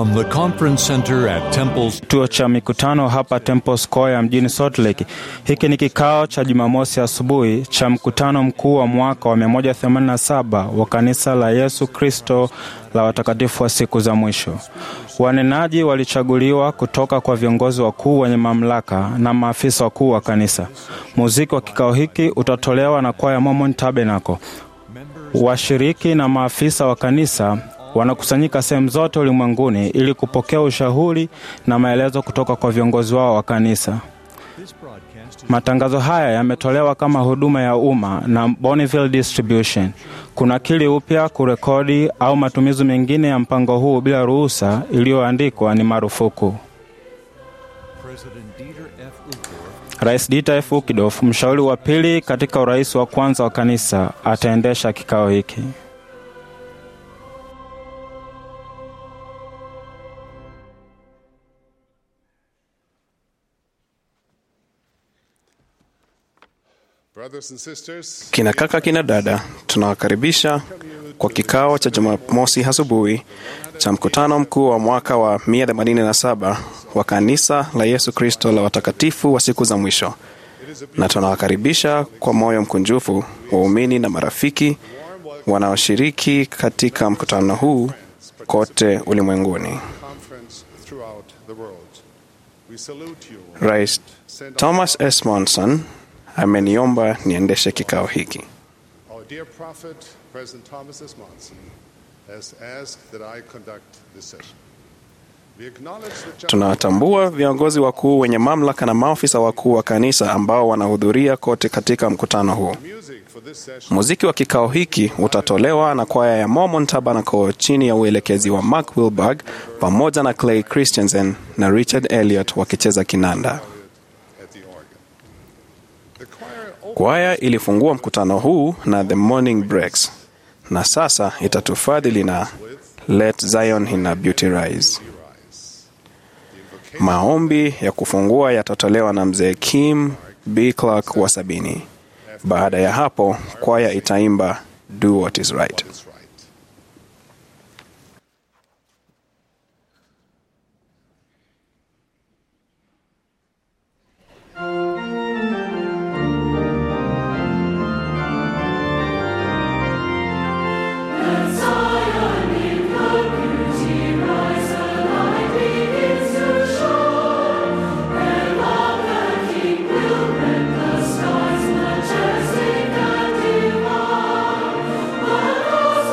From the Conference Center at Temple's kituo cha mikutano hapa Temple Square mjini Salt Lake. Hiki ni kikao cha Jumamosi asubuhi cha mkutano mkuu wa mwaka wa 187 wa kanisa la Yesu Kristo la watakatifu wa siku za mwisho. Wanenaji walichaguliwa kutoka kwa viongozi wakuu wenye mamlaka na maafisa wakuu wa kanisa. Muziki wa kikao hiki utatolewa na kwaya Mormon Tabernacle. Washiriki na maafisa wa kanisa wanakusanyika sehemu zote ulimwenguni ili kupokea ushauri na maelezo kutoka kwa viongozi wao wa kanisa. Matangazo haya yametolewa kama huduma ya umma na Bonneville Distribution. Kunakili upya, kurekodi au matumizi mengine ya mpango huu bila ruhusa iliyoandikwa ni marufuku. Rais Dieter F. Ukidof, mshauri wa pili katika urais wa kwanza wa kanisa, ataendesha kikao hiki. Brothers and sisters, Kina kaka, kina dada, tunawakaribisha kwa kikao cha Jumamosi asubuhi cha mkutano mkuu wa mwaka wa 187 wa kanisa la Yesu Kristo la watakatifu wa siku za mwisho, na tunawakaribisha kwa moyo mkunjufu waumini na marafiki wanaoshiriki katika mkutano huu kote ulimwenguni. conference throughout the world. We salute you. Rais Thomas S. Monson ameniomba niendeshe kikao hiki. Our dear prophet, President Thomas S. Monson, has asked that I conduct this session. We acknowledge the challenge Tunawatambua viongozi wakuu wenye mamlaka na maafisa wakuu wa kanisa ambao wanahudhuria kote katika mkutano huu. music for this session. Muziki wa kikao hiki utatolewa na kwaya ya Mormon Tabernacle chini ya uelekezi wa Mark Wilberg pamoja na Clay Christensen na Richard Elliot wakicheza kinanda. at the organ. The choir opened Kwaya ilifungua mkutano huu na The Morning Breaks na sasa itatufadhili na Let Zion in her Beauty Rise. Maombi ya kufungua yatatolewa na mzee Kim B. Clark wa sabini. Baada ya hapo, kwaya itaimba Do What Is Right. is right. Stars majestic and divine, let us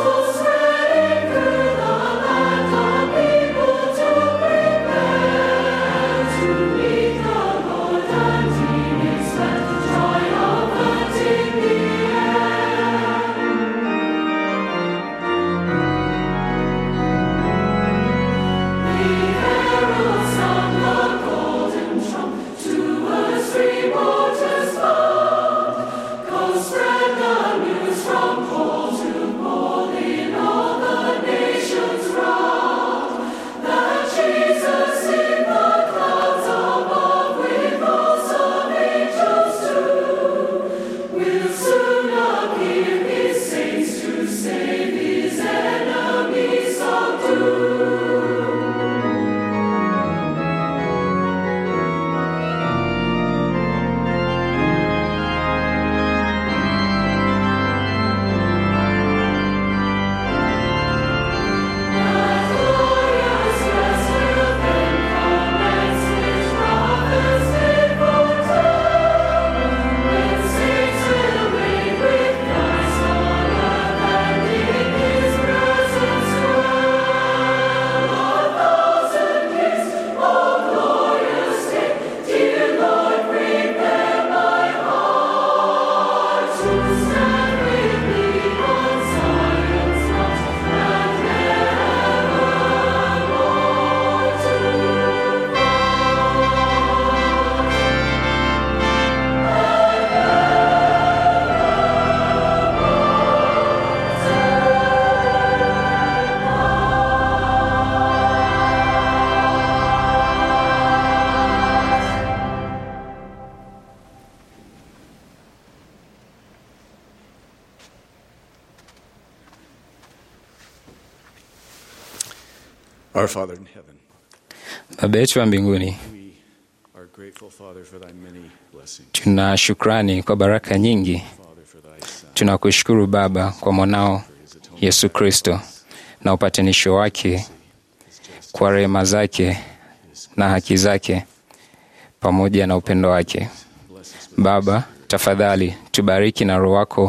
Our Father in heaven, Baba yetu wa mbinguni, we are grateful, Father, for thy many blessings. tuna shukrani kwa baraka nyingi. Father, for thy Son, Tunakushukuru Baba kwa mwanao Yesu Kristo na upatanisho wake, kwa rehema zake na haki zake pamoja na upendo wake. Baba, tafadhali tubariki na Roho wako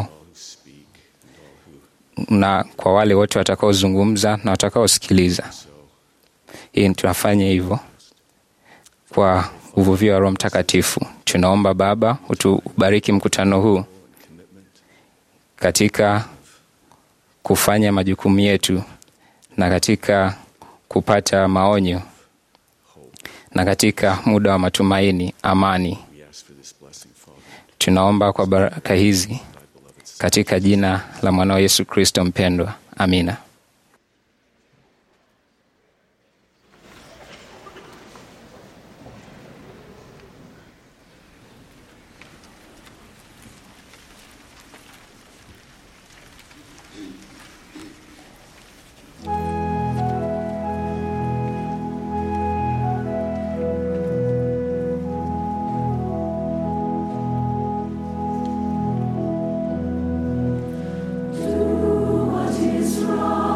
na kwa wale wote watakaozungumza na watakaosikiliza. Hii tunafanya hivyo kwa uvuvio wa Roho Mtakatifu. Tunaomba Baba utubariki mkutano huu katika kufanya majukumu yetu na katika kupata maonyo na katika muda wa matumaini, amani. we ask for this blessing, Father. Tunaomba kwa baraka hizi katika jina la mwanao Yesu Kristo mpendwa, amina. What is wrong?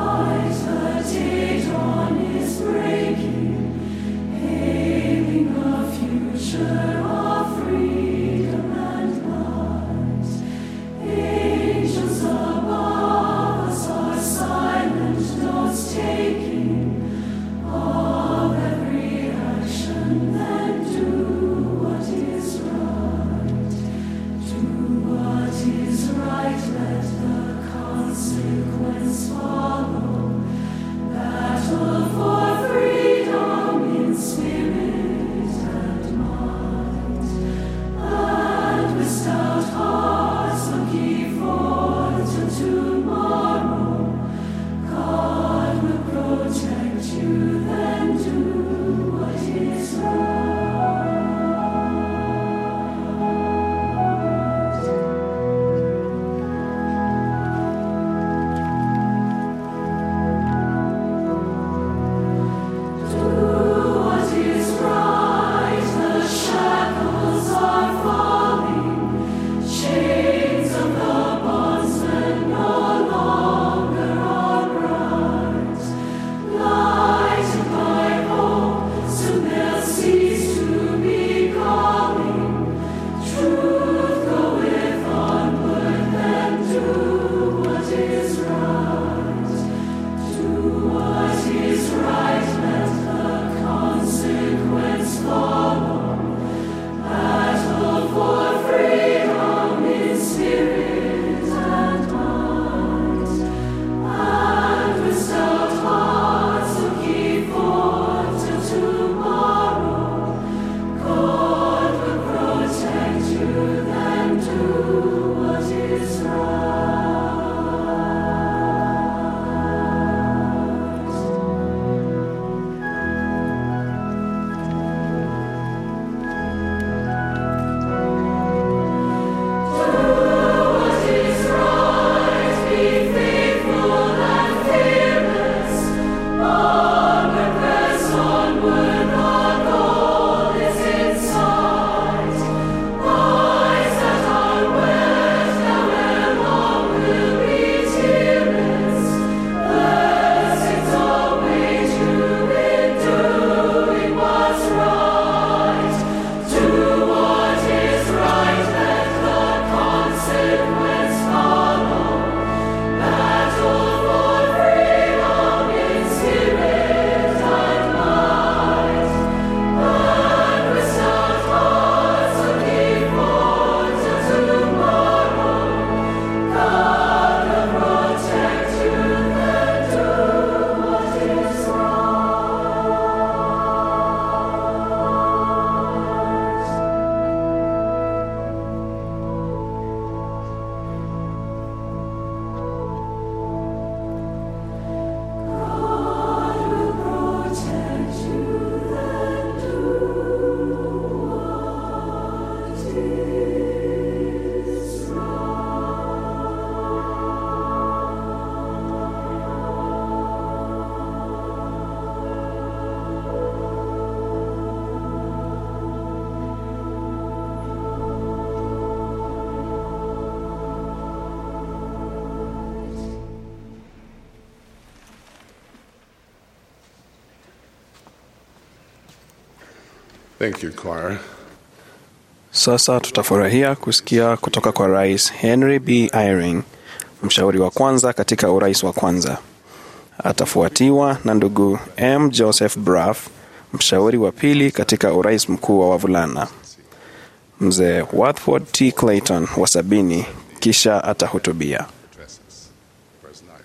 Thank you, choir. Sasa tutafurahia kusikia kutoka kwa Rais Henry B. Eyring, mshauri wa kwanza katika urais wa kwanza. Atafuatiwa na ndugu M. Joseph Braff, mshauri wa pili katika urais mkuu wa wavulana. Mzee Watford T. Clayton wa sabini, kisha atahutubia. Addresses. President Iyer.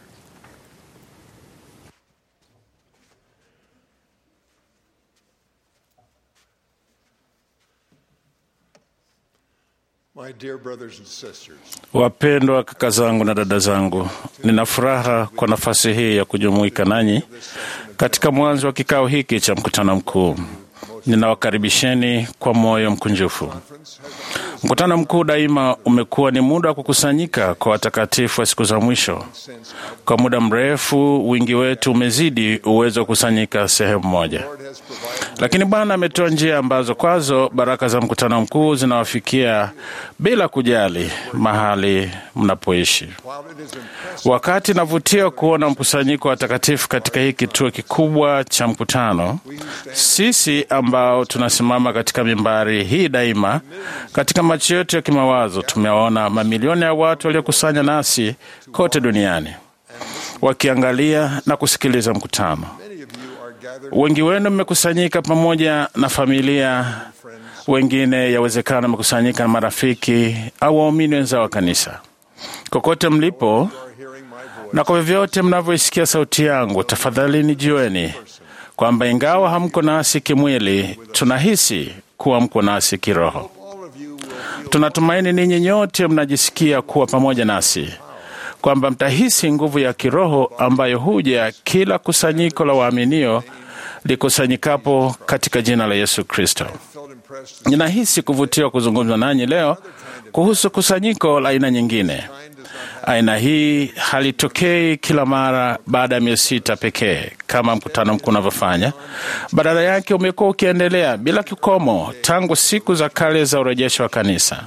My dear brothers and sisters, Wapendwa kaka zangu na dada zangu, nina furaha kwa nafasi hii ya kujumuika nanyi katika mwanzo wa kikao hiki cha mkutano mkuu. Ninawakaribisheni kwa moyo mkunjufu. Mkutano mkuu daima umekuwa ni muda wa kukusanyika kwa watakatifu wa siku za mwisho. Kwa muda mrefu, wingi wetu umezidi uwezo wa kukusanyika sehemu moja, lakini Bwana ametoa njia ambazo kwazo baraka za mkutano mkuu zinawafikia bila kujali mahali mnapoishi. while it is impressive Wakati navutia kuona mkusanyiko wa watakatifu katika hii kituo kikubwa cha mkutano, sisi ambao tunasimama katika mimbari hii daima, katika macho yetu ya kimawazo tumewaona mamilioni ya watu waliokusanya nasi kote duniani wakiangalia na kusikiliza mkutano. many of you are gathered Wengi wenu mmekusanyika pamoja na familia, wengine yawezekana mmekusanyika na marafiki au waumini wenzao wa kanisa. Kokote mlipo are hearing my voice. na kwa vyovyote mnavyoisikia sauti yangu, tafadhali nijueni kwamba ingawa hamko nasi kimwili, tunahisi kuwa mko nasi kiroho. All of you will feel Tunatumaini ninyi nyote mnajisikia kuwa pamoja nasi, kwamba mtahisi nguvu ya kiroho ambayo huja kila kusanyiko la waaminio likusanyikapo katika jina la Yesu Kristo. felt impressed Ninahisi kuvutiwa kuzungumza nanyi leo kuhusu kusanyiko la aina nyingine. Aina hii halitokei kila mara baada ya miezi sita pekee kama mkutano mkuu unavyofanya. Badala yake umekuwa ukiendelea bila kikomo tangu siku za kale za urejesho wa kanisa,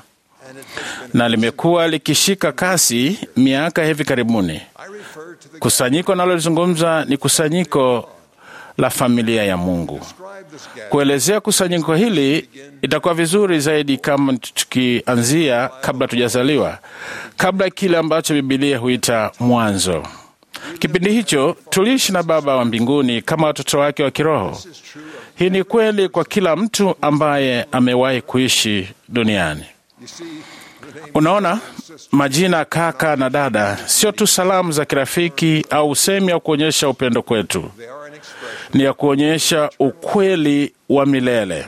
na limekuwa likishika kasi miaka hivi karibuni. I refer to the Kusanyiko nalozungumza ni kusanyiko la familia ya Mungu. describe this gathering Kuelezea kusanyiko hili itakuwa vizuri zaidi kama tukianzia kabla tujazaliwa, kabla ya kile ambacho Bibilia huita mwanzo. Kipindi hicho tuliishi na Baba wa mbinguni kama watoto wake wa kiroho. Hii ni kweli kwa kila mtu ambaye amewahi kuishi duniani. You see, the name Unaona, majina kaka na dada sio tu salamu za kirafiki au usemi wa kuonyesha upendo kwetu, they are an expression ni ya kuonyesha ukweli wa milele.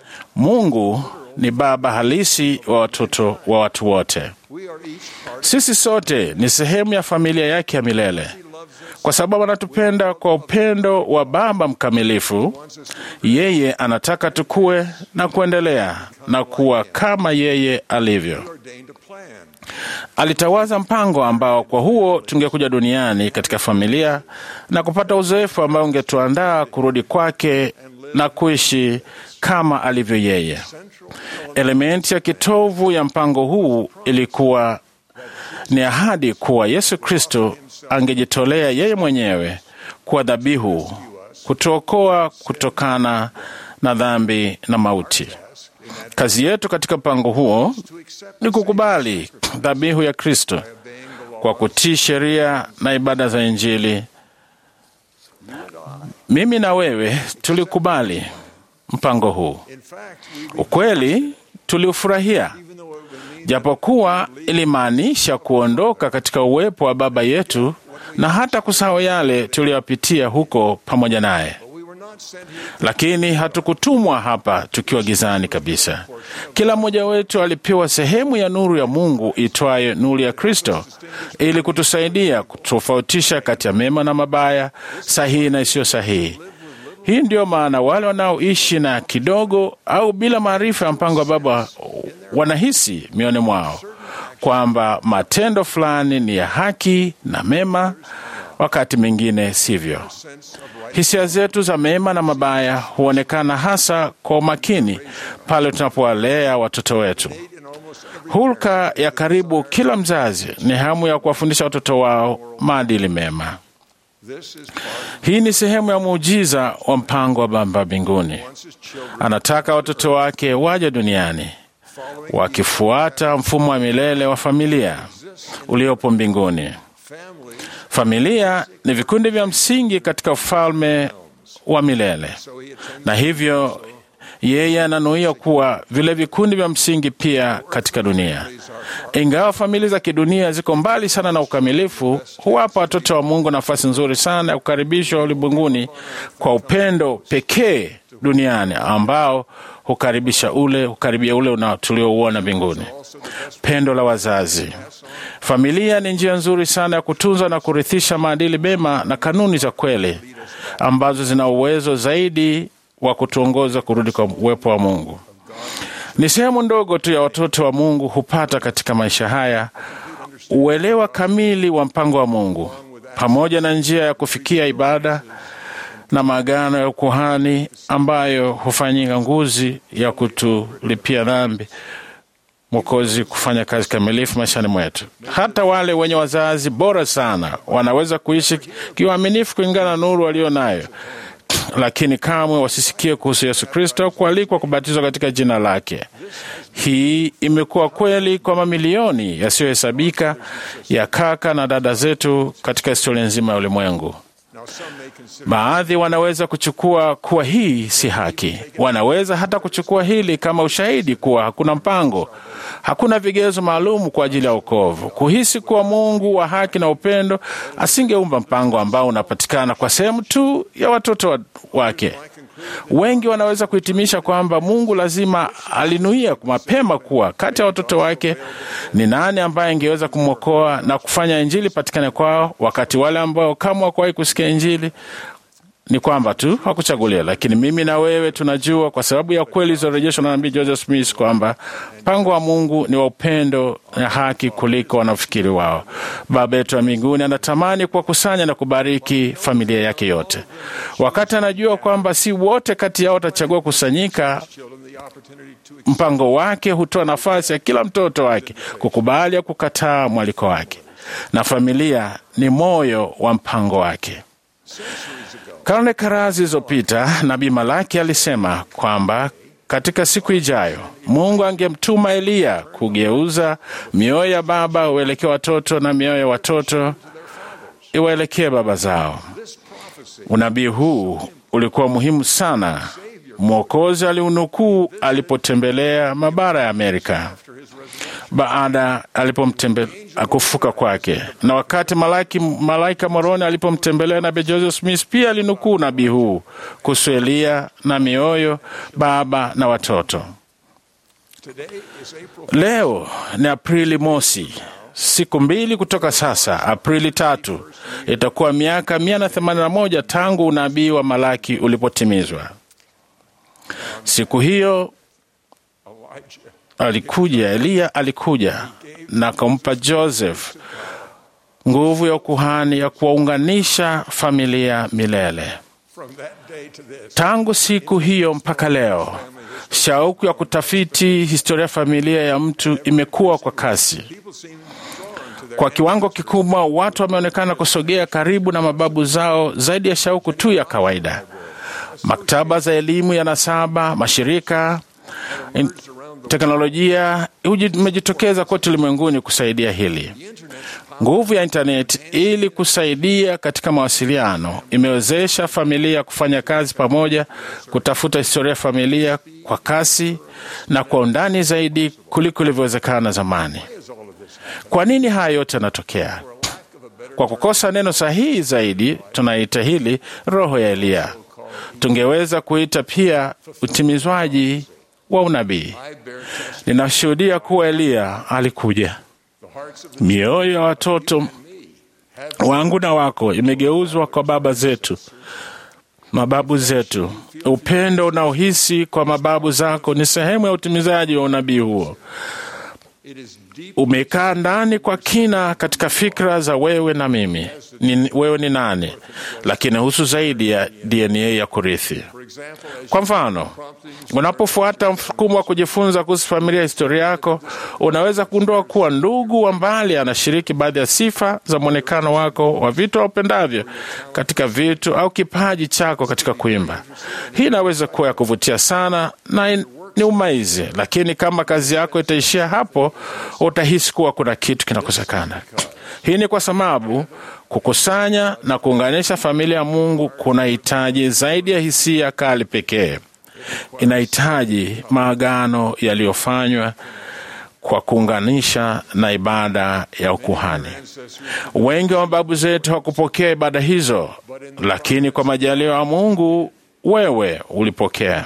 Mungu ni baba halisi wa watoto wa watu wote. we are each part Sisi sote ni sehemu ya familia yake ya milele, kwa sababu anatupenda kwa upendo wa Baba mkamilifu. Yeye anataka tukue na kuendelea na kuwa kama yeye alivyo. ordained a plan Alitawaza mpango ambao kwa huo tungekuja duniani katika familia na kupata uzoefu ambao ungetuandaa kurudi kwake na kuishi kama alivyo yeye. Elementi ya kitovu ya mpango huu ilikuwa ni ahadi kuwa Yesu Kristo angejitolea yeye mwenyewe kuwa dhabihu kutuokoa kutokana na dhambi na mauti. Kazi yetu katika mpango huo ni kukubali dhabihu ya Kristo kwa kutii sheria na ibada za Injili. Mimi na wewe tulikubali mpango huu. in fact we Ukweli tuliufurahia, even though it would mean japokuwa ilimaanisha kuondoka katika uwepo wa Baba yetu na hata kusahau yale tuliyopitia huko pamoja naye. but we were not sent here Lakini hatukutumwa hapa tukiwa gizani kabisa. Kila mmoja wetu alipewa sehemu ya nuru ya Mungu itwayo nuru ya Kristo, ili kutusaidia kutofautisha kati ya mema na mabaya, sahihi na isiyo sahihi. Hii ndiyo maana wale wanaoishi na kidogo au bila maarifa ya mpango wa Baba wanahisi mioni mwao kwamba matendo fulani ni ya haki na mema, wakati mwingine sivyo. sense of right Hisia zetu za mema na mabaya huonekana hasa kwa umakini pale tunapowalea watoto wetu. in almost every Hulka ya karibu kila mzazi ni hamu ya kuwafundisha watoto wao maadili mema. this is part Hii ni sehemu ya muujiza wa mpango wa Baba mbinguni. Anataka watoto wake waje duniani wakifuata mfumo wa milele wa familia uliopo mbinguni. Familia ni vikundi vya msingi katika ufalme wa milele, na hivyo yeye ananuia kuwa vile vikundi vya msingi pia katika dunia. Ingawa familia za kidunia ziko mbali sana na ukamilifu, huwapa watoto wa Mungu nafasi nzuri sana ya kukaribishwa ulimwenguni kwa upendo pekee duniani ambao hukaribisha ule hukaribia ule una- tuliouona mbinguni. Pendo la wazazi. Familia ni njia nzuri sana ya kutunza na kurithisha maadili mema na kanuni za kweli ambazo zina uwezo zaidi wa kutuongoza kurudi kwa uwepo wa Mungu. Ni sehemu ndogo tu ya watoto wa Mungu hupata katika maisha haya uelewa kamili wa mpango wa Mungu pamoja na njia ya kufikia ibada na maagano ya ukuhani ambayo hufanyika nguzi ya kutulipia dhambi Mwokozi kufanya kazi kamilifu maishani mwetu. Hata wale wenye wazazi bora sana wanaweza kuishi kiuaminifu kulingana na nuru walio nayo, lakini kamwe wasisikie kuhusu Yesu Kristo kualikwa kubatizwa katika jina lake. Hii imekuwa kweli kwa mamilioni yasiyohesabika ya kaka na dada zetu katika historia nzima ya ulimwengu. Baadhi wanaweza kuchukua kuwa hii si haki. Wanaweza hata kuchukua hili kama ushahidi kuwa hakuna mpango, hakuna vigezo maalum kwa ajili ya wokovu, kuhisi kuwa Mungu wa haki na upendo asingeumba mpango ambao unapatikana kwa sehemu tu ya watoto wa- wake. Wengi wanaweza kuhitimisha kwamba Mungu lazima alinuia mapema kuwa kati ya watoto wake ni nani ambaye angeweza kumwokoa na kufanya Injili patikane kwao, wakati wale ambao kama hawakuwahi kusikia Injili ni kwamba tu hakuchagulia. Lakini mimi na wewe tunajua kwa sababu ya kweli zilizorejeshwa na nabii Joseph Smith kwamba mpango wa Mungu ni wa upendo na haki kuliko wanafikiri wao. Baba yetu wa mbinguni anatamani kuwakusanya na kubariki familia yake yote, wakati anajua kwamba si wote kati yao watachagua kusanyika. Mpango wake hutoa nafasi ya kila mtoto wake kukubali au kukataa mwaliko wake, na familia ni moyo wa mpango wake. Karne kadhaa zilizopita nabii Malaki alisema kwamba katika siku ijayo Mungu angemtuma Eliya kugeuza mioyo ya baba uelekee watoto na mioyo ya watoto iwaelekee baba zao. Unabii huu ulikuwa muhimu sana. Mwokozi aliunukuu alipotembelea mabara ya Amerika baada alipomtembe kufuka kwake, na wakati malaki, malaika Moroni alipomtembelea nabii Joseph Smith pia alinukuu nabii huu kuhusu Eliya na mioyo baba na watoto. Leo ni Aprili mosi, siku mbili kutoka sasa, Aprili tatu, itakuwa miaka mia na themanini na moja tangu unabii wa Malaki ulipotimizwa. Siku hiyo alikuja Eliya, alikuja na akampa Joseph nguvu ya ukuhani ya kuwaunganisha familia milele. Tangu siku hiyo mpaka leo, shauku ya kutafiti historia ya familia ya mtu imekuwa kwa kasi. Kwa kiwango kikubwa, watu wameonekana kusogea karibu na mababu zao zaidi ya shauku tu ya kawaida. Maktaba za elimu ya nasaba, mashirika in, teknolojia imejitokeza kote ulimwenguni kusaidia hili. Nguvu ya intaneti ili kusaidia katika mawasiliano imewezesha familia kufanya kazi pamoja, kutafuta historia ya familia kwa kasi na kwa undani zaidi kuliko ilivyowezekana zamani. Kwa nini haya yote yanatokea? Kwa kukosa neno sahihi zaidi, tunaita hili roho ya Eliya. Tungeweza kuita pia utimizwaji wa unabii. Ninashuhudia kuwa Eliya alikuja. Mioyo ya watoto wangu na wako imegeuzwa kwa baba zetu, mababu zetu. Upendo unaohisi kwa mababu zako ni sehemu ya utimizaji wa unabii huo. umekaa ndani kwa kina katika fikra za wewe na mimi ni, wewe ni nani, lakini husu zaidi ya DNA ya kurithi. Kwa mfano, unapofuata mfukumo wa kujifunza kuhusu familia ya historia yako, unaweza kugundua kuwa ndugu wa mbali anashiriki baadhi ya sifa za mwonekano wako wa vitu aupendavyo katika vitu au kipaji chako katika kuimba. Hii inaweza kuwa ya kuvutia sana na in, ni umaizi, lakini kama kazi yako itaishia hapo, utahisi kuwa kuna kitu kinakosekana. Hii ni kwa sababu kukusanya na kuunganisha familia ya Mungu kunahitaji zaidi ya hisia kali pekee. Inahitaji maagano yaliyofanywa kwa kuunganisha na ibada ya ukuhani. Wengi wa mababu zetu hawakupokea ibada hizo, lakini kwa majaliwa ya Mungu wewe ulipokea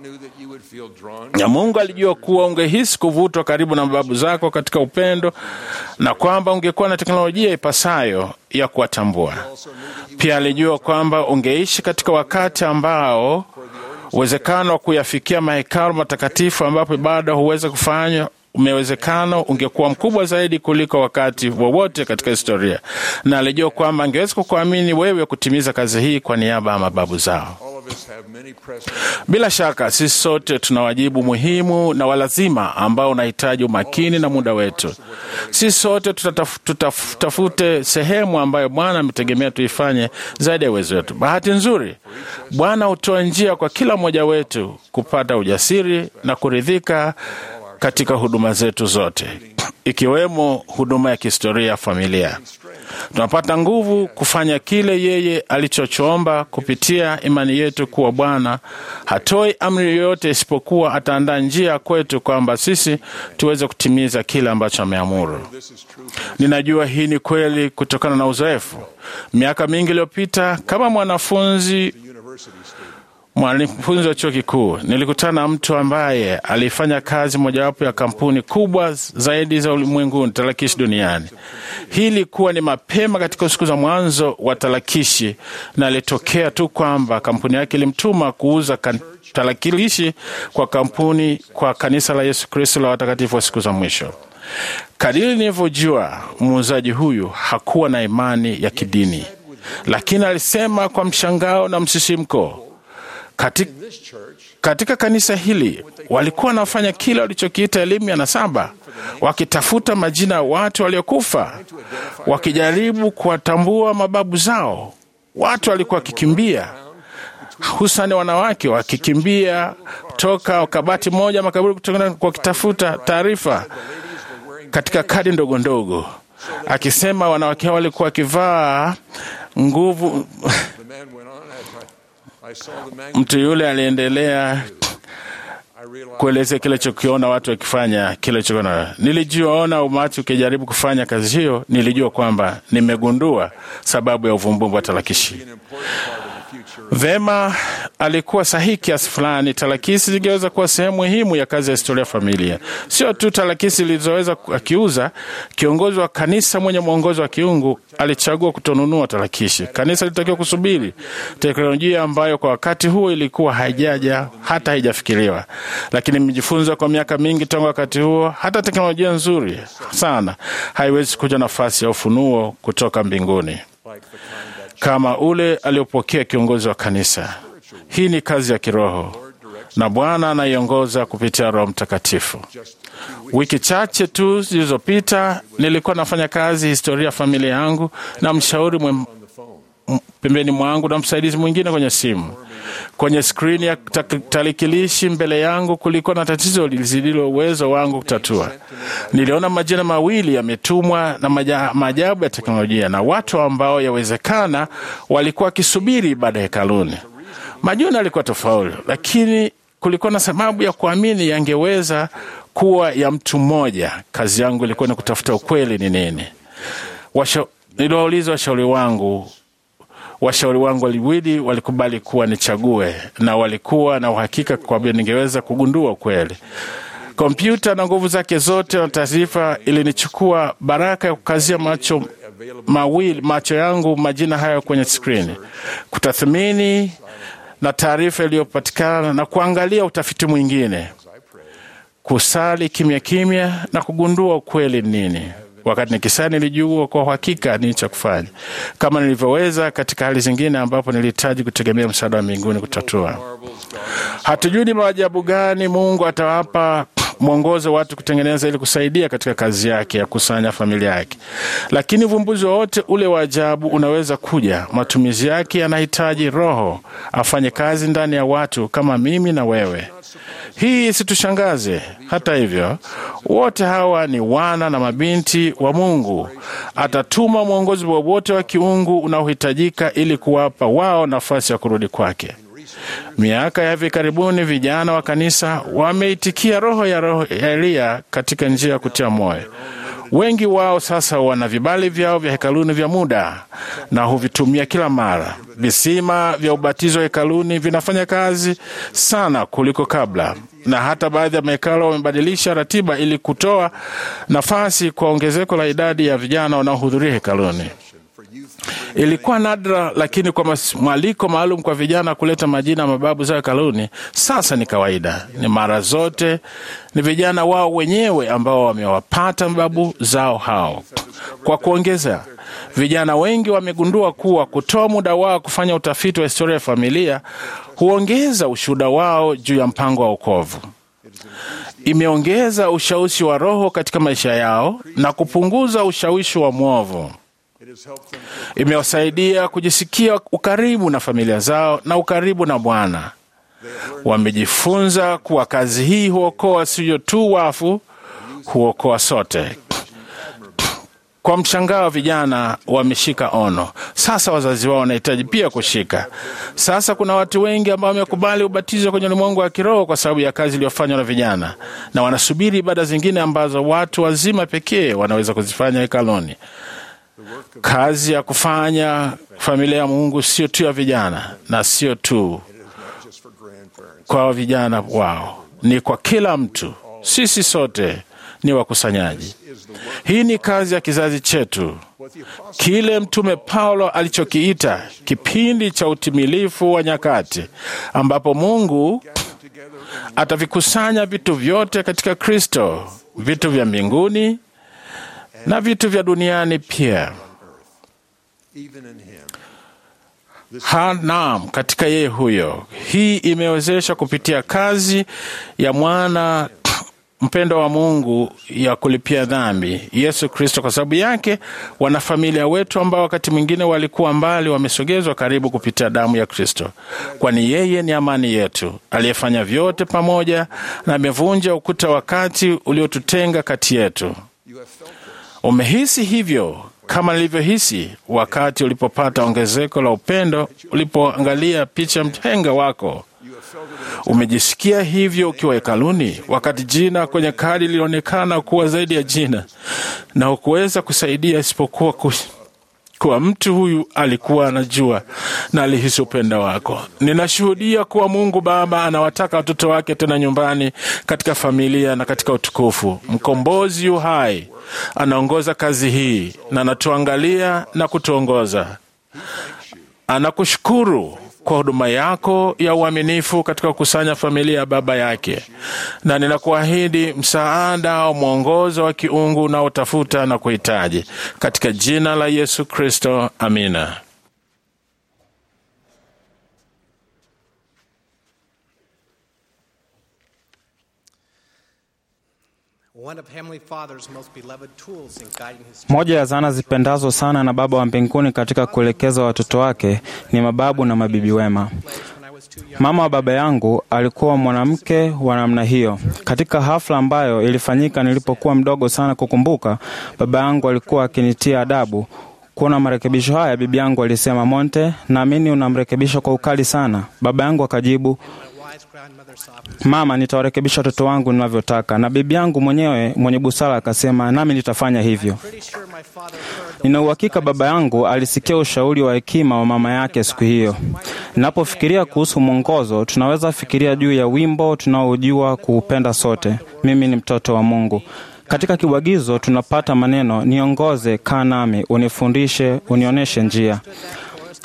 na Mungu alijua kuwa ungehisi kuvutwa karibu na mababu zako katika upendo na kwamba ungekuwa na teknolojia ipasayo ya kuwatambua. Pia alijua kwamba ungeishi katika wakati ambao uwezekano wa kuyafikia mahekalu matakatifu ambapo ibada huweza kufanywa umewezekano ungekuwa mkubwa zaidi kuliko wakati wowote katika historia, na alijua kwamba angeweza kukuamini wewe kutimiza kazi hii kwa niaba ya mababu zao. Bila shaka sisi sote tuna wajibu muhimu na walazima ambao unahitaji umakini na muda wetu. Sisi sote tutafute sehemu ambayo Bwana ametegemea tuifanye zaidi ya uwezo wetu. Bahati nzuri, Bwana hutoa njia kwa kila mmoja wetu kupata ujasiri na kuridhika katika huduma zetu zote, ikiwemo huduma ya kihistoria ya familia. Tunapata nguvu kufanya kile yeye alichochoomba kupitia imani yetu kuwa Bwana hatoi amri yoyote isipokuwa ataandaa njia kwetu kwamba sisi tuweze kutimiza kile ambacho ameamuru. Ninajua hii ni kweli kutokana na uzoefu. Miaka mingi iliyopita, kama mwanafunzi mwanafunzi wa chuo kikuu nilikutana na mtu ambaye alifanya kazi mojawapo ya kampuni kubwa zaidi za ulimwenguni tarakishi duniani. Hii ilikuwa ni mapema katika siku za mwanzo wa tarakishi, na alitokea tu kwamba kampuni yake ilimtuma kuuza tarakilishi kwa kampuni kwa kanisa la Yesu Kristo la watakatifu wa siku za mwisho. Kadiri nilivyojua, muuzaji huyu hakuwa na imani ya kidini, lakini alisema kwa mshangao na msisimko katika, katika kanisa hili walikuwa wanafanya kile walichokiita elimu ya nasaba, wakitafuta majina ya watu waliokufa, wakijaribu kuwatambua mababu zao. Watu walikuwa wakikimbia, hususani wanawake wakikimbia toka kabati moja makaburi kutokana wakitafuta taarifa katika kadi ndogo ndogo, akisema wanawake hao walikuwa wakivaa nguvu Mtu yule aliendelea kuelezea kile chokiona watu wakifanya kile chokiona. Nilijiona umati ukijaribu kufanya kazi hiyo, nilijua kwamba nimegundua sababu ya uvumbuzi wa tarakishi. Vema, alikuwa sahihi kiasi fulani. Tarakisi zingeweza kuwa sehemu muhimu ya kazi ya historia ya familia, sio tu tarakisi zilizoweza akiuza. Kiongozi wa kanisa mwenye mwongozo wa kiungu alichagua kutonunua tarakishi. Kanisa lilitakiwa kusubiri teknolojia ambayo kwa wakati huo ilikuwa haijaja hata haijafikiriwa, lakini nimejifunza kwa miaka mingi tangu wakati huo, hata teknolojia nzuri sana haiwezi kuja nafasi ya ufunuo kutoka mbinguni kama ule aliopokea kiongozi wa kanisa. Hii ni kazi ya kiroho na Bwana anaiongoza kupitia Roho Mtakatifu. Wiki chache tu zilizopita nilikuwa nafanya kazi historia ya familia yangu na mshauri mwe pembeni mwangu na msaidizi mwingine kwenye simu. Kwenye skrini ya tarakilishi mbele yangu kulikuwa na tatizo lililo uwezo wangu kutatua. Niliona majina mawili yametumwa na maajabu ya teknolojia na watu ambao yawezekana walikuwa wakisubiri baada ya hekaluni. Majina yalikuwa tofauti, lakini kulikuwa na sababu ya kuamini yangeweza kuwa ya mtu mmoja. Kazi yangu ilikuwa ni kutafuta ukweli ni nini. Niliwauliza washauri wangu washauri wangu waliwili walikubali kuwa nichague, na walikuwa na uhakika kwamba ningeweza kugundua ukweli. Kompyuta na nguvu zake zote na taarifa ilinichukua baraka ya kukazia macho mawili macho yangu majina hayo kwenye skrini, kutathmini na taarifa iliyopatikana na kuangalia utafiti mwingine. kusali kimya kimya na kugundua ukweli ni nini. Wakati nikisali nilijua kwa uhakika nini cha kufanya, kama nilivyoweza katika hali zingine ambapo nilihitaji kutegemea msaada wa mbinguni kutatua. Hatujui ni maajabu gani Mungu atawapa mwongozo watu kutengeneza ili kusaidia katika kazi yake ya kusanya familia yake, lakini uvumbuzi wowote ule wa ajabu unaweza kuja. Matumizi yake yanahitaji Roho afanye kazi ndani ya watu kama mimi na wewe. Hii isitushangaze. Hata hivyo, wote hawa ni wana na mabinti wa Mungu. Atatuma mwongozi wowote wa kiungu unaohitajika ili kuwapa wao nafasi ya kurudi kwake. Miaka ya hivi karibuni, vijana wa kanisa wameitikia roho ya roho ya Eliya katika njia ya kutia moyo. Wengi wao sasa wana vibali vyao vya hekaluni vya muda na huvitumia kila mara. Visima vya ubatizo hekaluni vinafanya kazi sana kuliko kabla, na hata baadhi ya mahekalo wamebadilisha ratiba ili kutoa nafasi kwa ongezeko la idadi ya vijana wanaohudhuria hekaluni. Ilikuwa nadra, lakini kwa mas- mwaliko maalum kwa vijana kuleta majina ya mababu zao hekaluni, sasa ni kawaida. Ni mara zote ni vijana wao wenyewe ambao wamewapata mababu zao hao. Kwa kuongeza, vijana wengi wamegundua kuwa kutoa muda wao kufanya utafiti wa historia ya familia huongeza ushuhuda wao juu ya mpango wa wokovu imeongeza ushawishi wa Roho katika maisha yao na kupunguza ushawishi wa mwovu. Imewasaidia kujisikia ukaribu na familia zao na ukaribu na Bwana. Wamejifunza kuwa kazi hii huokoa sio tu wafu, huokoa sote. Kwa mshangao, vijana wameshika ono. Sasa wazazi wao wanahitaji pia kushika. Sasa kuna watu wengi ambao wamekubali ubatizo kwenye ulimwengu wa kiroho kwa sababu ya kazi iliyofanywa na vijana, na wanasubiri ibada zingine ambazo watu wazima pekee wanaweza kuzifanya hekaluni. Kazi ya kufanya familia ya Mungu sio tu ya vijana na sio tu kwa vijana wao, ni kwa kila mtu. Sisi sote ni wakusanyaji. Hii ni kazi ya kizazi chetu, kile Mtume Paulo alichokiita kipindi cha utimilifu wa nyakati, ambapo Mungu atavikusanya vitu vyote katika Kristo, vitu vya mbinguni na vitu vya duniani pia. Ha, naam, katika yeye huyo. Hii imewezesha kupitia kazi ya mwana mpendo wa Mungu ya kulipia dhambi, Yesu Kristo. Kwa sababu yake, wanafamilia wetu ambao wakati mwingine walikuwa mbali wamesogezwa karibu kupitia damu ya Kristo, kwani yeye ni amani yetu, aliyefanya vyote pamoja na amevunja ukuta wakati uliotutenga kati yetu. Umehisi hivyo kama nilivyohisi wakati ulipopata ongezeko la upendo, ulipoangalia picha mhenga wako. Umejisikia hivyo ukiwa hekaluni, wakati jina kwenye kadi lilionekana kuwa zaidi ya jina, na hukuweza kusaidia isipokuwa kus kuwa mtu huyu alikuwa anajua na alihisi upendo wako. Ninashuhudia kuwa Mungu Baba anawataka watoto wake tena nyumbani, katika familia na katika utukufu. Mkombozi yu hai anaongoza kazi hii na anatuangalia na kutuongoza. Anakushukuru kwa huduma yako ya uaminifu katika kukusanya familia ya baba yake, na ninakuahidi msaada wa mwongozo wa kiungu unaotafuta na kuhitaji, katika jina la Yesu Kristo, amina. One of Heavenly Father's most beloved tools in guiding his Moja ya zana zipendazo sana na Baba wa mbinguni katika kuelekeza watoto wake ni mababu na mabibi wema. when I was too young. Mama wa baba yangu alikuwa mwanamke wa namna hiyo. Katika hafla ambayo ilifanyika nilipokuwa mdogo sana kukumbuka, baba yangu alikuwa akinitia adabu. Kuona marekebisho haya, bibi yangu alisema, Monte, naamini unamrekebisha kwa ukali sana. Baba yangu akajibu, My wise grandmother softly Mama, nitawarekebisha watoto wangu ninavyotaka. Na bibi yangu mwenyewe mwenye busara akasema, nami nitafanya hivyo. pretty sure my father heard the Nina uhakika baba yangu alisikia ushauri wa hekima wa mama yake siku hiyo. Ninapofikiria kuhusu mwongozo, tunaweza fikiria juu ya wimbo tunaojua kuupenda sote, mimi ni mtoto wa Mungu. Katika kibwagizo tunapata maneno niongoze, kaa nami, unifundishe, unionyeshe njia.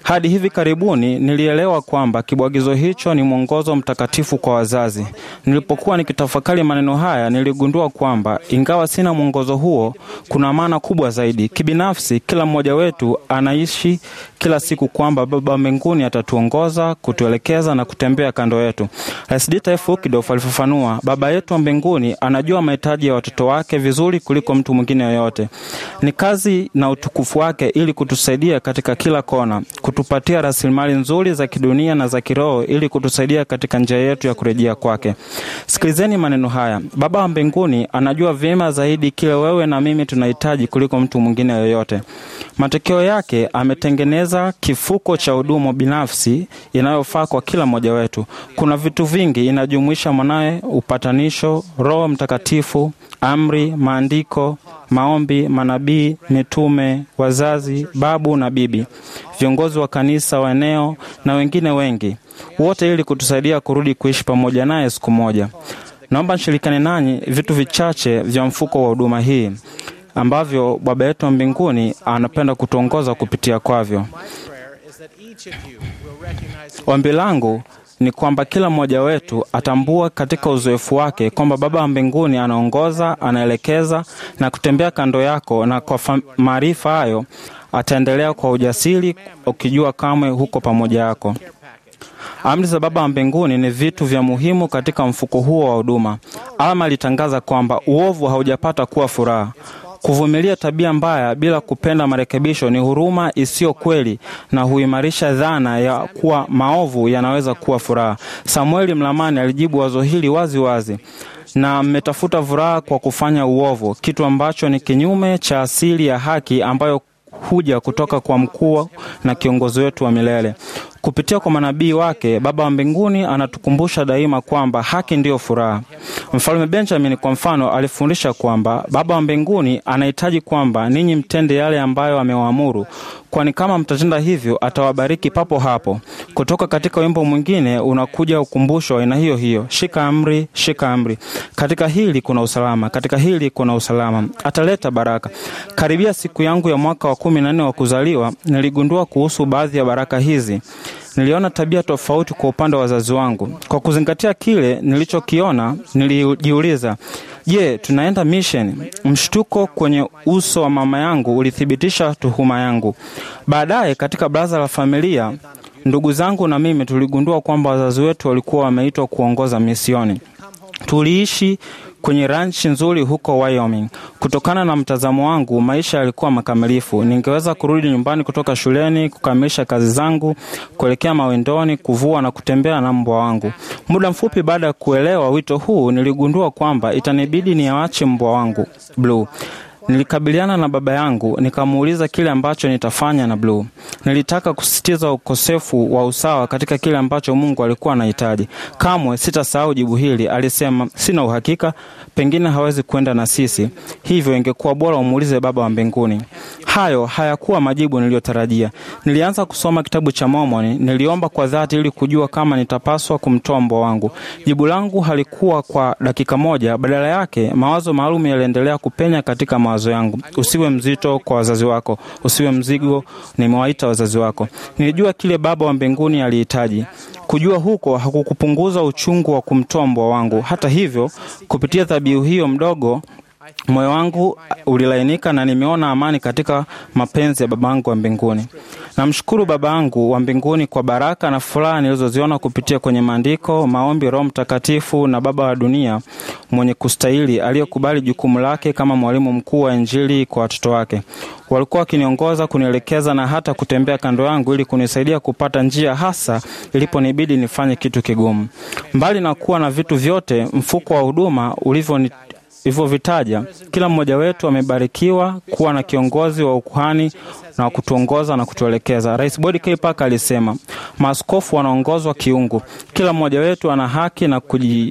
Hadi hivi karibuni nilielewa kwamba kibwagizo hicho ni mwongozo mtakatifu kwa wazazi. Nilipokuwa nikitafakari maneno haya, niligundua kwamba ingawa sina mwongozo huo, kuna maana kubwa zaidi. Kibinafsi, kila mmoja wetu anaishi kila siku kwamba Baba mbinguni atatuongoza, kutuelekeza na kutembea kando yetu. Rais Dieter F. Uchtdorf alifafanua, Baba yetu wa mbinguni anajua mahitaji ya watoto wake vizuri kuliko mtu mwingine yoyote. Ni kazi na utukufu wake ili kutusaidia katika kila kona, kutupatia rasilimali nzuri za kidunia na za kiroho ili kutusaidia katika njia yetu ya kurejea kwake. Sikilizeni maneno haya. Baba wa mbinguni anajua vyema zaidi kile wewe na mimi tunahitaji kuliko mtu mwingine yoyote. Matokeo yake ametengeneza kifuko cha huduma binafsi inayofaa kwa kila mmoja wetu. Kuna vitu vingi, inajumuisha mwanawe, upatanisho, Roho Mtakatifu, amri, maandiko, maombi, manabii, mitume, wazazi, babu na bibi, viongozi wa kanisa wa eneo na wengine wengi, wote ili kutusaidia kurudi kuishi pamoja naye siku moja. Naomba nishirikane nanyi vitu vichache vya mfuko wa huduma hii ambavyo Baba yetu wa mbinguni anapenda kutuongoza kupitia kwavyo. prayer is that each of you will recognize Ombi langu ni kwamba kila mmoja wetu atambua katika uzoefu wake kwamba Baba wa mbinguni anaongoza, anaelekeza na kutembea kando yako, na kwa fa- maarifa hayo ataendelea kwa ujasiri, ukijua kamwe huko pamoja yako. Amri za Baba wa mbinguni ni vitu vya muhimu katika mfuko huo wa huduma. Alma alitangaza kwamba uovu haujapata kuwa furaha. Kuvumilia tabia mbaya bila kupenda marekebisho ni huruma isiyo kweli na huimarisha dhana ya kuwa maovu yanaweza kuwa furaha. Samueli Mlamani alijibu wazo hili wazi wazi na mmetafuta furaha kwa kufanya uovu, kitu ambacho ni kinyume cha asili ya haki ambayo huja kutoka kwa mkuu na kiongozi wetu wa milele. Kupitia kwa manabii wake, Baba wa mbinguni anatukumbusha daima kwamba haki ndiyo furaha. Mfalme Benjamin kwa mfano alifundisha kwamba Baba wa mbinguni anahitaji kwamba ninyi mtende yale ambayo amewaamuru, kwani kama mtatenda hivyo atawabariki papo hapo. Kutoka katika wimbo mwingine unakuja ukumbusho wa aina hiyo hiyo, shika amri, shika amri. Katika hili kuna usalama, katika hili kuna usalama, ataleta baraka. Karibia siku yangu ya mwaka wa kumi na nne wa kuzaliwa, niligundua kuhusu baadhi ya baraka hizi. Niliona tabia tofauti kwa upande wa wazazi wangu. Kwa kuzingatia kile nilichokiona, nilijiuliza, je, tunaenda mission? Mshtuko kwenye uso wa mama yangu ulithibitisha tuhuma yangu. Baadaye katika baraza la familia, ndugu zangu na mimi tuligundua kwamba wazazi wetu walikuwa wameitwa kuongoza misioni. Tuliishi kwenye ranchi nzuri huko Wyoming. Kutokana na mtazamo wangu, maisha yalikuwa makamilifu. Ningeweza kurudi nyumbani kutoka shuleni, kukamilisha kazi zangu, kuelekea mawindoni, kuvua na kutembea na mbwa wangu. Muda mfupi baada ya kuelewa wito huu, niligundua kwamba itanibidi niawache mbwa wangu Blue. Nilikabiliana na baba yangu nikamuuliza kile ambacho nitafanya na Blue. Nilitaka kusisitiza ukosefu wa usawa katika kile ambacho Mungu alikuwa anahitaji. Kamwe sitasahau jibu hili. Alisema, sina uhakika, pengine hawezi kwenda na sisi, hivyo ingekuwa bora umuulize Baba wa mbinguni. Hayo hayakuwa majibu niliyotarajia. Nilianza kusoma kitabu cha Mormoni. Niliomba kwa dhati ili kujua kama nitapaswa kumtoa mbwa wangu. Jibu langu halikuwa kwa dakika moja. Badala yake, mawazo maalum yaliendelea kupenya katika mawazo yangu. Usiwe mzito kwa wazazi wako, usiwe mzigo, nimewaita wazazi wako. Nilijua kile Baba wa mbinguni alihitaji. Kujua huko hakukupunguza uchungu wa kumtoa mbwa wangu. Hata hivyo, kupitia dhabihu hiyo mdogo moyo wangu ulilainika na nimeona amani katika mapenzi ya baba yangu wa mbinguni. Namshukuru baba yangu wa mbinguni kwa baraka na furaha nilizoziona kupitia kwenye maandiko, maombi, Roho Mtakatifu na baba wa dunia mwenye kustahili aliyekubali jukumu lake kama mwalimu mkuu wa Injili kwa watoto wake. Walikuwa wakiniongoza, kunielekeza na hata kutembea kando yangu ili kunisaidia kupata njia, hasa iliponibidi nifanye kitu kigumu. Mbali na kuwa na vitu vyote, mfuko wa huduma ulivyo ilivyovitaja, kila mmoja wetu amebarikiwa kuwa na kiongozi wa ukuhani na wa kutuongoza na kutuelekeza. Rais Bodi K. Parker alisema maaskofu wanaongozwa kiungu. Kila mmoja wetu ana haki na kuji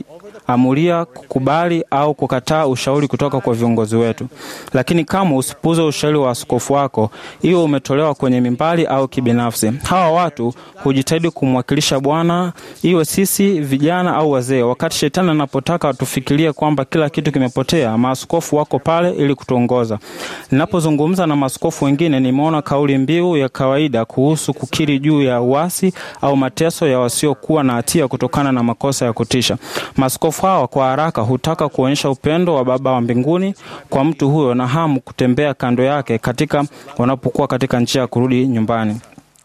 amulia kukubali au kukataa ushauri kutoka kwa viongozi wetu. Lakini kama usipuze ushauri wa askofu wako, iwe umetolewa kwenye mimbali au kibinafsi, hawa watu hujitahidi kumwakilisha Bwana, iwe sisi vijana au wazee. Wakati shetani anapotaka tufikirie kwamba kila kitu kimepotea, maaskofu wako pale ili kutuongoza. Ninapozungumza na maaskofu wengine, nimeona kauli mbiu ya kawaida kuhusu kukiri juu ya uasi au mateso ya wasiokuwa na hatia kutokana na makosa ya kutisha. Maaskofu hawa kwa haraka hutaka kuonyesha upendo wa Baba wa mbinguni kwa mtu huyo na hamu kutembea kando yake katika wanapokuwa katika njia ya kurudi nyumbani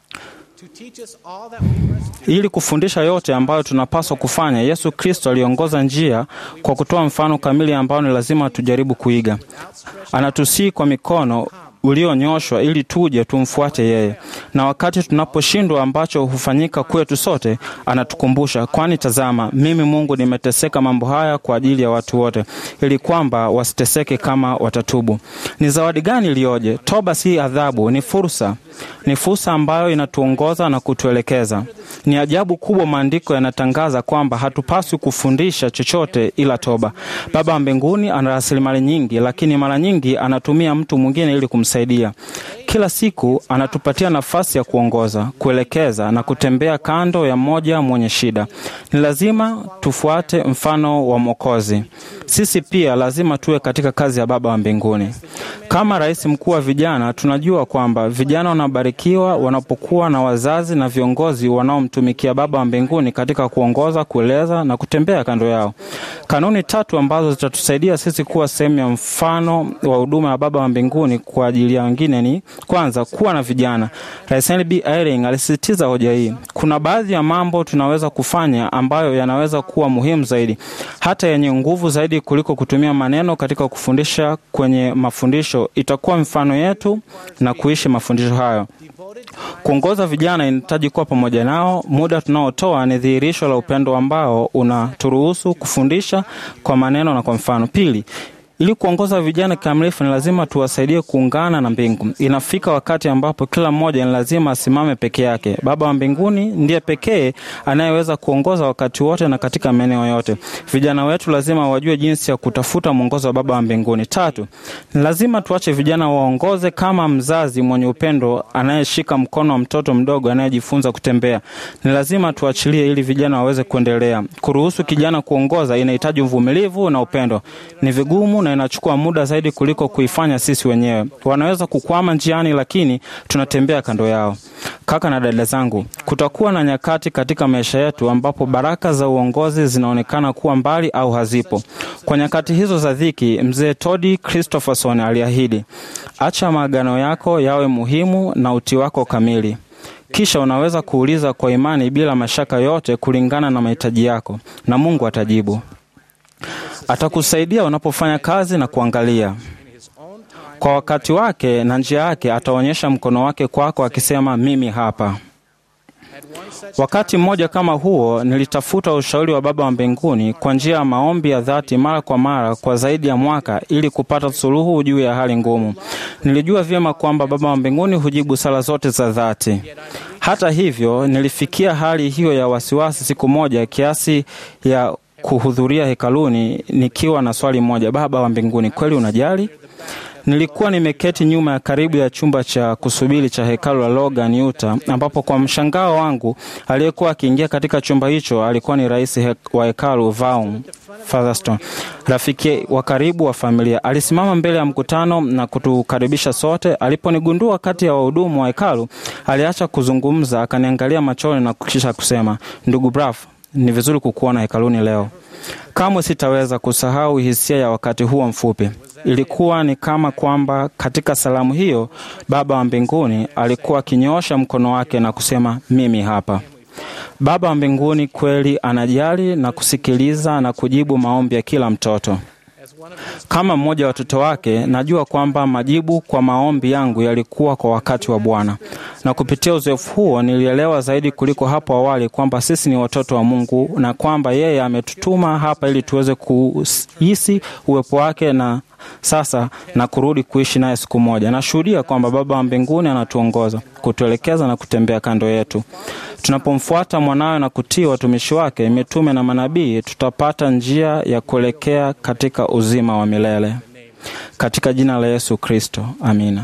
To teach us all that we must do ili kufundisha yote ambayo tunapaswa kufanya. Yesu Kristo aliongoza njia kwa kutoa mfano kamili ambao ni lazima tujaribu kuiga. Anatusii kwa mikono ulionyoshwa ili tuje tumfuate yeye, na wakati tunaposhindwa, ambacho hufanyika kwetu sote, anatukumbusha, kwani tazama, mimi Mungu nimeteseka mambo haya kwa ajili ya watu wote, ili kwamba wasiteseke kama watatubu. Ni zawadi gani iliyoje! Toba si adhabu, ni fursa, ni fursa ambayo inatuongoza na kutuelekeza. Ni ajabu kubwa, maandiko yanatangaza kwamba hatupaswi kufundisha chochote ila toba. Baba wa mbinguni ana rasilimali nyingi, lakini mara nyingi anatumia mtu mwingine ili kumsaidia. Kila siku anatupatia nafasi ya kuongoza, kuelekeza na kutembea kando ya mmoja mwenye shida. Ni lazima tufuate mfano wa Mwokozi. Sisi pia lazima tuwe katika kazi ya Baba wa mbinguni. Kama rais mkuu wa vijana, tunajua kwamba vijana wanabarikiwa wanapokuwa na wazazi na viongozi wanaomtumikia Baba wa mbinguni katika kuongoza, kueleza na kutembea kando yao. Kanuni tatu ambazo zitatusaidia sisi kuwa sehemu ya mfano wa huduma ya Baba wa mbinguni kwa ajili ya wengine ni kwanza, kuwa na vijana. Rais Henry B. Eyring alisisitiza hoja hii. Kuna baadhi ya mambo tunaweza kufanya ambayo yanaweza kuwa muhimu zaidi, hata yenye nguvu zaidi kuliko kutumia maneno katika kufundisha kwenye mafundisho. Itakuwa mfano yetu na kuishi mafundisho hayo. Kuongoza vijana inahitaji kuwa pamoja nao. Muda tunaotoa ni dhihirisho la upendo ambao unaturuhusu kufundisha kwa maneno na kwa mfano. Pili, ili kuongoza vijana kikamilifu ni lazima tuwasaidie kuungana na mbingu. Inafika wakati ambapo kila mmoja ni lazima asimame peke yake. Baba wa mbinguni ndiye pekee anayeweza kuongoza wakati wote na katika maeneo yote. Vijana wetu lazima wajue jinsi ya kutafuta mwongozo wa Baba wa mbinguni. Tatu, ni lazima tuache vijana waongoze kama mzazi mwenye upendo anayeshika mkono wa mtoto mdogo anayejifunza kutembea. Ni lazima tuachilie ili vijana waweze kuendelea. Kuruhusu kijana kuongoza inahitaji uvumilivu na upendo. Ni vigumu na inachukua muda zaidi kuliko kuifanya sisi wenyewe. Wanaweza kukwama njiani, lakini tunatembea kando yao. Kaka na dada zangu, kutakuwa na nyakati katika maisha yetu ambapo baraka za uongozi zinaonekana kuwa mbali au hazipo. Kwa nyakati hizo za dhiki, mzee Todi Christopherson aliahidi, acha maagano yako yawe muhimu na utii wako kamili. Kisha unaweza kuuliza kwa imani bila mashaka yote kulingana na mahitaji yako, na Mungu atajibu. Atakusaidia unapofanya kazi na kuangalia kwa wakati wake na njia yake. Ataonyesha mkono wake kwako akisema, mimi hapa. Wakati mmoja kama huo, nilitafuta ushauri wa Baba wa mbinguni kwa njia ya maombi ya dhati mara kwa mara kwa zaidi ya mwaka ili kupata suluhu juu ya hali ngumu. Nilijua vyema kwamba Baba wa mbinguni hujibu sala zote za dhati. Hata hivyo, nilifikia hali hiyo ya wasiwasi siku moja kiasi ya kuhudhuria hekaluni nikiwa na swali moja: Baba wa mbinguni, kweli unajali? Nilikuwa nimeketi nyuma ya karibu ya chumba cha kusubiri cha hekalu la Logan, Utah, ambapo kwa mshangao wangu aliyekuwa akiingia katika chumba hicho alikuwa ni rais he wa hekalu Vaughn Featherstone, rafiki wa karibu wa familia. Alisimama mbele ya mkutano na kutukaribisha sote. Aliponigundua kati ya wahudumu wa hekalu, aliacha kuzungumza, akaniangalia machoni na kisha kusema, ndugu Braff, ni vizuri kukuona hekaluni leo. Kamwe sitaweza kusahau hisia ya wakati huo mfupi. Ilikuwa ni kama kwamba katika salamu hiyo Baba wa mbinguni alikuwa akinyoosha mkono wake na kusema, mimi hapa. Baba wa mbinguni kweli anajali na kusikiliza na kujibu maombi ya kila mtoto. Kama mmoja wa watoto wake, najua kwamba majibu kwa maombi yangu yalikuwa kwa wakati wa Bwana, na kupitia uzoefu huo nilielewa zaidi kuliko hapo awali kwamba sisi ni watoto wa Mungu na kwamba yeye ametutuma hapa ili tuweze kuhisi uwepo wake na sasa na kurudi kuishi naye siku moja. Nashuhudia kwamba Baba wa mbinguni anatuongoza, kutuelekeza na kutembea kando yetu. Tunapomfuata mwanawe na kutii watumishi wake, mitume na manabii, tutapata njia ya kuelekea katika uzima wa milele. Katika jina la Yesu Kristo, amina.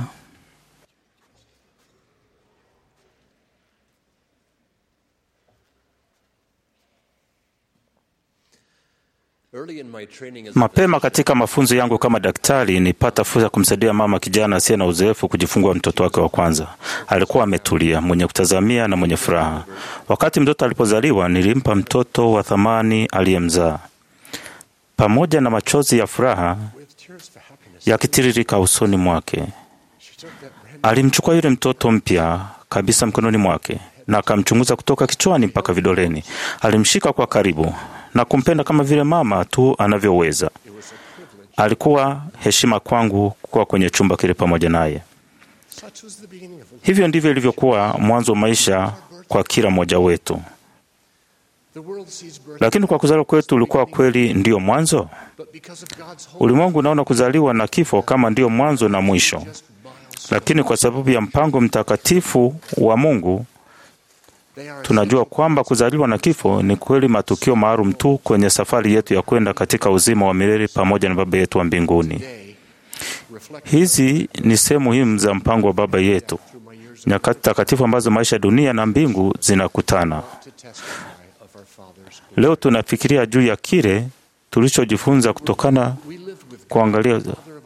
Mapema katika mafunzo yangu kama daktari, nilipata fursa ya kumsaidia mama kijana asiye na uzoefu kujifungua mtoto wake wa kwanza. Alikuwa ametulia, mwenye kutazamia na mwenye furaha. Wakati mtoto alipozaliwa, nilimpa mtoto wa thamani aliyemzaa, pamoja na machozi ya furaha yakitiririka usoni mwake. Alimchukua yule mtoto mpya kabisa mkononi mwake na akamchunguza kutoka kichwani mpaka vidoleni. Alimshika kwa karibu na kumpenda kama vile mama tu anavyoweza. Alikuwa heshima kwangu kuwa kwenye chumba kile pamoja naye. Hivyo ndivyo ilivyokuwa mwanzo wa maisha kwa kila mmoja wetu. Lakini kwa kuzaliwa kwetu ulikuwa kweli ndiyo mwanzo? Ulimwengu unaona kuzaliwa na kifo kama ndiyo mwanzo na mwisho, lakini kwa sababu ya mpango mtakatifu wa Mungu tunajua kwamba kuzaliwa na kifo ni kweli matukio maalum tu kwenye safari yetu ya kwenda katika uzima wa milele pamoja na Baba yetu wa mbinguni. Hizi ni sehemu muhimu za mpango wa Baba yetu, nyakati takatifu ambazo maisha ya dunia na mbingu zinakutana. Leo tunafikiria juu ya kile tulichojifunza kutokana kuangalia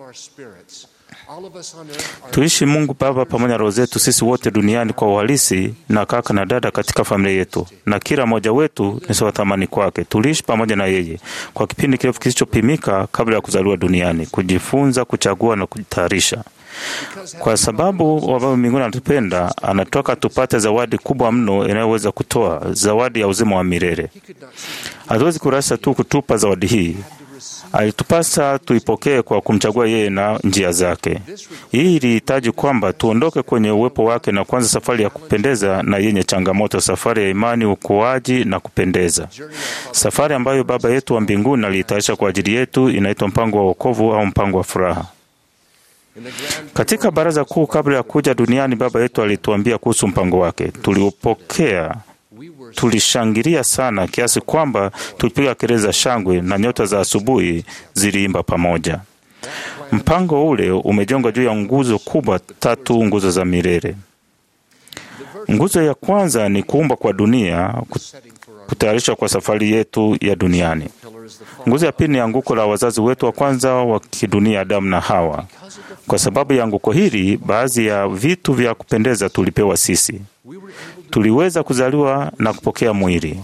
tuishi Mungu Baba pamoja na roho zetu sisi wote duniani kwa uhalisi, na kaka na dada katika familia yetu, na kila mmoja wetu ni sawa thamani kwake. Tuliishi pamoja na yeye kwa kipindi kirefu kisichopimika kabla ya kuzaliwa duniani, kujifunza, kuchagua na kujitayarisha. Kwa sababu wa Baba mbinguni anatupenda, anatoka tupate zawadi kubwa mno inayoweza kutoa zawadi ya uzima wa milele. Hatuwezi kurasa tu kutupa zawadi hii alitupasa tuipokee kwa kumchagua yeye na njia zake. Hii ilihitaji kwamba tuondoke kwenye uwepo wake na kuanza safari ya kupendeza na yenye changamoto, safari ya imani, ukuaji na kupendeza, safari ambayo Baba yetu wa mbinguni aliitayarisha kwa ajili yetu. Inaitwa mpango wa wokovu au mpango wa furaha. Katika baraza kuu kabla ya kuja duniani, Baba yetu alituambia kuhusu mpango wake. Tuliupokea tulishangilia sana kiasi kwamba tulipiga kelele za shangwe na nyota za asubuhi ziliimba pamoja. Mpango ule umejengwa juu ya nguzo kubwa tatu, nguzo za milele. Nguzo ya kwanza ni kuumba kwa dunia, kutayarishwa kwa safari yetu ya duniani. Nguzo ya pili ni anguko la wazazi wetu wa kwanza wa kidunia, Adamu na Hawa. Kwa sababu ya anguko hili, baadhi ya vitu vya kupendeza tulipewa sisi. Tuliweza kuzaliwa na kupokea mwili.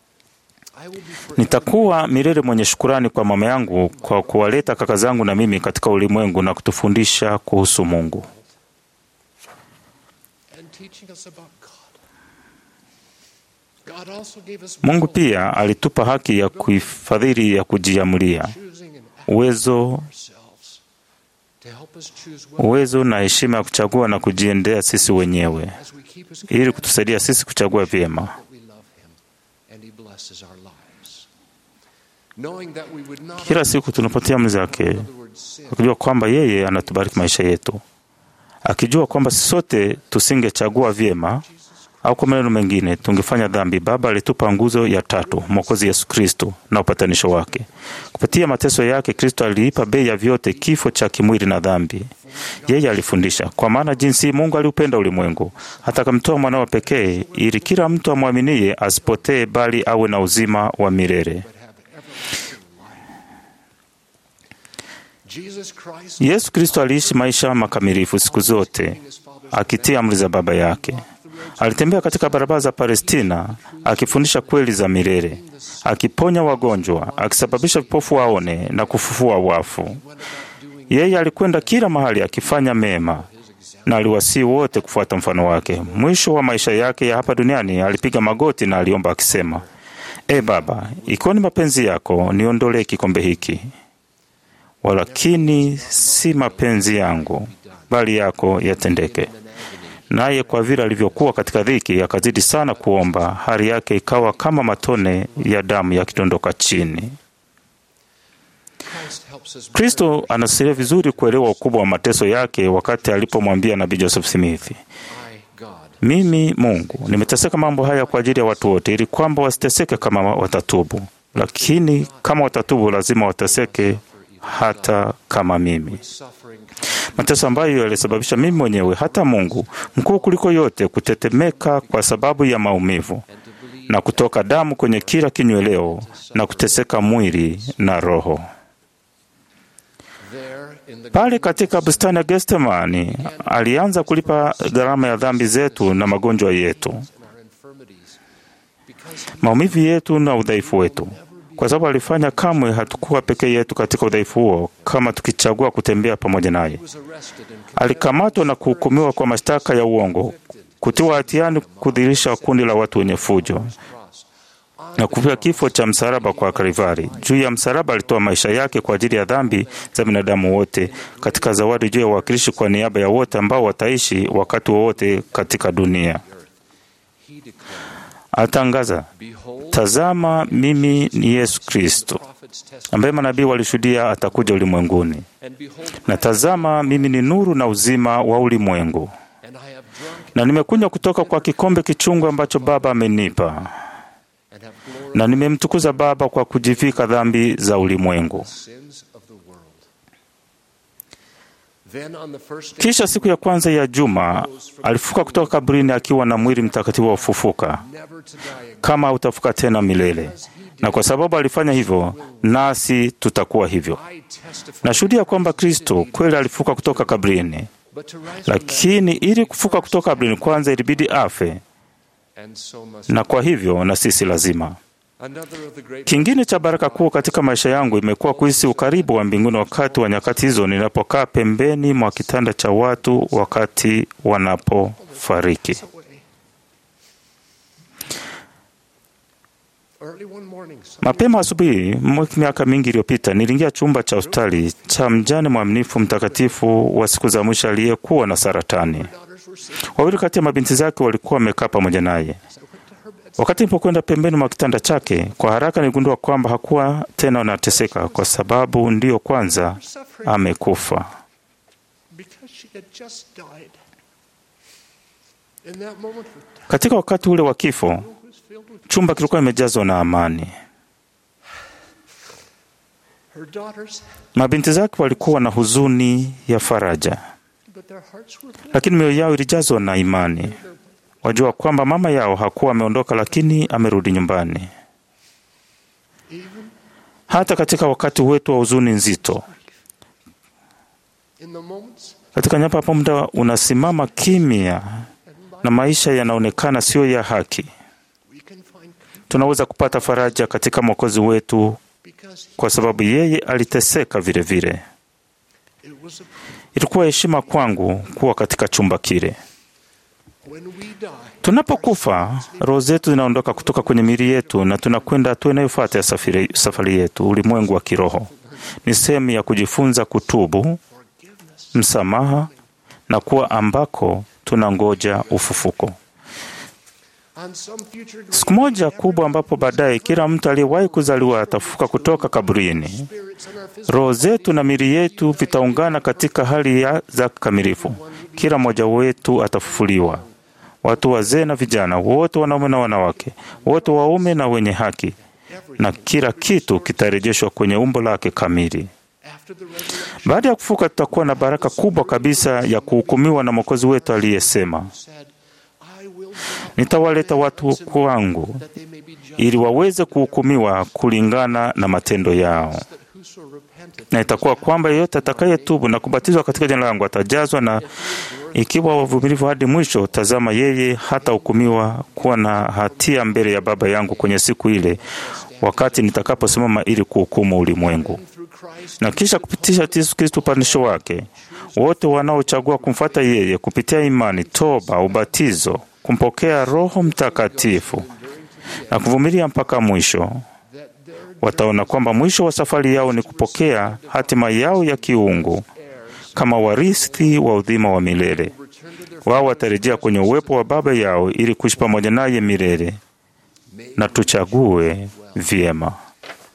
Nitakuwa milele mwenye shukurani kwa mama yangu kwa kuwaleta kaka zangu na mimi katika ulimwengu na kutufundisha kuhusu Mungu. Mungu pia alitupa haki ya kuifadhili ya kujiamulia, uwezo uwezo na heshima ya kuchagua na kujiendea sisi wenyewe ili kutusaidia sisi kuchagua vyema. Kila siku tunapotia amri zake, akijua kwamba yeye anatubariki maisha yetu, akijua kwamba sisi sote tusingechagua vyema au kwa maneno mengine tungefanya dhambi. Baba alitupa nguzo ya tatu, Mwokozi Yesu Kristo na upatanisho wake. Kupitia mateso yake, Kristo alilipa bei ya vyote, kifo cha kimwili na dhambi. Yeye alifundisha, kwa maana jinsi Mungu aliupenda ulimwengu hata akamtoa mwanawe pekee, ili kila mtu amwaminie asipotee, bali awe na uzima wa milele. Yesu Kristo aliishi maisha makamilifu siku zote, akitia amri za Baba yake. Alitembea katika barabara za Palestina akifundisha kweli za milele, akiponya wagonjwa, akisababisha vipofu waone na kufufua wafu. Yeye alikwenda kila mahali akifanya mema na aliwasihi wote kufuata mfano wake. Mwisho wa maisha yake ya hapa duniani alipiga magoti na aliomba akisema, E Baba, ikiwa ni mapenzi yako, niondolee kikombe hiki, walakini si mapenzi yangu, bali yako yatendeke. Naye kwa vile alivyokuwa katika dhiki, akazidi sana kuomba, hali yake ikawa kama matone ya damu yakidondoka chini. Kristo anasiria vizuri kuelewa ukubwa wa mateso yake wakati alipomwambia nabii Joseph Smith, mimi Mungu nimeteseka mambo haya kwa ajili ya watu wote, ili kwamba wasiteseke kama watatubu, lakini kama watatubu lazima wateseke hata kama mimi. Mateso ambayo yalisababisha mimi mwenyewe, hata Mungu mkuu kuliko yote, kutetemeka kwa sababu ya maumivu na kutoka damu kwenye kila kinyweleo na kuteseka mwili na roho. Pale katika bustani ya Getsemani alianza kulipa gharama ya dhambi zetu na magonjwa yetu, maumivu yetu na udhaifu wetu, kwa sababu alifanya kamwe hatukuwa peke yetu katika udhaifu huo, kama tukichagua kutembea pamoja naye. Alikamatwa na kuhukumiwa kwa mashtaka ya uongo, kutiwa hatiani, kudhihirisha kundi la watu wenye fujo na kupiga kifo cha msalaba kwa Kalvari. Juu ya msalaba alitoa maisha yake kwa ajili ya dhambi za binadamu wote, katika zawadi juu ya uwakilishi kwa niaba ya wote ambao wataishi wakati wowote katika dunia. Atangaza, tazama, mimi ni Yesu Kristo ambaye manabii walishuhudia atakuja ulimwenguni, na tazama, mimi ni nuru na uzima wa ulimwengu, na nimekunywa kutoka kwa kikombe kichungu ambacho Baba amenipa na nimemtukuza Baba kwa kujivika dhambi za ulimwengu. Kisha siku ya kwanza ya juma alifuka kutoka kaburini akiwa na mwili mtakatifu wa ufufuka, kama hautafuka tena milele. Na kwa sababu alifanya hivyo, nasi tutakuwa hivyo. Nashuhudia kwamba Kristo kweli alifuka kutoka kaburini, lakini ili kufuka kutoka kaburini kwanza ilibidi afe, na kwa hivyo na sisi lazima Kingine cha baraka kuu katika maisha yangu imekuwa kuhisi ukaribu wa mbinguni wakati wa nyakati hizo ninapokaa pembeni mwa kitanda cha watu wakati wanapofariki. Mapema asubuhi, miaka mingi iliyopita, niliingia chumba cha hospitali cha mjane mwaminifu mtakatifu wa siku za mwisho aliyekuwa na saratani. Wawili kati ya mabinti zake walikuwa wamekaa pamoja naye. Wakati nilipokwenda pembeni mwa kitanda chake, kwa haraka niligundua kwamba hakuwa tena anateseka, kwa sababu ndiyo kwanza amekufa. Katika wakati ule wa kifo, chumba kilikuwa imejazwa na amani. Mabinti zake walikuwa na huzuni ya faraja, lakini mioyo yao ilijazwa na imani. Wajua kwamba mama yao hakuwa ameondoka, lakini amerudi nyumbani. Hata katika wakati wetu wa huzuni nzito, katika nyapa hapo, muda unasimama kimya na maisha yanaonekana siyo ya haki, tunaweza kupata faraja katika Mwokozi wetu, kwa sababu yeye aliteseka vile vile. Ilikuwa heshima kwangu kuwa katika chumba kile. Tunapokufa, roho zetu zinaondoka kutoka kwenye miili yetu na tunakwenda hatua inayofuata ya safari, safari yetu, ulimwengu wa kiroho. Ni sehemu ya kujifunza kutubu, msamaha na kuwa ambako tunangoja ufufuko. Siku moja kubwa ambapo baadaye kila mtu aliyewahi kuzaliwa atafufuka kutoka kaburini. Roho zetu na miili yetu vitaungana katika hali ya za kikamilifu. Kila mmoja wetu atafufuliwa, watu wazee na vijana, wote wanaume na wanawake, wote waume na wenye haki, na kila kitu kitarejeshwa kwenye umbo lake kamili. Baada ya kufuka, tutakuwa na baraka kubwa kabisa ya kuhukumiwa na Mwokozi wetu aliyesema, nitawaleta watu kwangu ili waweze kuhukumiwa kulingana na matendo yao na itakuwa kwamba yeyote atakayetubu na kubatizwa katika jina langu atajazwa, na ikiwa wavumilivu hadi mwisho, tazama, yeye hatahukumiwa kuwa na hatia mbele ya Baba yangu kwenye siku ile, wakati nitakaposimama ili kuhukumu ulimwengu. Na kisha kupitisha Yesu Kristo upandisho wake, wote wanaochagua kumfuata yeye kupitia imani, toba, ubatizo, kumpokea Roho Mtakatifu na kuvumilia mpaka mwisho wataona kwamba mwisho wa safari yao ni kupokea hatima yao ya kiungu kama warithi wa udhima wa milele. Wao watarejea kwenye uwepo wa Baba yao ili kuishi pamoja naye milele. Na tuchague vyema.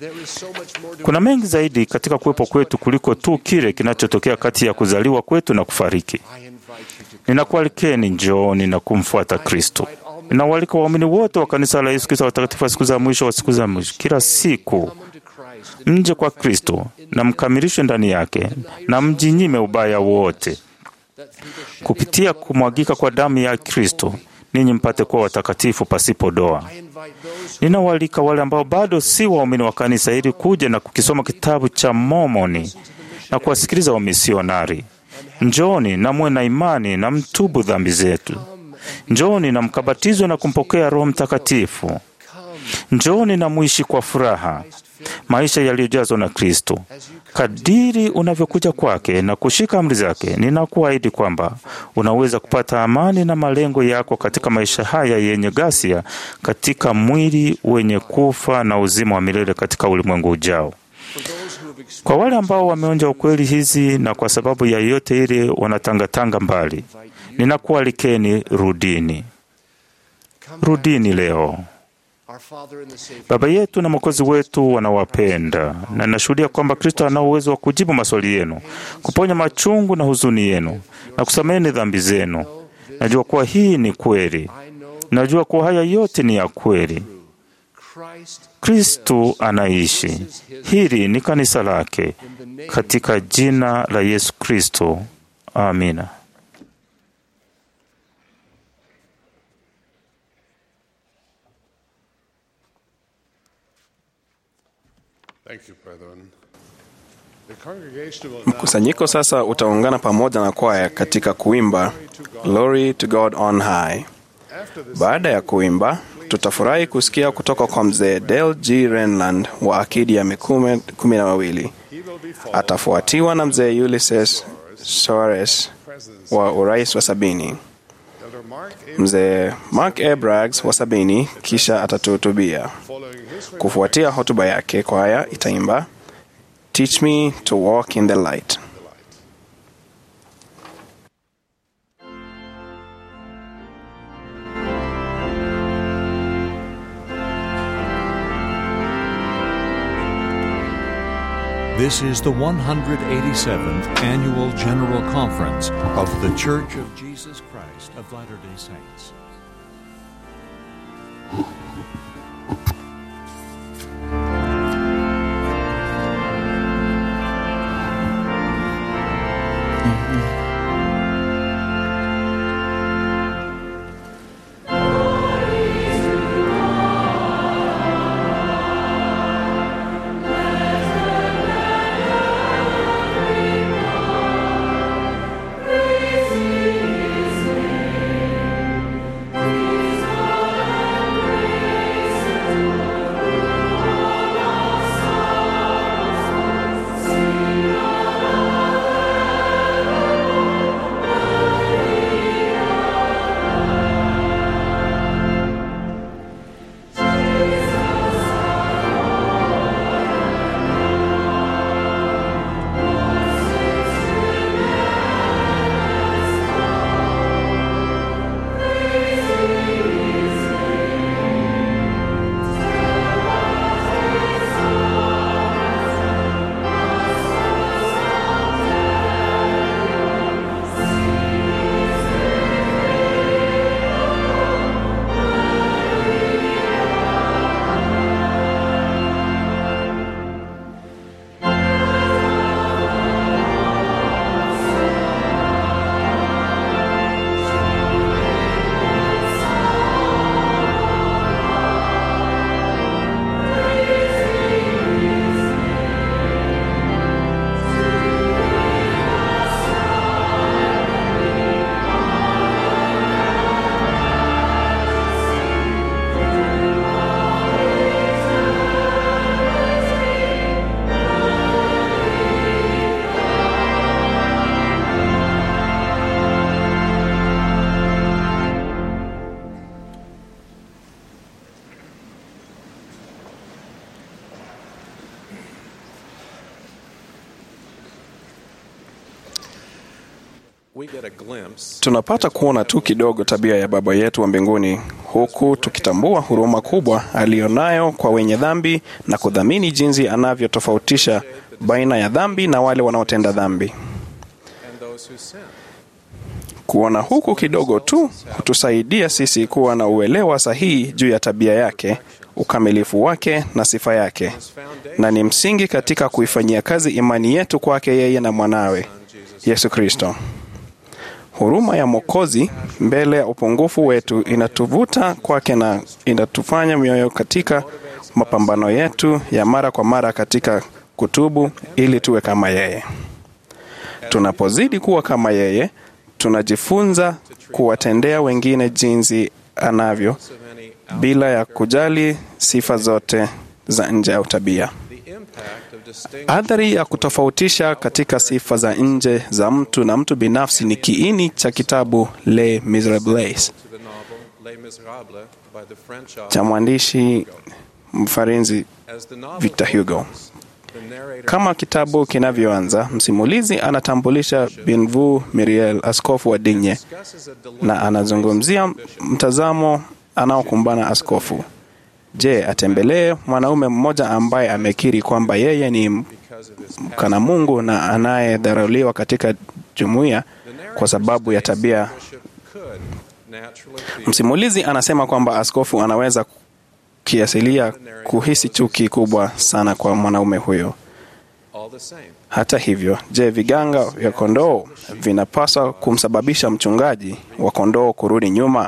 Kuna mengi zaidi katika kuwepo kwetu kuliko tu kile kinachotokea kati ya kuzaliwa kwetu na kufariki. Ninakualikeni, njooni na kumfuata Kristo. Ninawaalika waumini wote wa kanisa la Yesu Kristo watakatifu wa siku za mwisho wa siku za mwisho, kila siku mje kwa Kristo na mkamilishwe ndani yake, na mjinyime ubaya wote kupitia kumwagika kwa damu ya Kristo, ninyi mpate kuwa watakatifu pasipo doa. Ninawaalika wale ambao bado si waumini wa kanisa ili kuja na kukisoma kitabu cha Mormoni na kuwasikiliza wamisionari. Njooni na muwe na imani na mtubu dhambi zetu. Njooni na mkabatizwe na kumpokea Roho Mtakatifu. Njooni na muishi kwa furaha maisha yaliyojazwa na Kristo. Kadiri unavyokuja kwake na kushika amri zake, ninakuahidi kwamba unaweza kupata amani na malengo yako katika maisha haya yenye ghasia, katika mwili wenye kufa na uzima wa milele katika ulimwengu ujao. Kwa wale ambao wameonja ukweli hizi na kwa sababu ya yote ile wanatangatanga mbali, ninakualikeni, rudini, rudini leo. Baba yetu na Mwokozi wetu wanawapenda, na ninashuhudia kwamba Kristo anao uwezo wa kujibu maswali yenu, kuponya machungu na huzuni yenu, na kusameheni dhambi zenu. Najua kuwa hii ni kweli. Najua kuwa haya yote ni ya kweli. Kristo anaishi. Hili ni kanisa lake. Katika jina la Yesu Kristo, amina. Thank you, brethren. The congregation will now Mkusanyiko sasa utaungana pamoja na kwaya katika kuimba Glory to God on High. Baada ya kuimba, tutafurahi kusikia kutoka kwa mzee Dale G. Renland wa akidi ya mikume kumi na wawili. Atafuatiwa na mzee Ulysses Soares wa urais wa sabini, Elder Mark A. mzee Mark A. Braggs wa sabini, kisha atatuhutubia. following his Kufuatia hotuba yake, kwaya itaimba Teach me to walk in the light. This is the 187th Annual General Conference of The Church of Jesus Christ of Latter day Saints. Tunapata kuona tu kidogo tabia ya Baba yetu wa mbinguni huku tukitambua huruma kubwa aliyonayo kwa wenye dhambi na kudhamini jinsi anavyotofautisha baina ya dhambi na wale wanaotenda dhambi. Kuona huku kidogo tu hutusaidia sisi kuwa na uelewa sahihi juu ya tabia yake, ukamilifu wake na sifa yake, na ni msingi katika kuifanyia kazi imani yetu kwake yeye na mwanawe Yesu Kristo. Huruma ya Mwokozi mbele ya upungufu wetu inatuvuta kwake na inatufanya mioyo katika mapambano yetu ya mara kwa mara katika kutubu ili tuwe kama yeye. Tunapozidi kuwa kama yeye, tunajifunza kuwatendea wengine jinsi anavyo bila ya kujali sifa zote za nje au tabia. Athari ya kutofautisha katika sifa za nje za mtu na mtu binafsi ni kiini cha kitabu Les Miserables cha mwandishi mfarinzi Victor Hugo. Kama kitabu kinavyoanza, msimulizi anatambulisha Binvu Miriel, askofu wa Digne, na anazungumzia mtazamo anaokumbana askofu. Je, atembelee mwanaume mmoja ambaye amekiri kwamba yeye ni mkana Mungu na anayedharauliwa katika jumuiya kwa sababu ya tabia. Msimulizi anasema kwamba askofu anaweza kiasilia kuhisi chuki kubwa sana kwa mwanaume huyo. Hata hivyo, je, viganga vya kondoo vinapaswa kumsababisha mchungaji wa kondoo kurudi nyuma?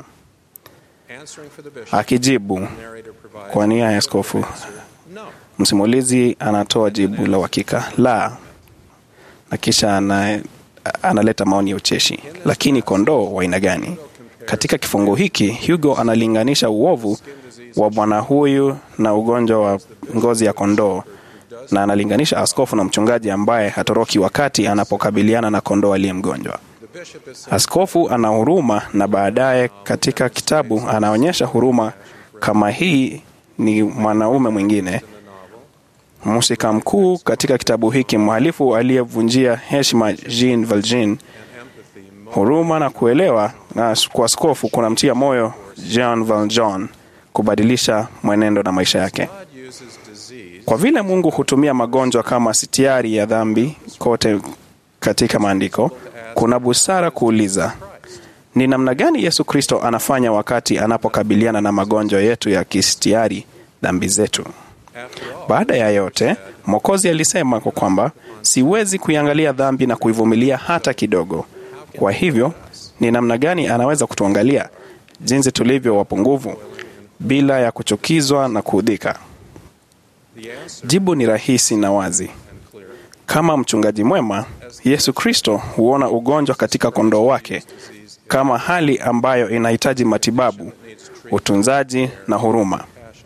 Akijibu kwa nia ya askofu, msimulizi anatoa jibu la uhakika la, na kisha ana, analeta maoni ya ucheshi. Lakini kondoo wa aina gani? Katika kifungu hiki Hugo analinganisha uovu wa bwana huyu na ugonjwa wa ngozi ya kondoo, na analinganisha askofu na mchungaji ambaye hatoroki wakati anapokabiliana na kondoo aliye mgonjwa. Askofu ana huruma na baadaye katika kitabu anaonyesha huruma kama hii ni mwanaume mwingine. Mhusika mkuu katika kitabu hiki, mhalifu aliyevunjia heshima Jean Valjean. Huruma na kuelewa na kwa askofu kunamtia moyo Jean Valjean kubadilisha mwenendo na maisha yake. Kwa vile Mungu hutumia magonjwa kama sitiari ya dhambi kote katika maandiko, kuna busara kuuliza ni namna gani Yesu Kristo anafanya wakati anapokabiliana na magonjwa yetu ya kistiari, dhambi zetu. Baada ya yote, Mwokozi alisema kwa kwamba siwezi kuiangalia dhambi na kuivumilia hata kidogo. Kwa hivyo, ni namna gani anaweza kutuangalia jinsi tulivyo wapungufu bila ya kuchukizwa na kuudhika? Jibu ni rahisi na wazi. Kama mchungaji mwema, Yesu Kristo huona ugonjwa katika kondoo wake kama hali ambayo inahitaji matibabu, utunzaji na huruma.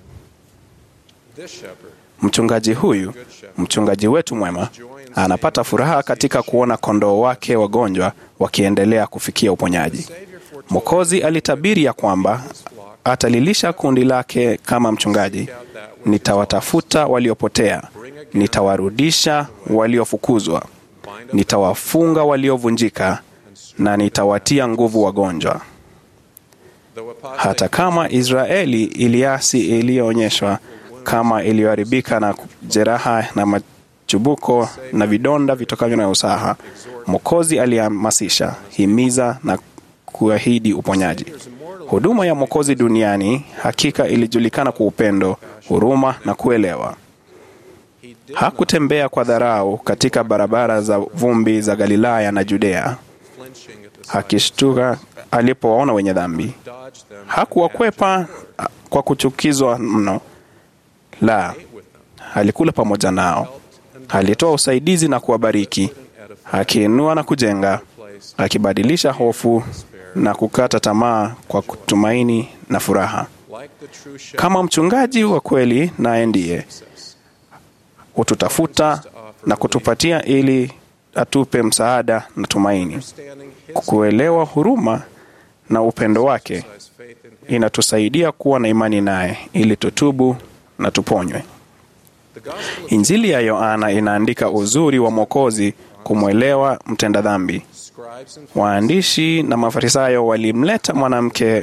Mchungaji huyu, mchungaji wetu mwema, anapata furaha katika kuona kondoo wake wagonjwa wakiendelea kufikia uponyaji. Mwokozi alitabiri ya kwamba atalilisha kundi lake kama mchungaji. Nitawatafuta waliopotea, nitawarudisha waliofukuzwa, nitawafunga waliovunjika na nitawatia nguvu wagonjwa. Hata kama Israeli iliasi iliyoonyeshwa kama iliyoharibika na jeraha na machubuko na vidonda vitokavyo na usaha, Mwokozi alihamasisha, himiza na kuahidi uponyaji. Huduma ya Mwokozi duniani hakika ilijulikana kwa upendo, huruma na kuelewa. Hakutembea kwa dharau katika barabara za vumbi za Galilaya na Judea, akishtuka alipowaona wenye dhambi. Hakuwakwepa kwa kuchukizwa mno, la, alikula pamoja nao, alitoa usaidizi na kuwabariki, akiinua na kujenga, akibadilisha hofu na kukata tamaa kwa kutumaini na furaha. Kama mchungaji wa kweli, naye ndiye hututafuta na kutupatia ili atupe msaada na tumaini. Kuelewa huruma na upendo wake inatusaidia kuwa na imani naye ili tutubu na tuponywe. Injili ya Yohana inaandika uzuri wa Mwokozi kumwelewa mtenda dhambi. Waandishi na Mafarisayo walimleta mwanamke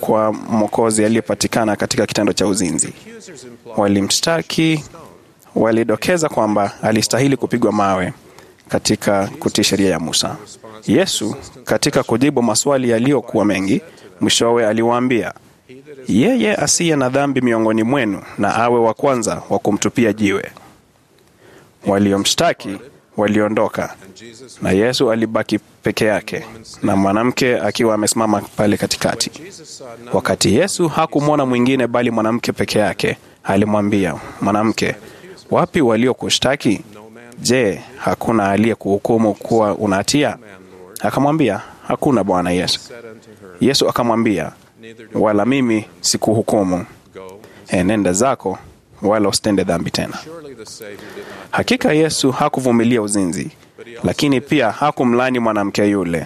kwa Mwokozi aliyepatikana katika kitendo cha uzinzi. Walimshtaki, walidokeza kwamba alistahili kupigwa mawe katika kutii sheria ya Musa. Yesu katika kujibu maswali yaliyokuwa mengi, mwishowe aliwaambia, yeye asiye na dhambi miongoni mwenu na awe wa kwanza wa kumtupia jiwe. Waliomshtaki waliondoka na Yesu alibaki peke yake na mwanamke akiwa amesimama pale katikati. Wakati Yesu hakumwona mwingine bali mwanamke peke yake, alimwambia mwanamke, wapi waliokushtaki? Je, hakuna aliyekuhukumu kuwa una hatia? Akamwambia, hakuna Bwana Yesu. Yesu akamwambia, wala mimi sikuhukumu. Enenda zako, wala usitende dhambi tena. Hakika Yesu hakuvumilia uzinzi, lakini pia hakumlani mwanamke yule.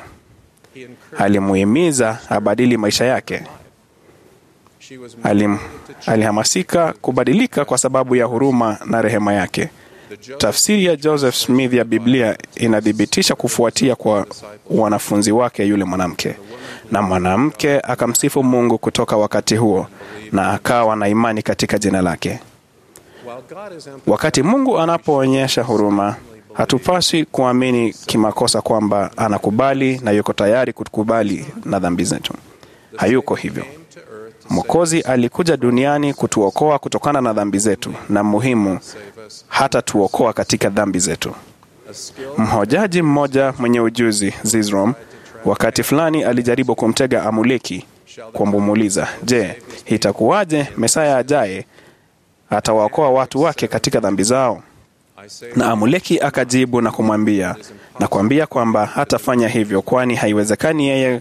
Alimuhimiza abadili maisha yake. Alim, alihamasika kubadilika kwa sababu ya huruma na rehema yake. Tafsiri ya Joseph Smith ya Biblia inathibitisha kufuatia kwa wanafunzi wake yule mwanamke, na mwanamke akamsifu Mungu kutoka wakati huo na akawa na imani katika jina lake. Wakati Mungu anapoonyesha huruma, hatupaswi kuamini kimakosa kwamba anakubali na yuko tayari kutukubali na dhambi zetu. Hayuko hivyo. Mwokozi alikuja duniani kutuokoa kutokana na dhambi zetu, na muhimu, hata tuokoa katika dhambi zetu. Mhojaji mmoja mwenye ujuzi Zizrom, wakati fulani alijaribu kumtega Amuleki kwa kumuuliza, je, itakuwaje Mesaya ajaye atawaokoa watu wake katika dhambi zao? Na Amuleki akajibu na kumwambia na kuambia kwamba hatafanya hivyo, kwani haiwezekani yeye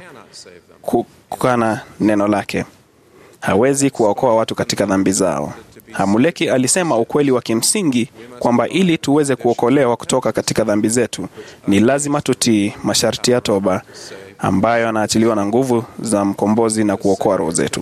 kukana neno lake. Hawezi kuwaokoa watu katika dhambi zao. Hamuleki alisema ukweli wa kimsingi kwamba ili tuweze kuokolewa kutoka katika dhambi zetu ni lazima tutii masharti ya toba ambayo anaachiliwa na nguvu za mkombozi na kuokoa roho zetu.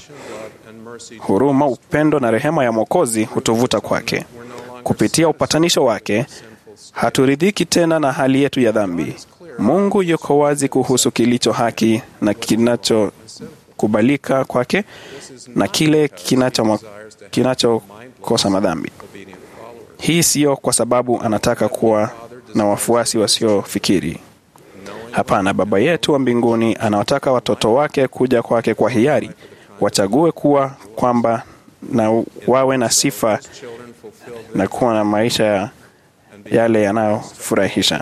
Huruma, upendo na rehema ya Mwokozi hutuvuta kwake. Kupitia upatanisho wake, haturidhiki tena na hali yetu ya dhambi. Mungu yuko wazi kuhusu kilicho haki na kinachokubalika kwake na kile kinachokosa kinacho madhambi. Hii siyo kwa sababu anataka kuwa na wafuasi wasiofikiri. Hapana, Baba yetu wa mbinguni anawataka watoto wake kuja kwake kwa hiari, wachague kuwa kwamba na wawe na sifa na kuwa na maisha yale yanayofurahisha.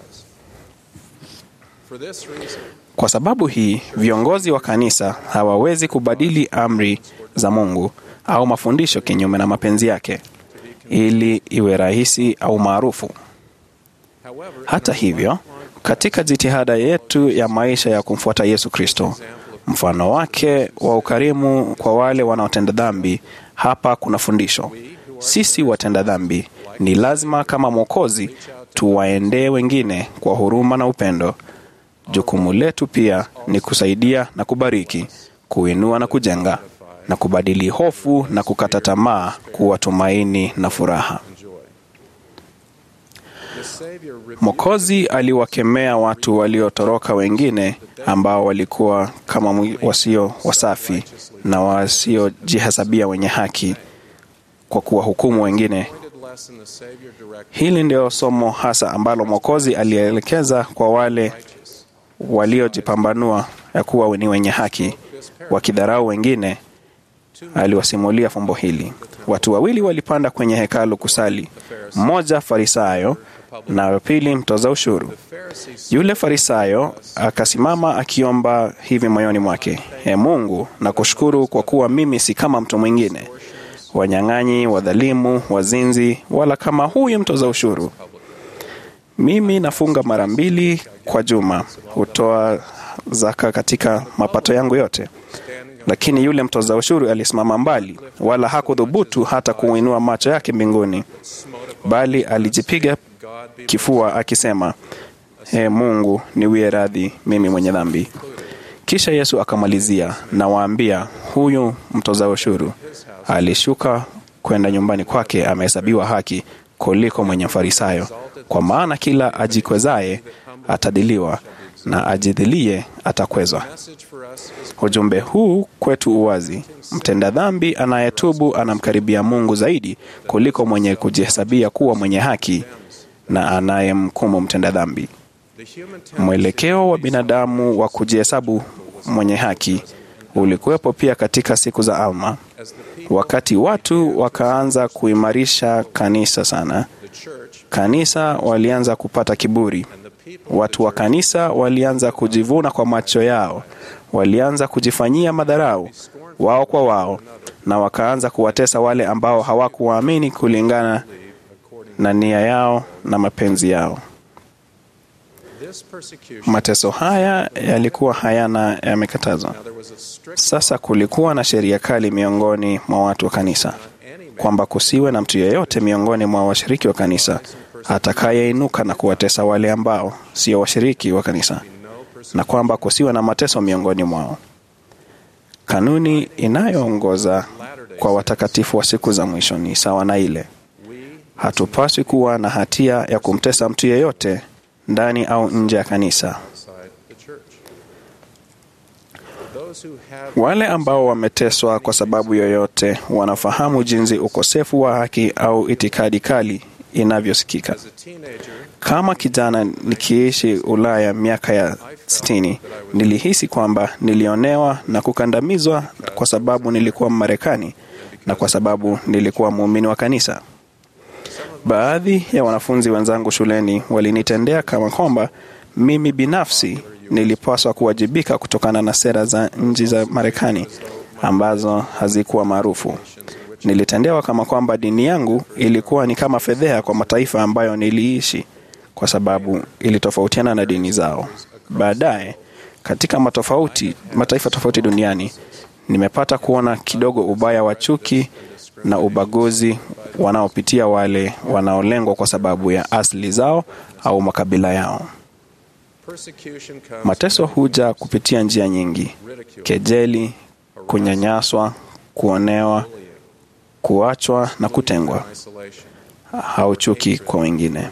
Kwa sababu hii, viongozi wa kanisa hawawezi kubadili amri za Mungu au mafundisho kinyume na mapenzi yake ili iwe rahisi au maarufu. Hata hivyo, katika jitihada yetu ya maisha ya kumfuata Yesu Kristo, mfano wake wa ukarimu kwa wale wanaotenda dhambi, hapa kuna fundisho. Sisi watenda dhambi ni lazima kama Mwokozi tuwaendee wengine kwa huruma na upendo. Jukumu letu pia ni kusaidia na kubariki, kuinua na kujenga, na kubadili hofu na kukata tamaa kuwa tumaini na furaha. Mwokozi aliwakemea watu waliotoroka wengine ambao walikuwa kama wasio wasafi na wasiojihesabia wenye haki kwa kuwahukumu wengine. Hili ndio somo hasa ambalo Mwokozi alielekeza kwa wale waliojipambanua ya kuwa ni wenye haki, wakidharau wengine. Aliwasimulia fumbo hili. Watu wawili walipanda kwenye hekalu kusali, mmoja Farisayo na pili mtoza ushuru. Yule Farisayo akasimama akiomba hivi moyoni mwake, E Mungu, nakushukuru kwa kuwa mimi si kama mtu mwingine, wanyang'anyi, wadhalimu, wazinzi, wala kama huyu mtoza ushuru. Mimi nafunga mara mbili kwa juma, hutoa zaka katika mapato yangu yote. Lakini yule mtoza ushuru alisimama mbali, wala hakudhubutu hata kuinua macho yake mbinguni, bali alijipiga kifua akisema, E Mungu, niwie radhi mimi mwenye dhambi. Kisha Yesu akamalizia, nawaambia, huyu mtoza ushuru alishuka kwenda nyumbani kwake amehesabiwa haki kuliko mwenye Farisayo. Kwa maana kila ajikwezaye atadiliwa, na ajidhilie atakwezwa. Ujumbe huu kwetu uwazi: mtenda dhambi anayetubu anamkaribia Mungu zaidi kuliko mwenye kujihesabia kuwa mwenye haki na anayemhukumu mtenda dhambi. Mwelekeo wa binadamu wa kujihesabu mwenye haki ulikuwepo pia katika siku za Alma, wakati watu wakaanza kuimarisha kanisa sana. Kanisa walianza kupata kiburi. Watu wa kanisa walianza kujivuna kwa macho yao, walianza kujifanyia madharau wao kwa wao, na wakaanza kuwatesa wale ambao hawakuwaamini kulingana na nia yao na mapenzi yao. Mateso haya yalikuwa hayana yamekatazwa. Sasa kulikuwa na sheria kali miongoni mwa watu wa kanisa kwamba kusiwe na mtu yeyote miongoni mwa washiriki wa kanisa atakayeinuka na kuwatesa wale ambao sio washiriki wa kanisa, na kwamba kusiwe na mateso miongoni mwao. Kanuni inayoongoza kwa watakatifu wa siku za mwisho ni sawa na ile: hatupaswi kuwa na hatia ya kumtesa mtu yeyote ndani au nje ya kanisa. Wale ambao wameteswa kwa sababu yoyote wanafahamu jinsi ukosefu wa haki au itikadi kali inavyosikika. Kama kijana nikiishi Ulaya miaka ya sitini, nilihisi kwamba nilionewa na kukandamizwa kwa sababu nilikuwa Mmarekani na kwa sababu nilikuwa muumini wa kanisa. Baadhi ya wanafunzi wenzangu shuleni walinitendea kama kwamba mimi binafsi nilipaswa kuwajibika kutokana na sera za nchi za Marekani ambazo hazikuwa maarufu. Nilitendewa kama kwamba dini yangu ilikuwa ni kama fedheha kwa mataifa ambayo niliishi kwa sababu ilitofautiana na dini zao. Baadaye, katika matofauti, mataifa tofauti duniani, nimepata kuona kidogo ubaya wa chuki na ubaguzi wanaopitia wale wanaolengwa kwa sababu ya asili zao au makabila yao. Mateso huja kupitia njia nyingi: kejeli, kunyanyaswa, kuonewa, kuachwa na kutengwa, au chuki kwa wengine.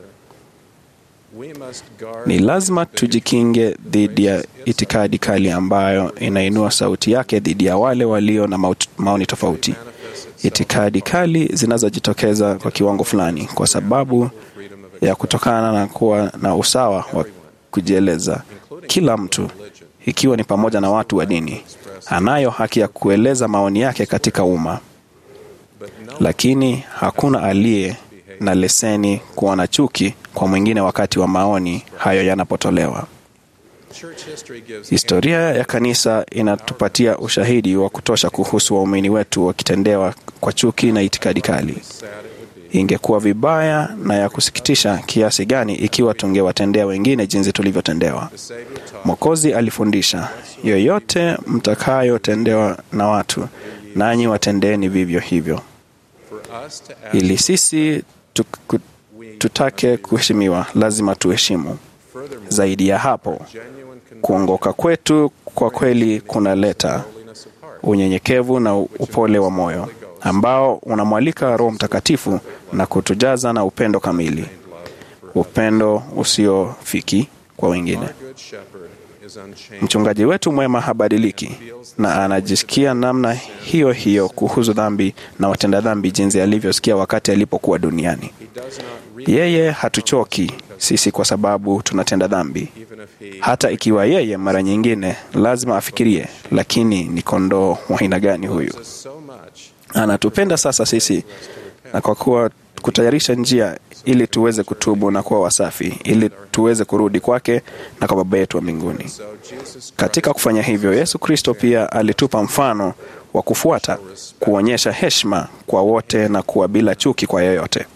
Ni lazima tujikinge dhidi ya itikadi kali ambayo inainua sauti yake dhidi ya wale walio na maoni tofauti. Itikadi kali zinazojitokeza kwa kiwango fulani kwa sababu ya kutokana na kuwa na usawa wa kujieleza. Kila mtu, ikiwa ni pamoja na watu wa dini, anayo haki ya kueleza maoni yake katika umma, lakini hakuna aliye na leseni kuwa na chuki kwa mwingine wakati wa maoni hayo yanapotolewa. Historia ya kanisa inatupatia ushahidi wa kutosha kuhusu waumini wetu wakitendewa kwa chuki na itikadi kali. Ingekuwa vibaya na ya kusikitisha kiasi gani ikiwa tungewatendea wengine jinsi tulivyotendewa. Mwokozi alifundisha, yoyote mtakayotendewa na watu, nanyi watendeeni vivyo hivyo. Ili sisi tuku, tutake kuheshimiwa, lazima tuheshimu. Zaidi ya hapo, kuongoka kwetu kwa kweli kunaleta unyenyekevu na upole wa moyo ambao unamwalika Roho Mtakatifu na kutujaza na upendo kamili, upendo usiofiki kwa wengine. Mchungaji wetu mwema habadiliki na anajisikia namna hiyo hiyo kuhusu dhambi na watenda dhambi jinsi alivyosikia wakati alipokuwa duniani. Yeye hatuchoki sisi kwa sababu tunatenda dhambi, hata ikiwa yeye mara nyingine lazima afikirie, lakini ni kondoo wa aina gani huyu? Anatupenda sasa sisi, na kwa kuwa kutayarisha njia ili tuweze kutubu na kuwa wasafi, ili tuweze kurudi kwake na kwa Baba yetu wa mbinguni. Katika kufanya hivyo, Yesu Kristo pia alitupa mfano wa kufuata, kuonyesha heshima kwa wote na kuwa bila chuki kwa yeyote.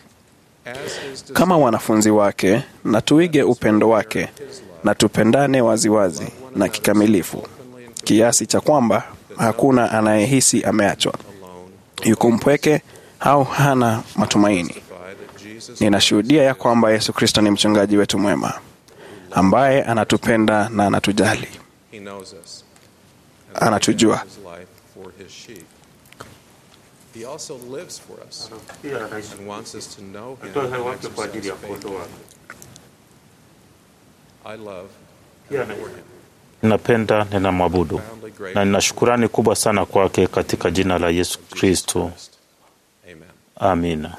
Kama wanafunzi wake, na tuige upendo wake na tupendane waziwazi wazi na kikamilifu, kiasi cha kwamba hakuna anayehisi ameachwa, yuko mpweke au hana matumaini. Ninashuhudia ya kwamba Yesu Kristo ni mchungaji wetu mwema ambaye anatupenda na anatujali, anatujua. He also lives for us and wants us to know him and exercise faith. I love Ninapenda, ninamwabudu na nina shukurani kubwa sana kwake katika jina la Yesu Kristo. Amina.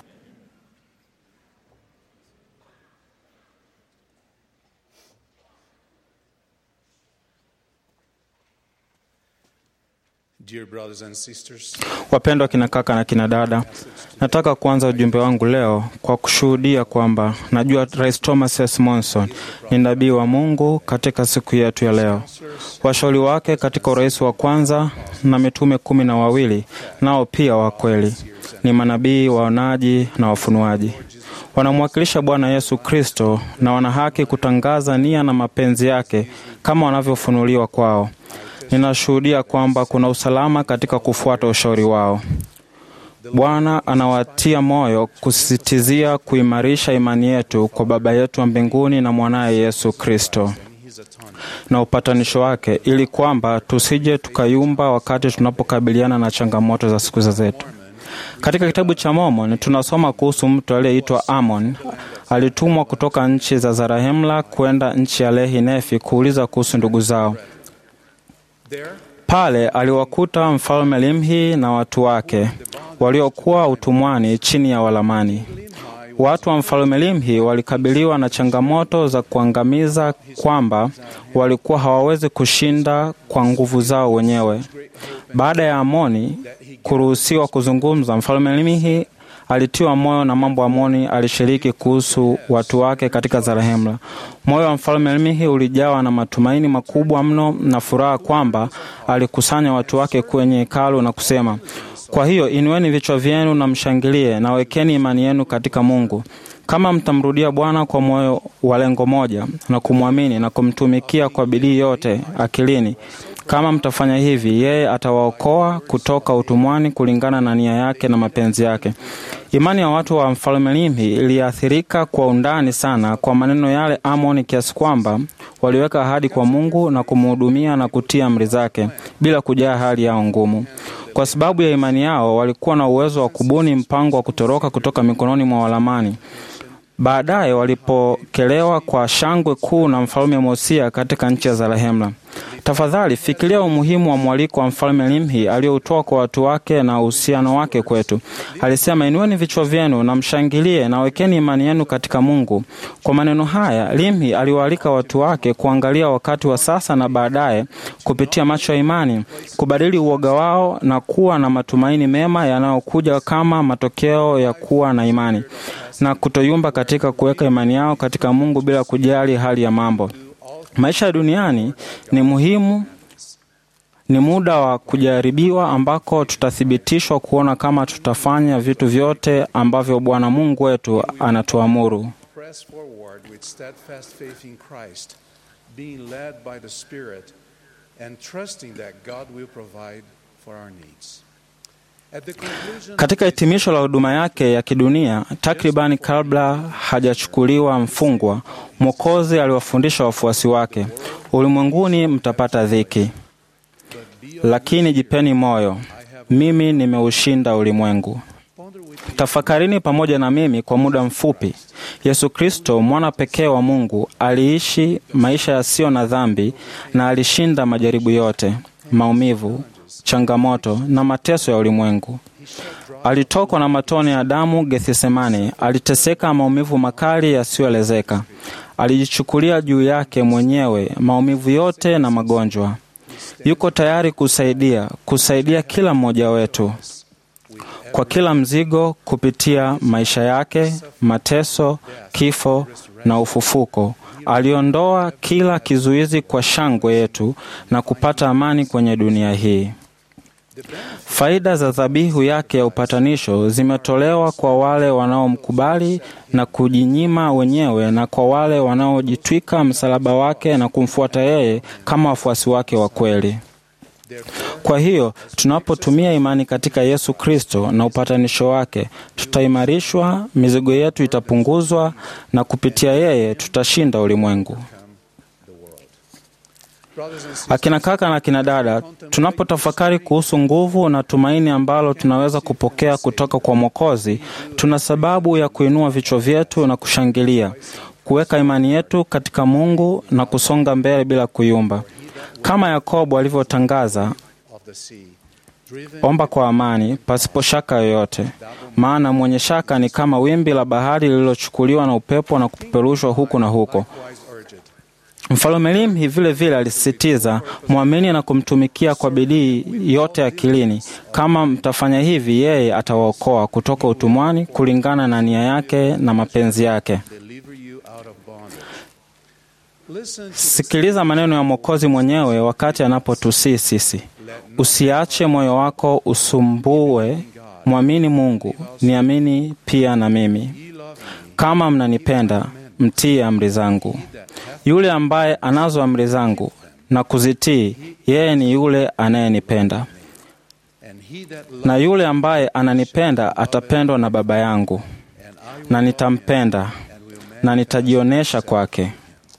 Dear brothers and sisters, Wapendwa kina kaka na kina dada, nataka kuanza ujumbe wangu leo kwa kushuhudia kwamba najua Rais Thomas S. Monson ni nabii wa Mungu katika siku yetu ya leo. Washauri wake katika urais wa kwanza na mitume kumi na wawili nao pia wa kweli ni manabii, waonaji na wafunuaji. Wanamwakilisha Bwana Yesu Kristo na wana haki kutangaza nia na mapenzi yake kama wanavyofunuliwa kwao. Ninashuhudia kwamba kuna usalama katika kufuata ushauri wao. Bwana anawatia moyo kusisitizia kuimarisha imani yetu kwa Baba yetu wa mbinguni na mwanaye Yesu Kristo na upatanisho wake, ili kwamba tusije tukayumba wakati tunapokabiliana na changamoto za siku zetu. Katika kitabu cha Mormon tunasoma kuhusu mtu aliyeitwa Amon. Alitumwa kutoka nchi za Zarahemla kwenda nchi ya Lehi Nefi kuuliza kuhusu ndugu zao. Pale aliwakuta mfalme Limhi na watu wake waliokuwa utumwani chini ya Walamani. Watu wa mfalme Limhi walikabiliwa na changamoto za kuangamiza, kwamba walikuwa hawawezi kushinda kwa nguvu zao wenyewe. Baada ya Amoni kuruhusiwa kuzungumza, mfalme Limhi alitiwa moyo na mambo Amoni alishiriki kuhusu watu wake katika Zarahemla. Moyo wa mfalme Limhi ulijawa na matumaini makubwa mno na furaha kwamba alikusanya watu wake kwenye hekalu na kusema, kwa hiyo inueni vichwa vyenu na mshangilie na wekeni imani yenu katika Mungu. Kama mtamrudia Bwana kwa moyo wa lengo moja na kumwamini na kumtumikia kwa bidii yote akilini, kama mtafanya hivi, yeye atawaokoa kutoka utumwani kulingana na nia yake na mapenzi yake. Imani ya watu wa mfalme Limhi iliathirika kwa undani sana kwa maneno yale Amoni, kiasi kwamba waliweka ahadi kwa Mungu na kumhudumia na kutia amri zake bila kujaa hali yao ngumu. Kwa sababu ya imani yao, walikuwa na uwezo wa kubuni mpango wa kutoroka kutoka mikononi mwa Walamani. Baadaye walipokelewa kwa shangwe kuu na mfalme Mosia katika nchi ya Zarahemla. Tafadhali fikiria umuhimu wa mwaliko wa mfalme Limhi aliyoutoa kwa watu wake na uhusiano wake kwetu. Alisema, inueni vichwa vyenu na mshangilie na wekeni imani yenu katika Mungu. Kwa maneno haya, Limhi aliwaalika watu wake kuangalia wakati wa sasa na baadaye, kupitia macho ya imani, kubadili uoga wao na kuwa na matumaini mema yanayokuja kama matokeo ya kuwa na imani na kutoyumba katika kuweka imani yao katika Mungu bila kujali hali ya mambo. Maisha ya duniani ni muhimu, ni muda wa kujaribiwa ambako tutathibitishwa kuona kama tutafanya vitu vyote ambavyo Bwana Mungu wetu anatuamuru. press forward with steadfast faith in Christ, being led by the Spirit, and trusting that God will provide for our needs. At the conclusion Katika hitimisho la huduma yake ya kidunia, takribani kabla hajachukuliwa mfungwa, Mwokozi aliwafundisha wafuasi wake, ulimwenguni mtapata dhiki, lakini jipeni moyo, mimi nimeushinda ulimwengu. Tafakarini pamoja na mimi kwa muda mfupi. Yesu Kristo, mwana pekee wa Mungu, aliishi maisha yasiyo na dhambi na alishinda majaribu yote, maumivu, changamoto na mateso ya ulimwengu. Alitokwa na matone ya damu Gethsemane, aliteseka maumivu makali yasiyoelezeka. Alijichukulia juu yake mwenyewe maumivu yote na magonjwa. Yuko tayari kusaidia, kusaidia kila mmoja wetu kwa kila mzigo kupitia maisha yake, mateso, kifo na ufufuko. Aliondoa kila kizuizi kwa shangwe yetu na kupata amani kwenye dunia hii. Faida za dhabihu yake ya upatanisho zimetolewa kwa wale wanaomkubali na kujinyima wenyewe na kwa wale wanaojitwika msalaba wake na kumfuata yeye kama wafuasi wake wa kweli. Kwa hiyo tunapotumia imani katika Yesu Kristo na upatanisho wake, tutaimarishwa, mizigo yetu itapunguzwa, na kupitia yeye tutashinda ulimwengu. Akina kaka na akina dada, tunapotafakari kuhusu nguvu na tumaini ambalo tunaweza kupokea kutoka kwa Mwokozi, tuna sababu ya kuinua vichwa vyetu na kushangilia, kuweka imani yetu katika Mungu na kusonga mbele bila kuyumba, kama Yakobo alivyotangaza, of the sea, driven omba kwa amani pasipo shaka yoyote, maana mwenye shaka ni kama wimbi la bahari lililochukuliwa na upepo na kupeperushwa huku na huko. likewise urged. Mfalme Limhi vile vile alisisitiza mwamini na kumtumikia kwa bidii yote akilini. Kama mtafanya hivi, yeye atawaokoa kutoka utumwani kulingana na nia yake na mapenzi yake. Deliver you out of bondage. Listen to the Sikiliza maneno ya Mwokozi mwenyewe wakati anapotusii sisi, usiache moyo wako usumbue, mwamini Mungu, niamini pia na mimi. ye love me, Kama mnanipenda, mtii amri zangu. Yule ambaye anazo amri zangu na kuzitii, yeye ni yule anayenipenda, and he that na loves yule ambaye ananipenda atapendwa na Baba yangu, and I will na nitampenda na nitajionyesha kwake.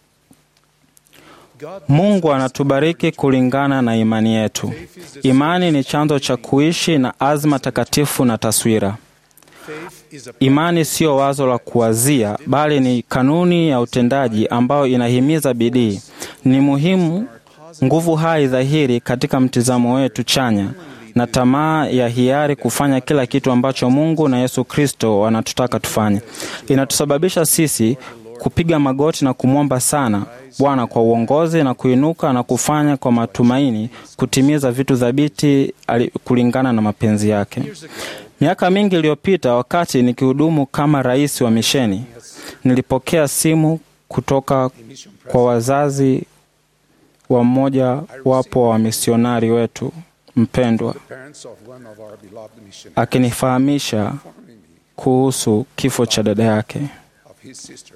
God Mungu anatubariki kulingana na imani yetu. Imani ni chanzo cha kuishi na azma takatifu na taswira. faith is a Imani siyo wazo la kuwazia, bali ni kanuni ya utendaji ambayo inahimiza bidii. Ni muhimu, nguvu hai dhahiri katika mtizamo wetu chanya na tamaa ya hiari kufanya kila kitu ambacho Mungu na Yesu Kristo wanatutaka tufanye. Inatusababisha sisi kupiga magoti na kumwomba sana Bwana kwa uongozi na kuinuka na kufanya kwa matumaini kutimiza vitu thabiti ali- kulingana na mapenzi yake. Miaka mingi iliyopita, wakati nikihudumu kama rais wa misheni, nilipokea simu kutoka kwa wazazi wa mmoja wapo wa misionari wetu mpendwa, parents of one of our beloved missionaries akinifahamisha informing me kuhusu kifo cha dada yake. of his sister.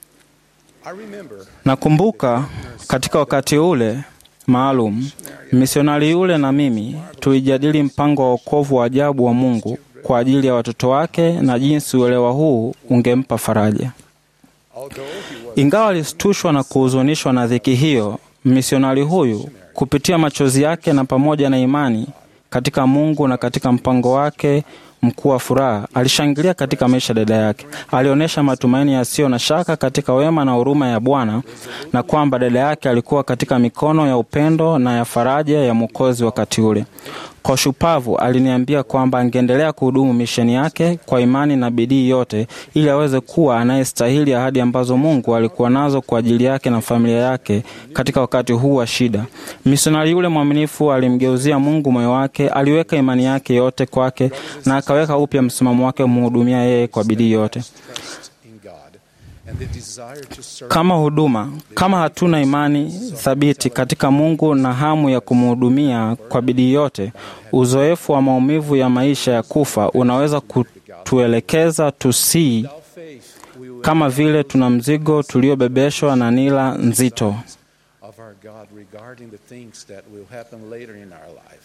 I remember Nakumbuka katika wakati ule maalum, misionari yule na mimi tulijadili mpango wa wokovu wa ajabu wa Mungu kwa ajili ya watoto wake na jinsi uelewa huu ungempa faraja. although he was Ingawa alistushwa na kuhuzunishwa na dhiki hiyo, misionari huyu kupitia machozi yake na pamoja na imani katika Mungu na katika mpango wake mkuu wa furaha, alishangilia katika maisha ya dada yake. Alionyesha matumaini yasiyo na shaka katika wema na huruma ya Bwana na kwamba dada yake alikuwa katika mikono ya upendo na ya faraja ya Mwokozi wakati ule. Kwa shupavu aliniambia kwamba angeendelea kuhudumu misheni yake kwa imani na bidii yote ili aweze kuwa anayestahili ahadi ambazo Mungu alikuwa nazo kwa ajili yake na familia yake katika wakati huu wa shida. Misionari yule mwaminifu alimgeuzia Mungu moyo wake, aliweka imani yake yote kwake na akaweka upya msimamo wake kumhudumia yeye kwa bidii yote. in God and the desire to serve Kama huduma, kama hatuna imani thabiti katika Mungu na hamu ya kumhudumia kwa bidii yote, uzoefu wa maumivu ya maisha ya kufa unaweza kutuelekeza tusii faith we will kama vile tuna mzigo tuliobebeshwa na nila nzito. of our God regarding the things that will happen later in our life.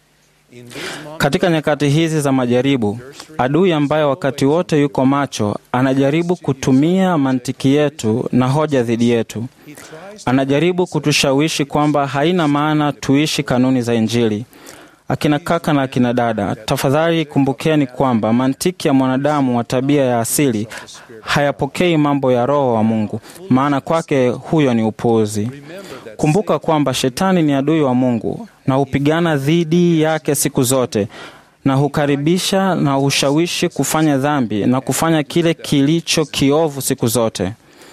In these moments Katika nyakati hizi za majaribu, adui ambaye wakati wote yuko macho anajaribu kutumia mantiki yetu na hoja dhidi yetu. he tries Anajaribu kutushawishi kwamba haina maana tuishi kanuni za Injili. Akina kaka na akina dada, tafadhali kumbukeni kwamba mantiki ya mwanadamu wa tabia ya asili hayapokei mambo ya Roho wa Mungu, maana kwake huyo ni upuuzi. Kumbuka kwamba shetani ni adui wa Mungu na hupigana dhidi yake siku zote na hukaribisha na hushawishi kufanya dhambi na kufanya kile kilicho kiovu siku zote.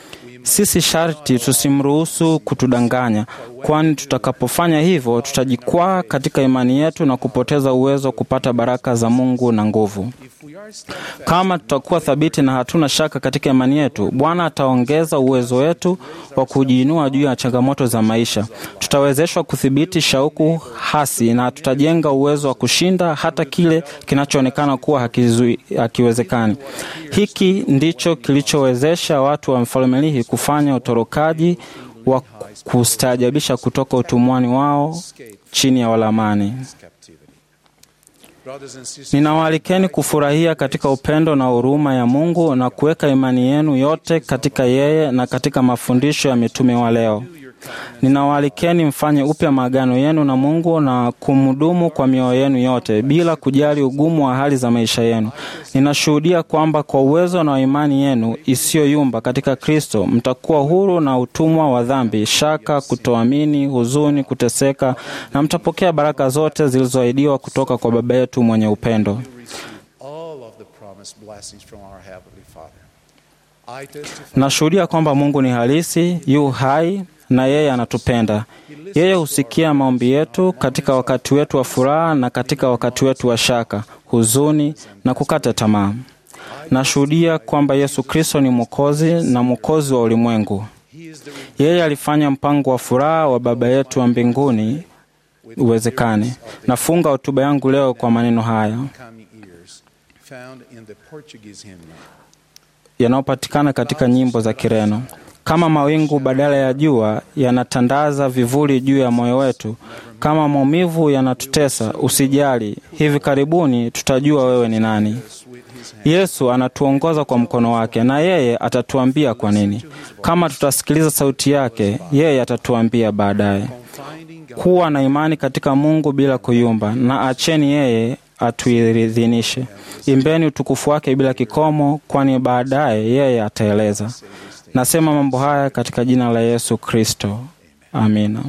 Sisi sharti tusimruhusu kutudanganya, kwani tutakapofanya hivyo tutajikwaa katika imani yetu na kupoteza uwezo wa kupata baraka za Mungu na nguvu. if we are steadfast Kama tutakuwa thabiti na hatuna shaka katika imani yetu, Bwana ataongeza uwezo wetu wa kujiinua juu ya changamoto za maisha. Tutawezeshwa kudhibiti shauku hasi na tutajenga uwezo wa kushinda hata kile kinachoonekana kuwa hakizui, hakiwezekani. Hiki ndicho kilichowezesha watu wa mfalme Lihi kufanya utorokaji wa kustaajabisha kutoka utumwani wao chini ya Walamani. captivity. Brothers and sisters, Ninawaalikeni kufurahia katika upendo na huruma ya Mungu na kuweka imani yenu yote katika yeye na katika mafundisho ya mitume wa leo. your ninawaalikeni mfanye upya maagano yenu na Mungu na kumhudumu kwa mioyo yenu yote bila kujali ugumu wa hali za maisha yenu. Ninashuhudia kwamba kwa uwezo na imani yenu isiyoyumba katika Kristo mtakuwa huru na utumwa wa dhambi, shaka, kutoamini, huzuni, kuteseka na mtapokea baraka zote zilizoahidiwa kutoka kwa Baba yetu mwenye upendo. all of the promised blessings from our Heavenly Father. I testify Nashuhudia kwamba Mungu ni halisi, yu hai na yeye anatupenda. Yeye husikia maombi yetu katika wakati wetu wa furaha na katika wakati wetu wa shaka, huzuni na kukata tamaa. Nashuhudia kwamba Yesu Kristo ni Mwokozi na Mwokozi wa ulimwengu. Yeye alifanya mpango wa furaha wa Baba yetu wa mbinguni uwezekane. Nafunga hotuba yangu leo kwa maneno haya coming ears found in the Portuguese hymnal. yanayopatikana katika nyimbo za Kireno. Kama mawingu badala ya jua yanatandaza vivuli juu ya moyo wetu, kama maumivu yanatutesa, usijali, hivi karibuni tutajua wewe ni nani. Yesu anatuongoza kwa mkono wake, na yeye atatuambia kwa nini. Kama tutasikiliza sauti yake, yeye atatuambia baadaye. Kuwa na imani katika Mungu bila kuyumba, na acheni yeye atuiridhinishe. Imbeni utukufu wake bila kikomo, kwani baadaye yeye ataeleza. Nasema mambo haya katika jina la Yesu Kristo, amina.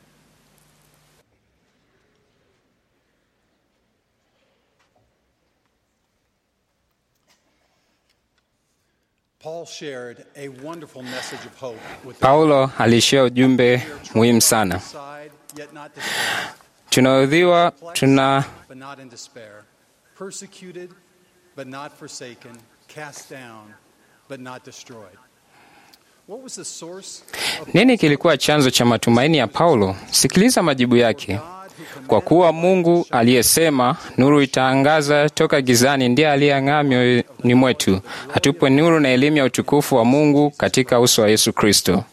Paul shared a wonderful message of hope with the Paulo alishia ujumbe muhimu sana. side, yet not despair, Tunaudhiwa, tuna but not in despair, persecuted, but not forsaken, cast down, but not destroyed. What was the source of nini kilikuwa chanzo cha matumaini ya Paulo? Sikiliza majibu yake. Kwa kuwa Mungu aliyesema nuru itaangaza toka gizani ndiye aliyeng'aa mioyoni mwetu, atupe nuru na elimu ya utukufu wa Mungu katika uso wa Yesu Kristo.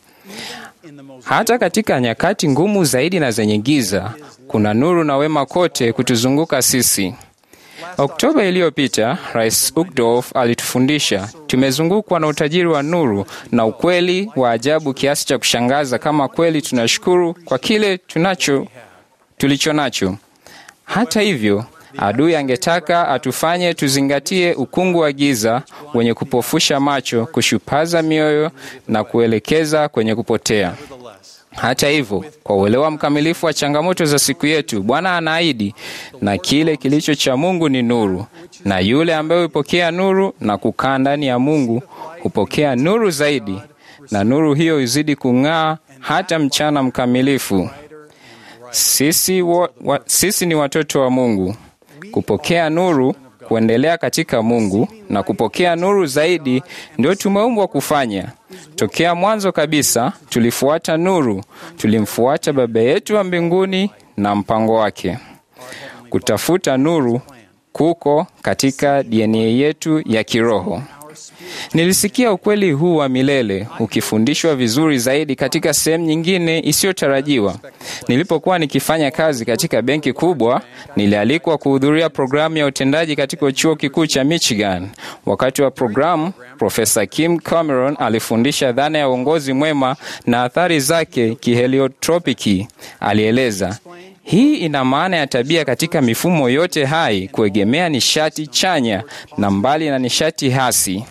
Hata katika nyakati ngumu zaidi na zenye giza, kuna nuru na wema kote kutuzunguka sisi. Oktoba iliyopita, Rais Uckdorf alitufundisha tumezungukwa na utajiri wa nuru na ukweli wa ajabu kiasi cha kushangaza, kama kweli tunashukuru kwa kile tunacho tulicho nacho. Hata hivyo, adui angetaka atufanye tuzingatie ukungu wa giza wenye kupofusha macho, kushupaza mioyo na kuelekeza kwenye kupotea. Hata hivyo, kwa uelewa mkamilifu wa changamoto za siku yetu, Bwana anaahidi, na kile kilicho cha Mungu ni nuru, na yule ambaye hupokea nuru na kukaa ndani ya Mungu hupokea nuru zaidi, na nuru hiyo izidi kung'aa hata mchana mkamilifu. Sisi, wa, wa, sisi ni watoto wa Mungu. Kupokea nuru, kuendelea katika Mungu na kupokea nuru zaidi ndio tumeumbwa kufanya. Tokea mwanzo kabisa tulifuata nuru, tulimfuata Baba yetu wa mbinguni na mpango wake. Kutafuta nuru kuko katika DNA yetu ya kiroho. Nilisikia ukweli huu wa milele ukifundishwa vizuri zaidi katika sehemu nyingine isiyotarajiwa. Nilipokuwa nikifanya kazi katika benki kubwa, nilialikwa kuhudhuria programu ya utendaji katika chuo kikuu cha Michigan. Wakati wa programu, Profesa Kim Cameron alifundisha dhana ya uongozi mwema na athari zake kiheliotropiki. Alieleza hii ina maana ya tabia katika mifumo yote hai kuegemea nishati chanya na mbali na nishati hasi,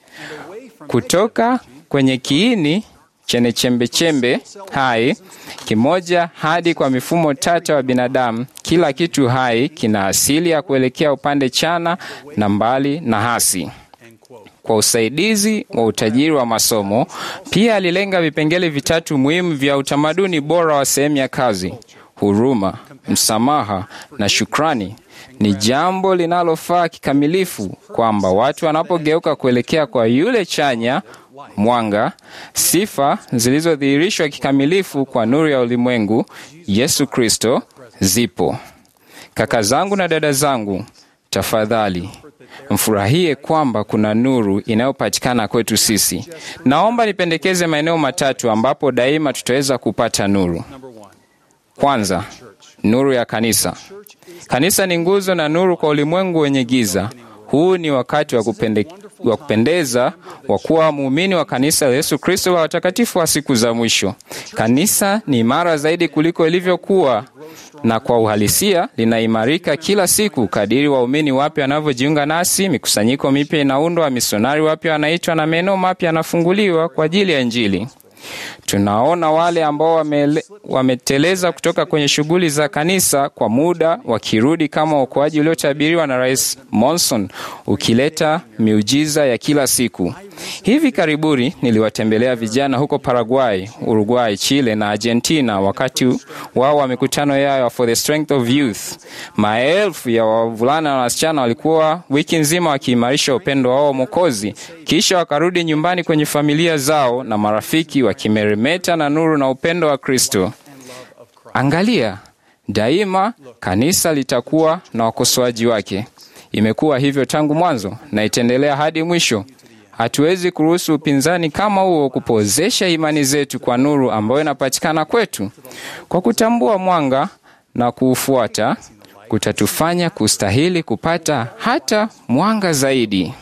kutoka kwenye kiini chenye chembechembe hai kimoja hadi kwa mifumo tata wa binadamu. Kila kitu hai kina asili ya kuelekea upande chana na mbali na hasi. Kwa usaidizi wa utajiri wa masomo, pia alilenga vipengele vitatu muhimu vya utamaduni bora wa sehemu ya kazi: huruma, msamaha na shukrani. Ni jambo linalofaa kikamilifu kwamba watu wanapogeuka kuelekea kwa yule chanya mwanga, sifa zilizodhihirishwa kikamilifu kwa nuru ya ulimwengu, Yesu Kristo, zipo. Kaka zangu na dada zangu, tafadhali mfurahie kwamba kuna nuru inayopatikana kwetu sisi. Naomba nipendekeze maeneo matatu ambapo daima tutaweza kupata nuru. Kwanza, nuru ya kanisa. Kanisa ni nguzo na nuru kwa ulimwengu wenye giza. Huu ni wakati wa, kupende, wa kupendeza wa kuwa muumini wa kanisa la Yesu Kristo la watakatifu wa siku za mwisho. Kanisa ni imara zaidi kuliko ilivyokuwa na kwa uhalisia linaimarika kila siku kadiri waumini wapya wanavyojiunga nasi. Mikusanyiko mipya inaundwa, misionari wapya wanaitwa na maeneo mapya yanafunguliwa kwa ajili ya Injili. Tunaona wale ambao wamele, wameteleza kutoka kwenye shughuli za kanisa kwa muda wakirudi kama uokoaji uliotabiriwa na Rais Monson ukileta miujiza ya kila siku. Hivi karibuni niliwatembelea vijana huko Paraguay, Uruguay, Chile na Argentina wakati wao wa mikutano yao for the strength of youth. Maelfu ya wavulana na wasichana walikuwa wiki nzima wakiimarisha upendo wao Mwokozi, kisha wakarudi nyumbani kwenye familia zao na marafiki wakimeremeta na nuru na upendo wa Kristo. Angalia, daima kanisa litakuwa na wakosoaji wake. Imekuwa hivyo tangu mwanzo na itaendelea hadi mwisho. Hatuwezi kuruhusu upinzani kama huo kupozesha imani zetu kwa nuru ambayo inapatikana kwetu. Kwa kutambua mwanga na kuufuata, kutatufanya kustahili kupata hata mwanga zaidi.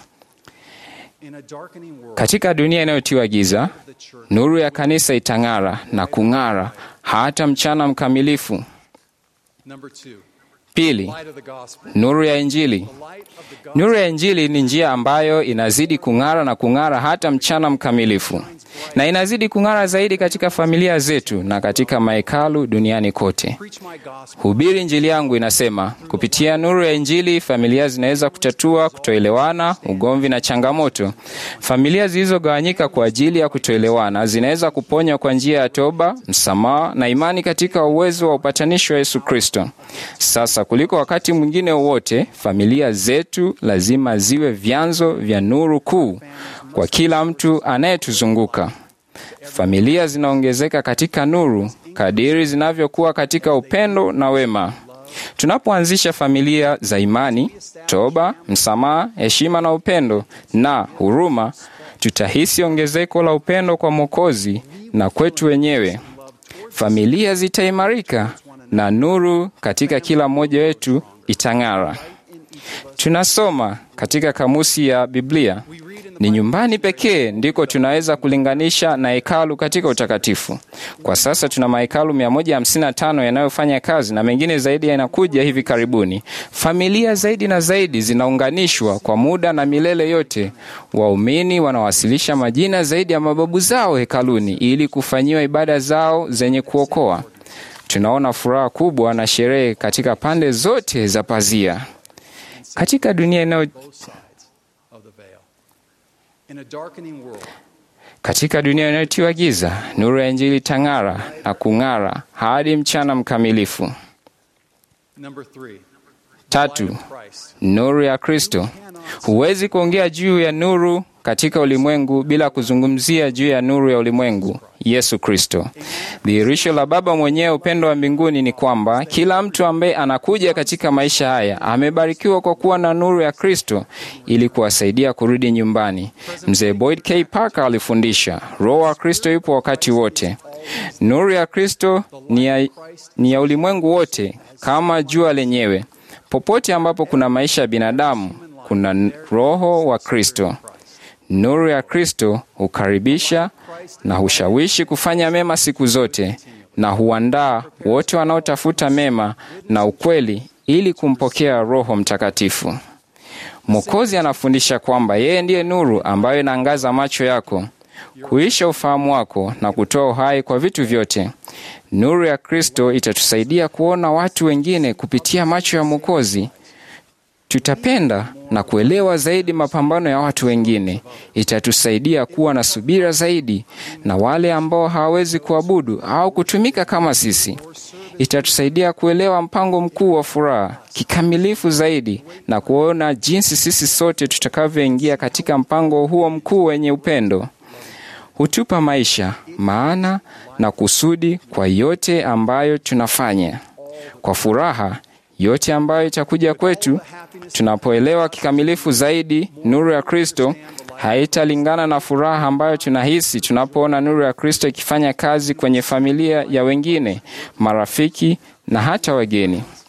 Katika dunia inayotiwa giza, nuru ya kanisa itang'ara na kung'ara hata mchana mkamilifu. Pili, nuru ya Injili. Nuru ya Injili ni njia ambayo inazidi kung'ara na kung'ara hata mchana mkamilifu, na inazidi kung'ara zaidi katika familia zetu na katika mahekalu duniani kote. Hubiri Injili yangu inasema, kupitia nuru ya Injili familia zinaweza kutatua kutoelewana, ugomvi na changamoto. Familia zilizogawanyika kwa ajili ya kutoelewana zinaweza kuponywa kwa njia ya toba, msamaha na imani katika uwezo wa upatanisho wa Yesu Kristo. Sasa kuliko wakati mwingine wowote, familia zetu lazima ziwe vyanzo vya nuru kuu kwa kila mtu anayetuzunguka. Familia zinaongezeka katika nuru kadiri zinavyokuwa katika upendo na wema. Tunapoanzisha familia za imani, toba, msamaha, heshima na upendo na huruma, tutahisi ongezeko la upendo kwa Mwokozi na kwetu wenyewe. Familia zitaimarika na nuru katika kila mmoja wetu itang'ara. Tunasoma katika kamusi ya Biblia, ni nyumbani pekee ndiko tunaweza kulinganisha na hekalu katika utakatifu. Kwa sasa tuna mahekalu 155 yanayofanya kazi na mengine zaidi yanakuja hivi karibuni. Familia zaidi na zaidi zinaunganishwa kwa muda na milele yote. Waumini wanawasilisha majina zaidi ya mababu zao hekaluni ili kufanyiwa ibada zao zenye kuokoa. Tunaona furaha kubwa na sherehe katika pande zote za pazia. Katika dunia inayo katika dunia inayotiwa giza, nuru ya Injili tang'ara na kung'ara hadi mchana mkamilifu. Tatu, nuru ya Kristo. Huwezi kuongea juu ya nuru katika ulimwengu bila kuzungumzia juu ya nuru ya ulimwengu, Yesu Kristo. Dhihirisho la Baba mwenyewe, upendo wa mbinguni, ni kwamba kila mtu ambaye anakuja katika maisha haya amebarikiwa kwa kuwa na nuru ya Kristo ili kuwasaidia kurudi nyumbani. Mzee Boyd K. Parker alifundisha, Roho wa Kristo yupo wakati wote. Nuru ya Kristo ni ya, ni ya ulimwengu wote kama jua lenyewe. Popote ambapo kuna maisha ya binadamu, kuna Roho wa Kristo. Nuru ya Kristo hukaribisha na hushawishi kufanya mema siku zote na huandaa wote wanaotafuta mema na ukweli ili kumpokea Roho Mtakatifu. Mwokozi anafundisha kwamba yeye ndiye nuru ambayo inaangaza macho yako, kuisha ufahamu wako na kutoa uhai kwa vitu vyote. Nuru ya Kristo itatusaidia kuona watu wengine kupitia macho ya Mwokozi. Tutapenda na kuelewa zaidi mapambano ya watu wengine. Itatusaidia kuwa na subira zaidi na wale ambao hawawezi kuabudu au kutumika kama sisi. Itatusaidia kuelewa mpango mkuu wa furaha kikamilifu zaidi na kuona jinsi sisi sote tutakavyoingia katika mpango huo mkuu wenye upendo. Hutupa maisha, maana na kusudi kwa yote ambayo tunafanya. Kwa furaha yote ambayo itakuja kwetu tunapoelewa kikamilifu zaidi nuru ya Kristo haitalingana na furaha ambayo tunahisi tunapoona nuru ya Kristo ikifanya kazi kwenye familia ya wengine, marafiki na hata wageni.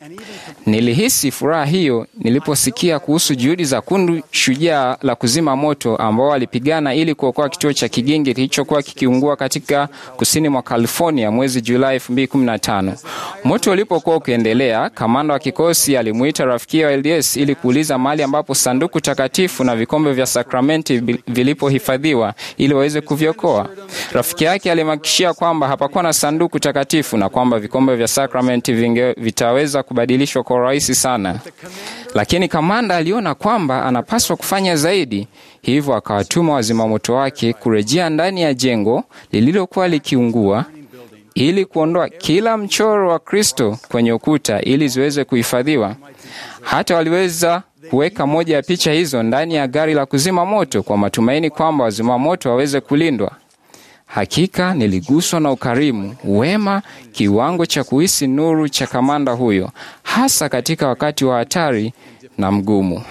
Nilihisi furaha hiyo niliposikia kuhusu juhudi za kundi shujaa la kuzima moto ambao walipigana ili kuokoa kituo cha Kigingi kilichokuwa kikiungua katika kusini mwa California mwezi Julai 2015. Moto ulipokuwa ukiendelea, kamanda wa kikosi alimuita rafiki wa LDS ili kuuliza mahali ambapo sanduku takatifu na vikombe vya sakramenti vilipohifadhiwa ili waweze kuviokoa. Rafiki yake alimhakikishia kwamba hapakuwa na sanduku takatifu na kwamba vikombe vya sakramenti vinge, vitaweza kubadilishwa kwa urahisi sana, lakini kamanda aliona kwamba anapaswa kufanya zaidi, hivyo akawatuma wazimamoto wake kurejea ndani ya jengo lililokuwa likiungua ili kuondoa kila mchoro wa Kristo kwenye ukuta ili ziweze kuhifadhiwa. Hata waliweza kuweka moja ya picha hizo ndani ya gari la kuzima moto kwa matumaini kwamba wazima moto waweze kulindwa. Hakika niliguswa na ukarimu, wema, kiwango cha kuhisi nuru cha kamanda huyo, hasa katika wakati wa hatari na mgumu.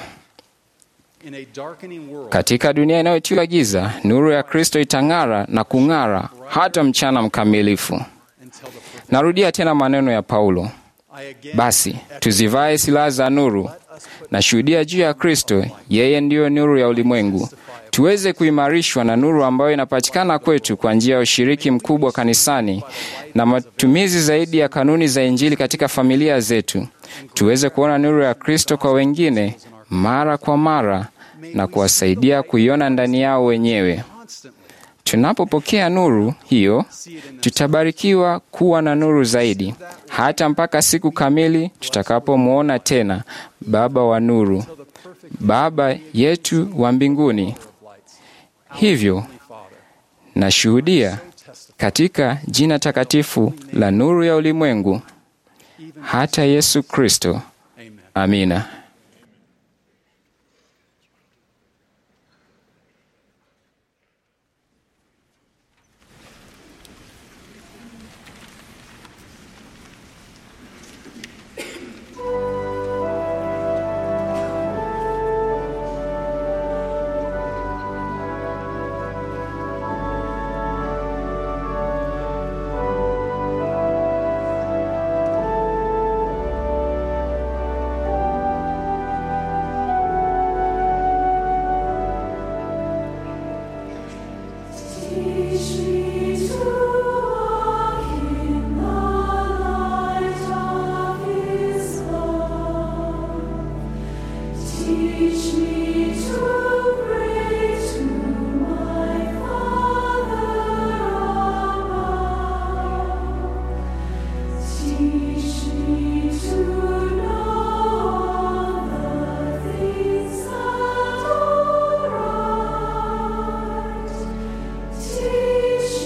Katika dunia inayotiwa giza, nuru ya Kristo itang'ara na kung'ara hata mchana mkamilifu. Narudia tena maneno ya Paulo, basi tuzivae silaha za nuru na shuhudia juu ya Kristo, yeye ndiyo nuru ya ulimwengu, tuweze kuimarishwa na nuru ambayo inapatikana kwetu kwa njia ya ushiriki mkubwa kanisani na matumizi zaidi ya kanuni za Injili katika familia zetu, tuweze kuona nuru ya Kristo kwa wengine mara kwa mara na kuwasaidia kuiona ndani yao wenyewe. Tunapopokea nuru hiyo, tutabarikiwa kuwa na nuru zaidi, hata mpaka siku kamili tutakapomwona tena Baba wa nuru, Baba yetu wa mbinguni. Hivyo nashuhudia katika jina takatifu la nuru ya ulimwengu, hata Yesu Kristo. Amina. Teach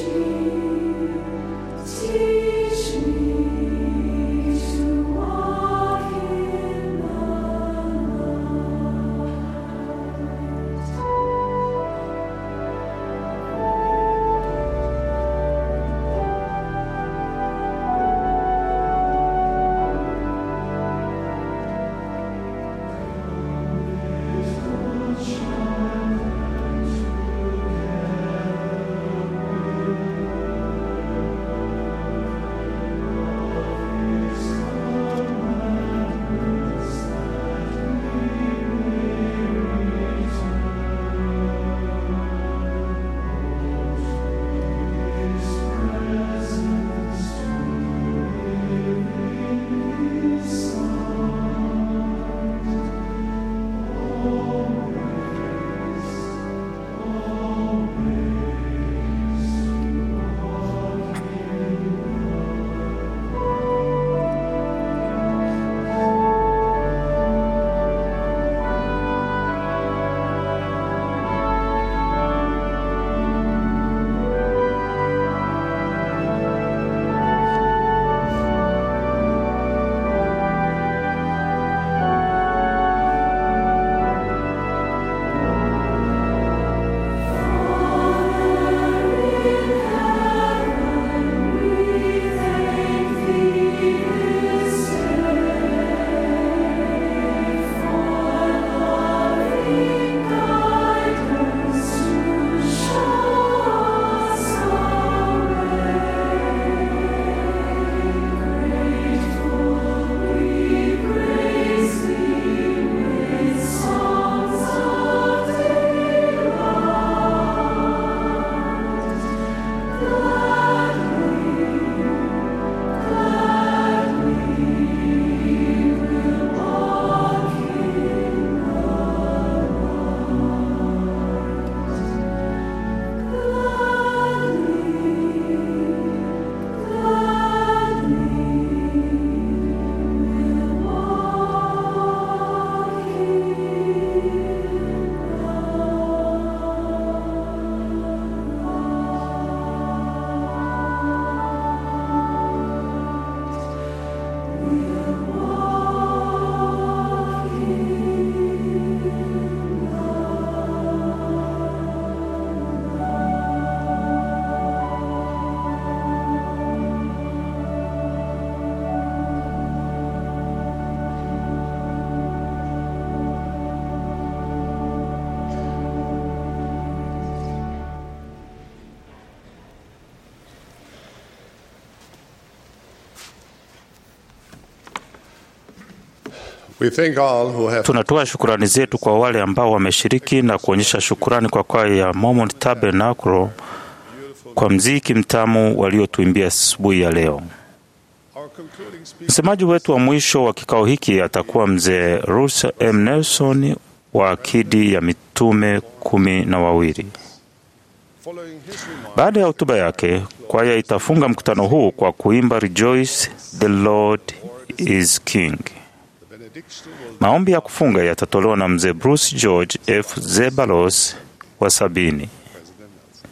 We thank all who have Tunatoa shukurani zetu kwa wale ambao wameshiriki na kuonyesha shukurani kwa kwaya ya Mormon Tabernacle kwa mziki mtamu waliotuimbia asubuhi ya leo. our concluding speaker. Msemaji wetu wa mwisho wa kikao hiki atakuwa mzee Russell M. Nelson wa akidi ya mitume kumi na wawili. Following his remarks, Baada ya hotuba yake, kwaya itafunga mkutano huu kwa kuimba Rejoice the Lord is King. the benediction will Maombi ya kufunga yatatolewa na mzee Bruce George F. Zebalos wa sabini. President Nelson.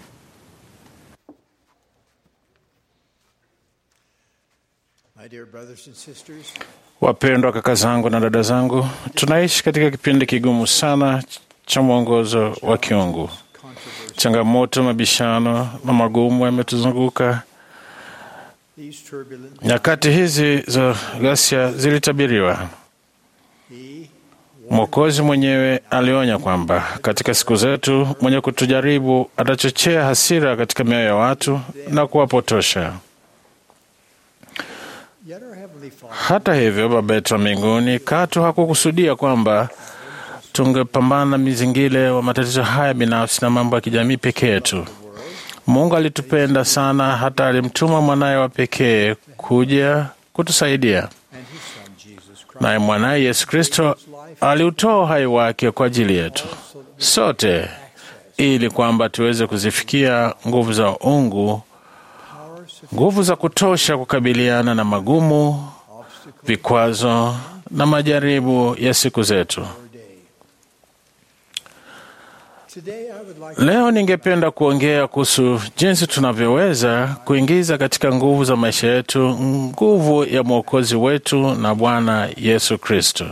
My dear brothers and sisters, Wapendwa kaka zangu na dada zangu, tunaishi katika kipindi kigumu sana cha mwongozo wa kiungu. Changamoto, mabishano na magumu yametuzunguka. these turbulent, Nyakati hizi za ghasia zilitabiriwa. He Mwokozi mwenyewe alionya kwamba katika siku zetu mwenye kutujaribu atachochea hasira katika mioyo ya watu na kuwapotosha. Yet our Heavenly Father Hata hivyo, Baba yetu wa mbinguni katu hakukusudia kwamba tungepambana na mizingile wa matatizo haya binafsi na mambo ya kijamii peke yetu. Mungu alitupenda sana hata alimtuma mwanaye wa pekee kuja kutusaidia, and His Son Jesus Christ naye mwanaye Yesu Kristo aliutoa uhai wake kwa ajili yetu sote, ili kwamba tuweze kuzifikia nguvu za uungu, power sufficient nguvu za kutosha kukabiliana na magumu, vikwazo na majaribu ya siku zetu. our day. Today I would like Leo ningependa kuongea kuhusu jinsi tunavyoweza kuingiza katika nguvu za maisha yetu nguvu ya Mwokozi wetu na Bwana Yesu Kristo.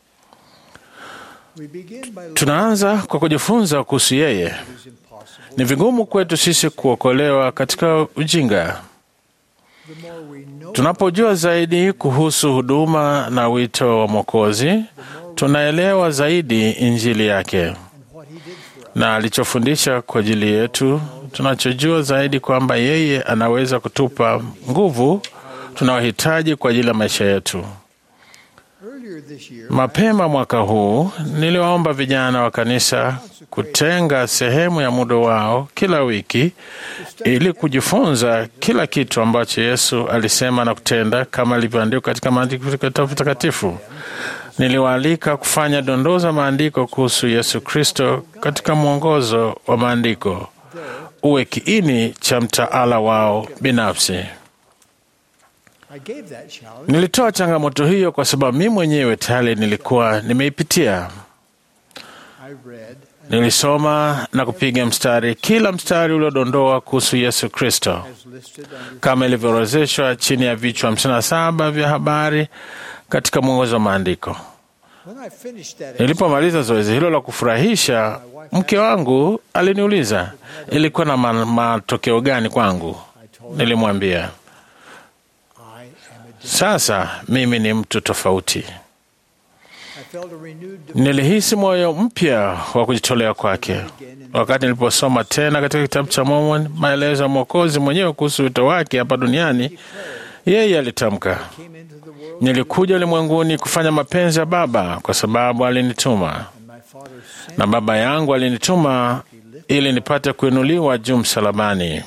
we begin by looking Tunaanza kwa kujifunza kuhusu yeye. at what is impossible. Ni vigumu kwetu sisi kuokolewa katika ujinga. The more we know Tunapojua zaidi kuhusu huduma na wito wa Mwokozi, tunaelewa zaidi Injili yake and what He did for us, na alichofundisha kwa ajili yetu. Tunachojua zaidi kwamba yeye anaweza kutupa nguvu tunayohitaji kwa ajili ya maisha yetu. earlier this year, Mapema mwaka huu niliwaomba vijana wa kanisa kutenga sehemu ya muda wao kila wiki ili kujifunza kila kitu ambacho Yesu alisema na kutenda kama ilivyoandikwa katika maandiko takatifu. Niliwaalika kufanya dondoo za maandiko kuhusu Yesu Kristo katika mwongozo wa maandiko uwe kiini cha mtaala wao binafsi. I gave that challenge Nilitoa changamoto hiyo kwa sababu mimi mwenyewe tayari nilikuwa nimeipitia. I read and Nilisoma na kupiga mstari kila mstari uliodondoa kuhusu Yesu Kristo as listed under kama ilivyoorodheshwa chini ya vichwa 57 vya habari katika mwongozo wa maandiko. when I finished that Nilipomaliza zoezi hilo la kufurahisha, mke wangu aliniuliza ilikuwa na ma- matokeo gani kwangu. Nilimwambia I am a different. sasa mimi ni mtu tofauti. I felt a renewed Nilihisi moyo mpya wa kujitolea kwake wakati niliposoma tena katika kitabu cha Mormon maelezo ya Mwokozi mwenyewe kuhusu wito wake hapa duniani. Yeye alitamka, came into the world nilikuja ulimwenguni kufanya mapenzi ya Baba kwa sababu alinituma, and my Father sent na Baba yangu alinituma ili nipate kuinuliwa juu msalabani.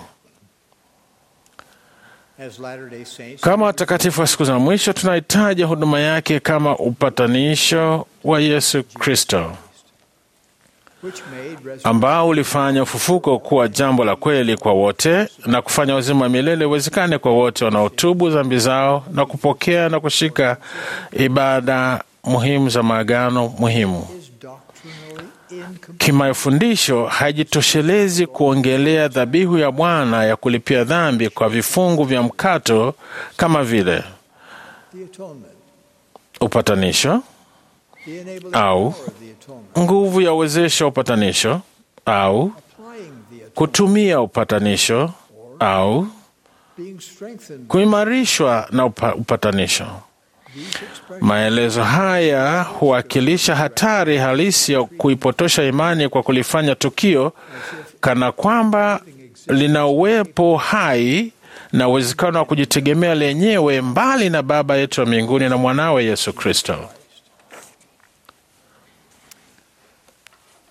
as Latter-day Saints Kama watakatifu wa siku za mwisho, tunahitaji huduma yake kama upatanisho wa Yesu Kristo which made resurrection ambao ulifanya ufufuko kuwa jambo la kweli kwa wote na kufanya uzima wa milele uwezekane kwa wote wanaotubu dhambi zao na kupokea na kushika ibada muhimu za maagano muhimu. is doctrinally incomplete. Kimafundisho haijitoshelezi kuongelea dhabihu ya Bwana ya kulipia dhambi kwa vifungu vya mkato kama vile The atonement, upatanisho, the enabling Au. power of the atonement, nguvu ya uwezesho wa upatanisho au applying the atonement, kutumia upatanisho au being strengthened by kuimarishwa na upa, upatanisho. these expressions. Maelezo haya huwakilisha hatari halisi ya kuipotosha imani kwa kulifanya tukio kana kwamba lina uwepo hai na uwezekano wa kujitegemea lenyewe mbali na Baba yetu wa mbinguni na mwanawe Yesu Kristo.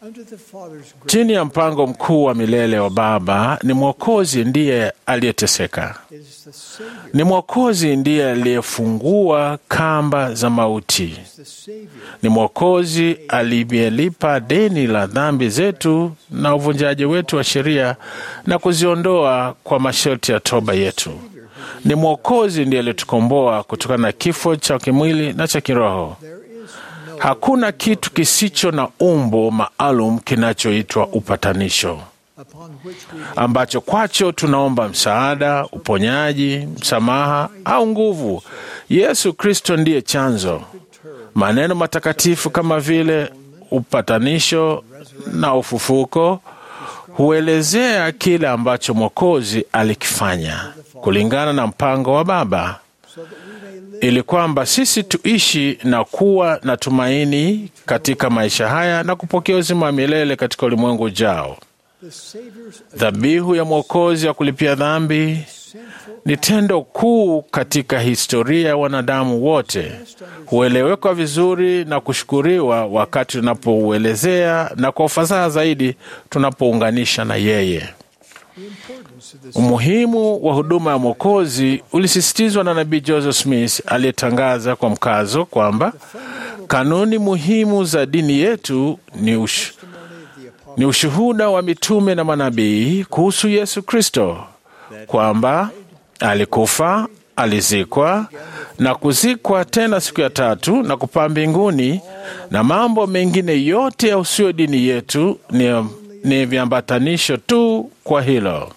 Under the Father's grace, Chini ya mpango mkuu wa milele wa Baba, ni Mwokozi ndiye aliyeteseka. it is the Savior, Ni Mwokozi ndiye aliyefungua kamba za mauti. the Savior Ni Mwokozi aliyelipa deni la dhambi zetu na uvunjaji wetu wa sheria na kuziondoa kwa masharti ya toba yetu. Ni Mwokozi ndiye aliyetukomboa kutokana na kifo cha kimwili na cha kiroho. There is no Hakuna kitu kisicho na umbo maalum kinachoitwa upatanisho upon which we may ambacho kwacho tunaomba msaada, uponyaji, msamaha au nguvu. Yesu Kristo ndiye chanzo. Maneno matakatifu kama vile upatanisho na ufufuko huelezea kile ambacho Mwokozi alikifanya kulingana na mpango wa Baba so that we may live ili kwamba sisi tuishi na kuwa na tumaini katika maisha haya na kupokea uzima wa milele katika ulimwengu ujao. the Savior's Dhabihu ya Mwokozi ya kulipia dhambi central ni tendo kuu katika historia ya wanadamu wote. Huelewekwa vizuri na kushukuriwa wakati tunapouelezea na kwa ufasaha zaidi tunapounganisha na yeye. the importance of this Umuhimu wa huduma ya Mwokozi ulisisitizwa na Nabii Joseph Smith aliyetangaza kwa mkazo kwamba kanuni muhimu za dini yetu ni, ush, testimony of the apostle ni ushuhuda wa mitume na manabii kuhusu Yesu Kristo kwamba alikufa, alizikwa na kuzikwa tena siku ya tatu na kupaa mbinguni, na mambo mengine yote yahusuyo dini yetu ni, ni viambatanisho tu kwa hilo.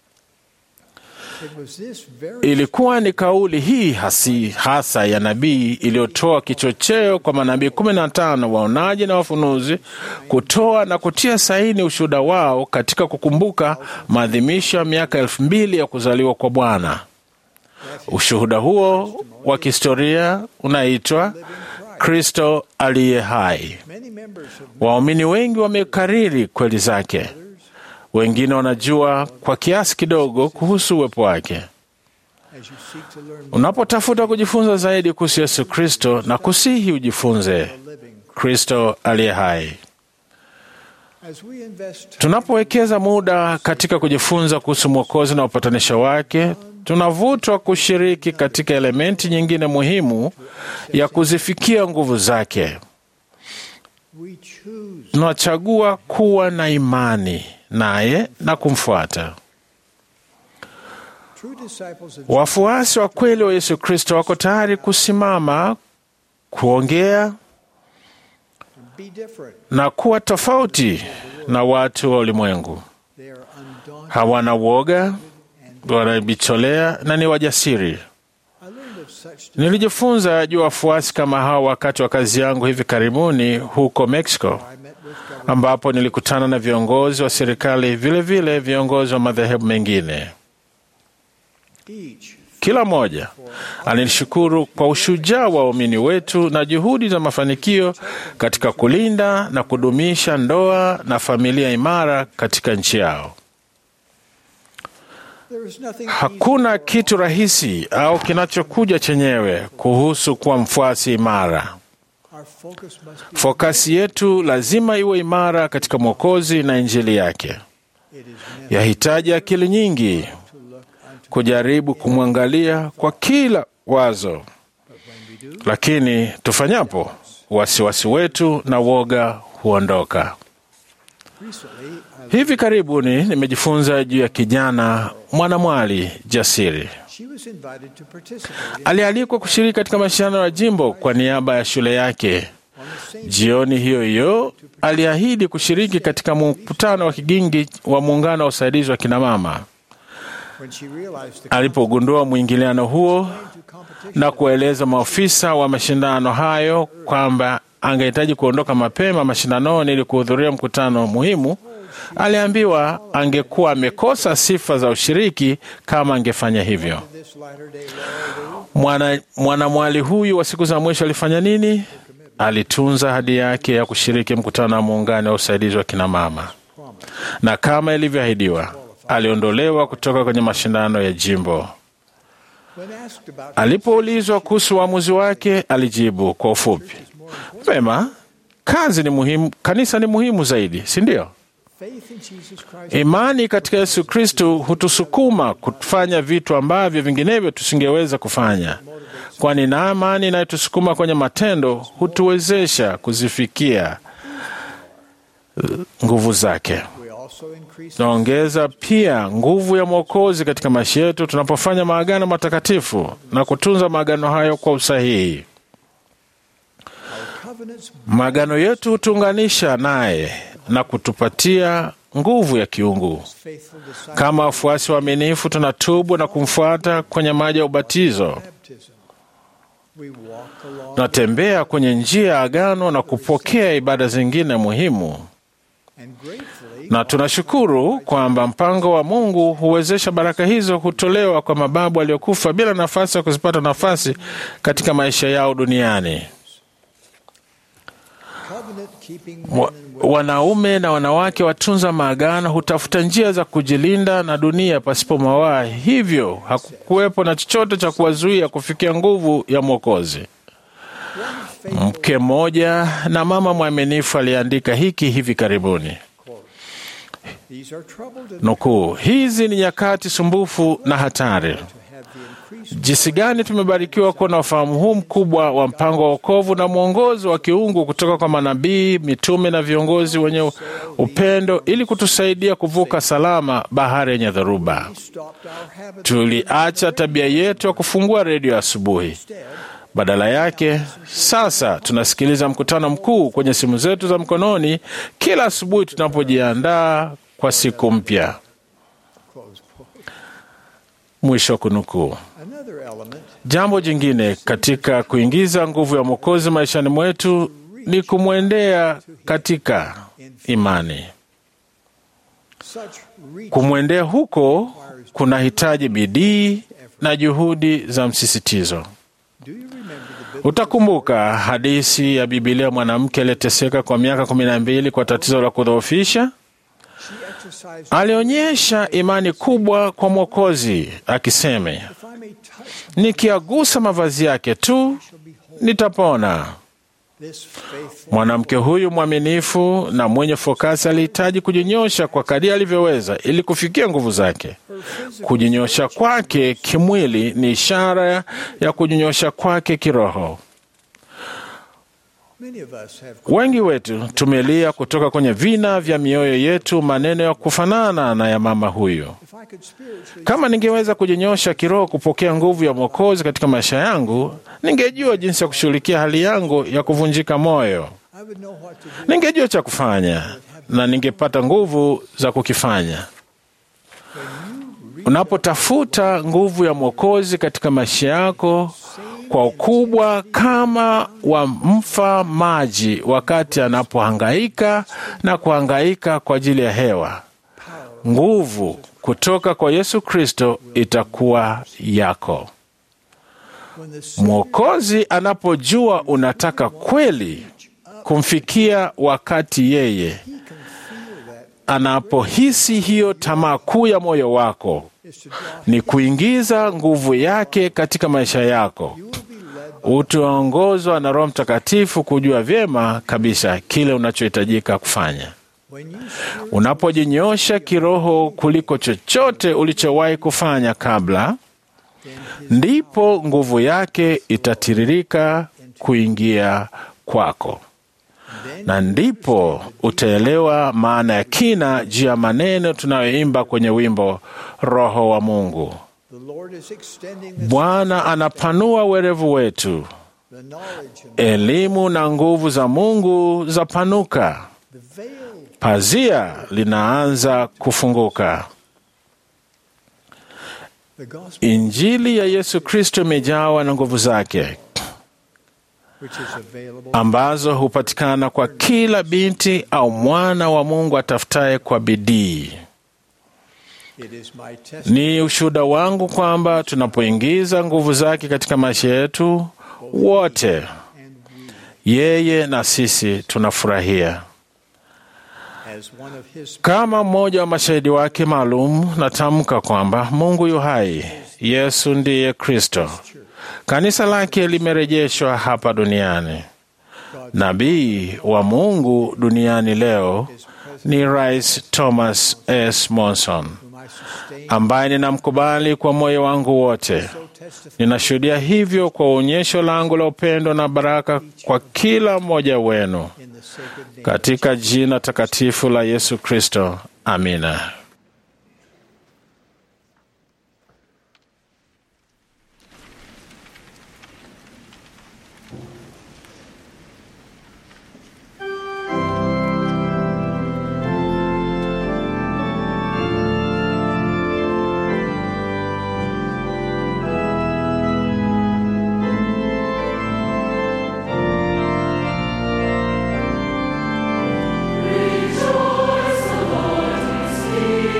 it was this very Ilikuwa ni kauli hii hasi, hasa ya nabii iliyotoa kichocheo kwa manabii kumi na tano waonaji na wafunuzi kutoa na kutia saini ushuhuda wao katika kukumbuka maadhimisho ya miaka elfu mbili ya kuzaliwa kwa Bwana. Ushuhuda huo wa kihistoria unaitwa Kristo aliye hai. many members of Waumini wengi wamekariri kweli zake, wengine wanajua kwa kiasi kidogo kuhusu uwepo wake. as you seek to learn more Unapotafuta kujifunza zaidi kuhusu Yesu Kristo na kusihi ujifunze living Kristo aliye hai. as we invest Tunapowekeza muda katika kujifunza kuhusu Mwokozi na upatanisho wake, tunavutwa kushiriki katika elementi nyingine muhimu ya kuzifikia nguvu zake. we choose Tunachagua kuwa na imani naye na kumfuata. true disciples of Wafuasi wa kweli wa Yesu Kristo wako tayari kusimama, kuongea be different na kuwa tofauti na watu wa ulimwengu. they are undaunted Hawana woga, wanajitolea na ni wajasiri. I learned of such Nilijifunza juu ya wafuasi kama hao wakati wa kazi yangu hivi karibuni huko Mexico, I met with government ambapo nilikutana na viongozi wa serikali, vile vile viongozi wa madhehebu mengine. each Kila mmoja alinishukuru kwa ushujaa wa waumini wetu na juhudi za mafanikio katika kulinda na kudumisha ndoa na familia imara katika nchi yao. there is nothing Hakuna kitu rahisi au kinachokuja chenyewe kuhusu kuwa mfuasi imara. our focus must be Fokasi yetu lazima iwe imara katika Mwokozi na Injili yake. it is necessary Yahitaji akili nyingi to look unto kujaribu kumwangalia kwa kila wazo, when we do lakini tufanyapo, wasiwasi wetu na woga huondoka. recently I, Hivi karibuni nimejifunza juu ya kijana mwanamwali jasiri she was invited to participate in, alialikwa kushiriki katika mashindano ya jimbo kwa niaba ya shule yake. on the same Jioni hiyo hiyo aliahidi kushiriki katika mkutano wa kigingi wa muungano wa usaidizi wa kinamama. when she realized the Alipogundua mwingiliano huo to competition na kueleza maofisa wa mashindano hayo kwamba angehitaji kuondoka mapema mashindanoni ili kuhudhuria mkutano muhimu, aliambiwa angekuwa amekosa sifa za ushiriki kama angefanya hivyo. this latter day Lord, Mwana mwanamwali huyu wa siku za mwisho alifanya nini? Alitunza ahadi yake ya kushiriki mkutano wa muungano wa usaidizi wa kinamama, na kama ilivyoahidiwa, aliondolewa kutoka kwenye mashindano ya jimbo. when asked about Alipoulizwa kuhusu uamuzi wake, alijibu kwa ufupi, vema, kazi ni muhimu, kanisa ni muhimu zaidi, si ndio? Faith in Jesus Christ Imani katika Yesu Kristo hutusukuma kufanya vitu ambavyo vinginevyo tusingeweza kufanya, kwani na imani inayotusukuma kwenye matendo hutuwezesha kuzifikia uh, nguvu zake. we also increase Tunaongeza pia nguvu ya Mwokozi katika maisha yetu tunapofanya maagano matakatifu na kutunza maagano hayo kwa usahihi. covenants Maagano yetu hutuunganisha naye na kutupatia nguvu ya kiungu. faithful disciples Kama wafuasi waaminifu, tunatubu na kumfuata kwenye maji ya ubatizo. baptism. We walk along Tunatembea kwenye njia ya agano na kupokea ibada zingine muhimu, and gratefully na tunashukuru kwamba mpango wa Mungu huwezesha baraka hizo kutolewa kwa mababu waliokufa bila nafasi ya kuzipata nafasi katika maisha yao duniani. covenant keeping Wa- Wanaume na wanawake watunza maagano hutafuta njia za kujilinda na dunia pasipo mawaa, hivyo hakukuwepo na chochote cha kuwazuia kufikia nguvu ya Mwokozi. Mke mmoja na mama mwaminifu aliandika hiki hivi karibuni, these are troubled and nukuu, hizi ni nyakati sumbufu na hatari. have the increased Jinsi gani tumebarikiwa kuwa na ufahamu huu mkubwa wa mpango wa wokovu na mwongozo wa kiungu kutoka kwa manabii, mitume na viongozi wenye upendo ili kutusaidia kuvuka salama bahari yenye dhoruba. stopped our habit Tuliacha tabia yetu ya kufungua redio asubuhi. Badala yake, sasa tunasikiliza mkutano mkuu kwenye simu zetu za mkononi kila asubuhi tunapojiandaa kwa siku mpya. close quote. Mwisho wa kunukuu. Another element Jambo jingine katika kuingiza nguvu ya Mwokozi maishani mwetu ni kumwendea katika imani. such reach Kumwendea huko kunahitaji bidii na juhudi za msisitizo. do you remember the biblical Utakumbuka hadithi ya Bibilia, mwanamke aliyeteseka kwa miaka kumi na mbili kwa tatizo la kudhoofisha. she exercised Alionyesha imani kubwa kwa Mwokozi akisema, if I may touch nikiagusa mavazi yake tu nitapona. this faithful Mwanamke huyu mwaminifu na mwenye fokasi alihitaji kujinyosha kwa kadiri alivyoweza ili kufikia nguvu zake. Kujinyosha kwake kimwili ni ishara ya kujinyosha kwake kiroho. many of us have Wengi wetu tumelia kutoka kwenye vina vya mioyo yetu maneno ya kufanana na ya mama huyu. if I could spiritually Kama ningeweza kujinyosha kiroho kupokea nguvu ya Mwokozi katika maisha yangu, ningejua jinsi ya kushughulikia hali yangu ya kuvunjika moyo. I would know what to do Ningejua cha kufanya na ningepata nguvu za kukifanya. Unapotafuta nguvu ya Mwokozi katika maisha yako kwa ukubwa kama wa mfa maji wakati anapohangaika na kuhangaika kwa ajili ya hewa, nguvu kutoka kwa Yesu Kristo itakuwa yako. when the Savior Mwokozi anapojua unataka kweli kumfikia wakati yeye can feel that anapohisi hiyo tamaa kuu ya moyo wako is to draw ni kuingiza nguvu yake katika maisha yako. you will be led Utaongozwa na Roho Mtakatifu kujua vyema kabisa kile unachohitajika kufanya. when you Unapojinyosha kiroho kuliko chochote ulichowahi kufanya kabla, ndipo nguvu yake itatiririka kuingia kwako, na ndipo utaelewa maana ya kina juu ya maneno tunayoimba kwenye wimbo Roho wa Mungu. the Lord is extending the, Bwana anapanua werevu wetu, the knowledge and elimu na nguvu za Mungu zapanuka, the veil pazia linaanza kufunguka. the gospel Injili ya Yesu Kristo imejawa na nguvu zake which is available ambazo hupatikana kwa kila binti au mwana wa Mungu atafutaye kwa bidii. it is my testimony Ni ushuhuda wangu kwamba tunapoingiza nguvu zake katika maisha yetu wote, and yeye na sisi tunafurahia. we as one of his Kama mmoja wa mashahidi wake maalum, natamka kwamba Mungu yu hai, Yesu ndiye Kristo. Kanisa lake limerejeshwa hapa duniani. Nabii wa Mungu duniani leo ni Rais Thomas S. Monson ambaye ninamkubali kwa moyo wangu wote. Ninashuhudia hivyo kwa onyesho langu la upendo na baraka kwa kila mmoja wenu katika jina takatifu la Yesu Kristo. Amina. Rejoice, the Lord is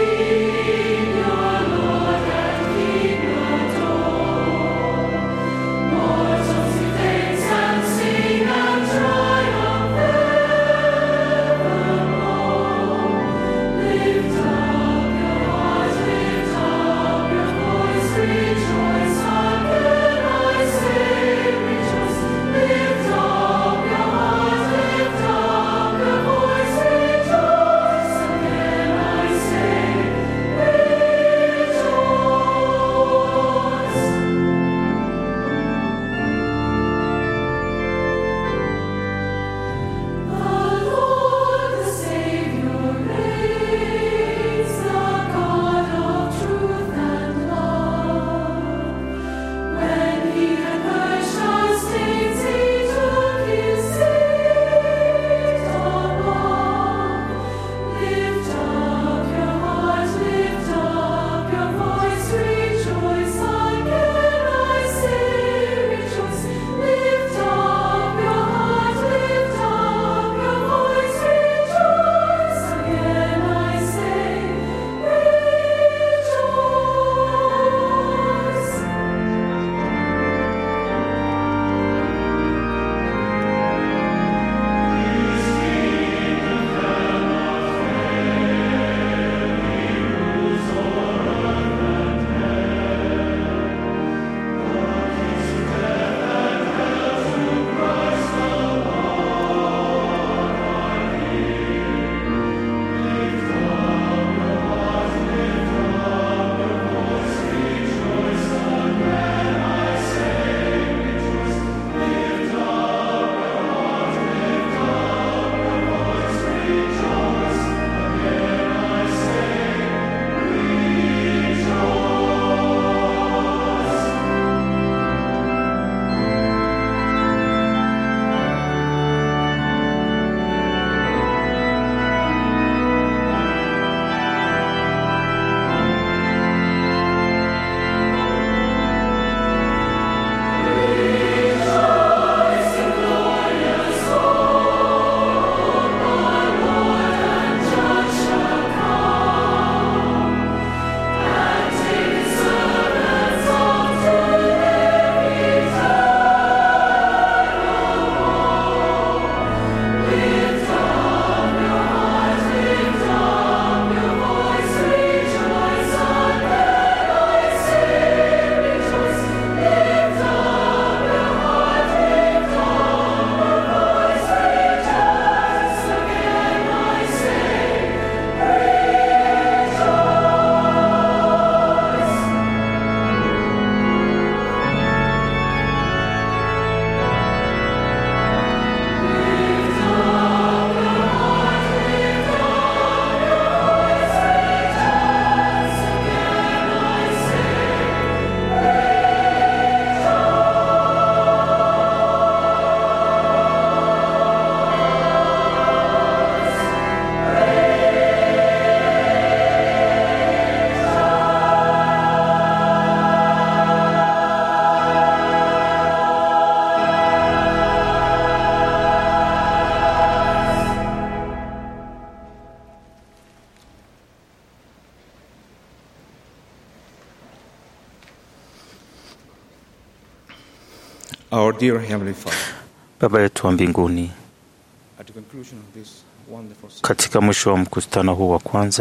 Our dear Heavenly Father, Baba yetu wa mbinguni, at the conclusion of this wonderful service, katika mwisho wa mkutano huu wa kwanza,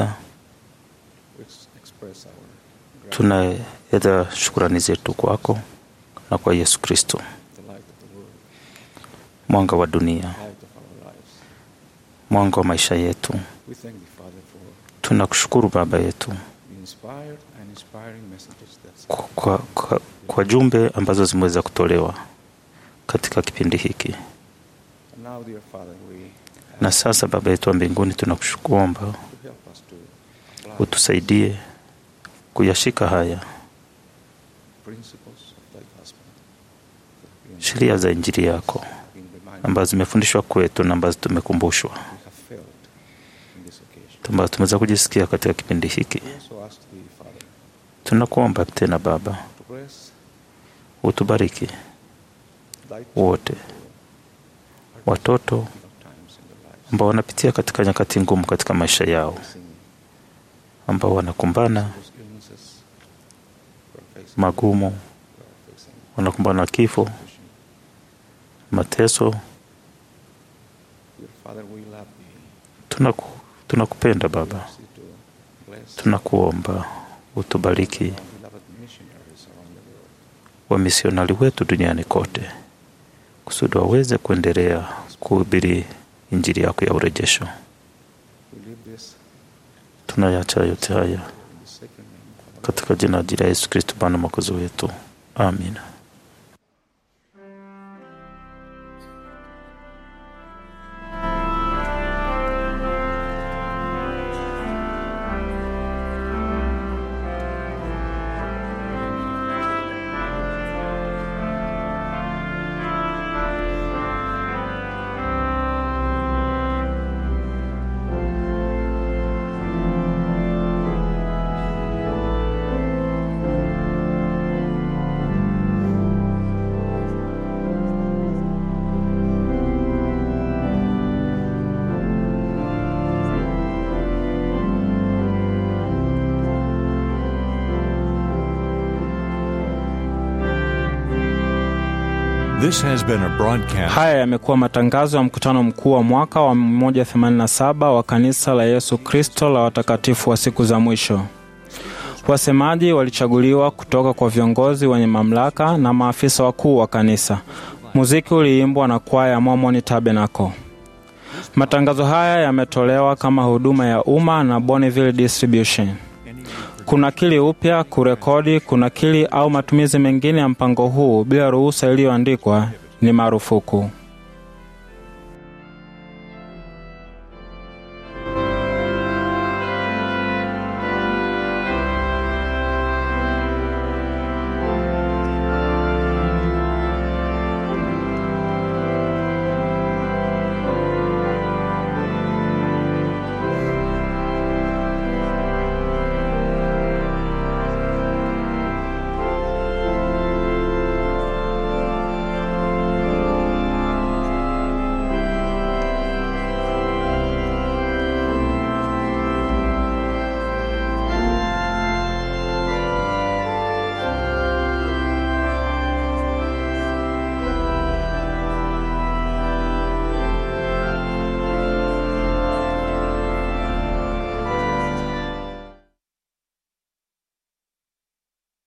we express our tunaeleza shukurani zetu kwako na kwa Yesu Kristo, the light of the world. mwanga wa dunia, light of our lives. mwanga wa maisha yetu. We thank thee, Father, for Tunakushukuru Baba yetu the inspired and inspiring messages that kwa, kwa, kwa, kwa jumbe ambazo zimeweza kutolewa katika kipindi hiki. And now, dear Father, we Na sasa Baba yetu wa mbinguni, tunakuomba to help us to apply utusaidie kuyashika haya principles of thy gospel that have been, sheria za Injili yako been reminded ambazo zimefundishwa kwetu na ambazo tumekumbushwa, we have failed in this occasion. ambazo tumeweza kujisikia katika kipindi hiki. We also ask thee, Father, Tunakuomba tena Baba, to bless utubariki thy wote watoto of times in their lives, ambao wanapitia katika nyakati ngumu katika maisha yao, facing ambao wanakumbana those illnesses we're facing, magumu, we're facing wanakumbana na kifo, depression. mateso. Dear Father, we love thee. Tunaku, tunakupenda Baba, Ask thee to bless tunakuomba utubariki our beloved missionaries around the world. wamisionari wetu duniani kote, kusudi waweze kuendelea kuhubiri injili yako ya urejesho. We leave this Tunayacha yote haya in the sacred name of our katika jina la Yesu Kristo, Bwana mwokozi wetu, amina. This has been a broadcast. Haya yamekuwa matangazo ya mkutano mkuu wa mwaka wa 187 wa kanisa la Yesu Kristo la watakatifu wa siku za mwisho. Wasemaji walichaguliwa kutoka kwa viongozi wenye mamlaka na maafisa wakuu wa kanisa. Muziki uliimbwa na kwaya ya Mormon Tabernacle. Matangazo haya yametolewa kama huduma ya umma na Bonneville Distribution. Kunakili upya, kurekodi, kunakili au matumizi mengine ya mpango huu bila ruhusa iliyoandikwa ni marufuku.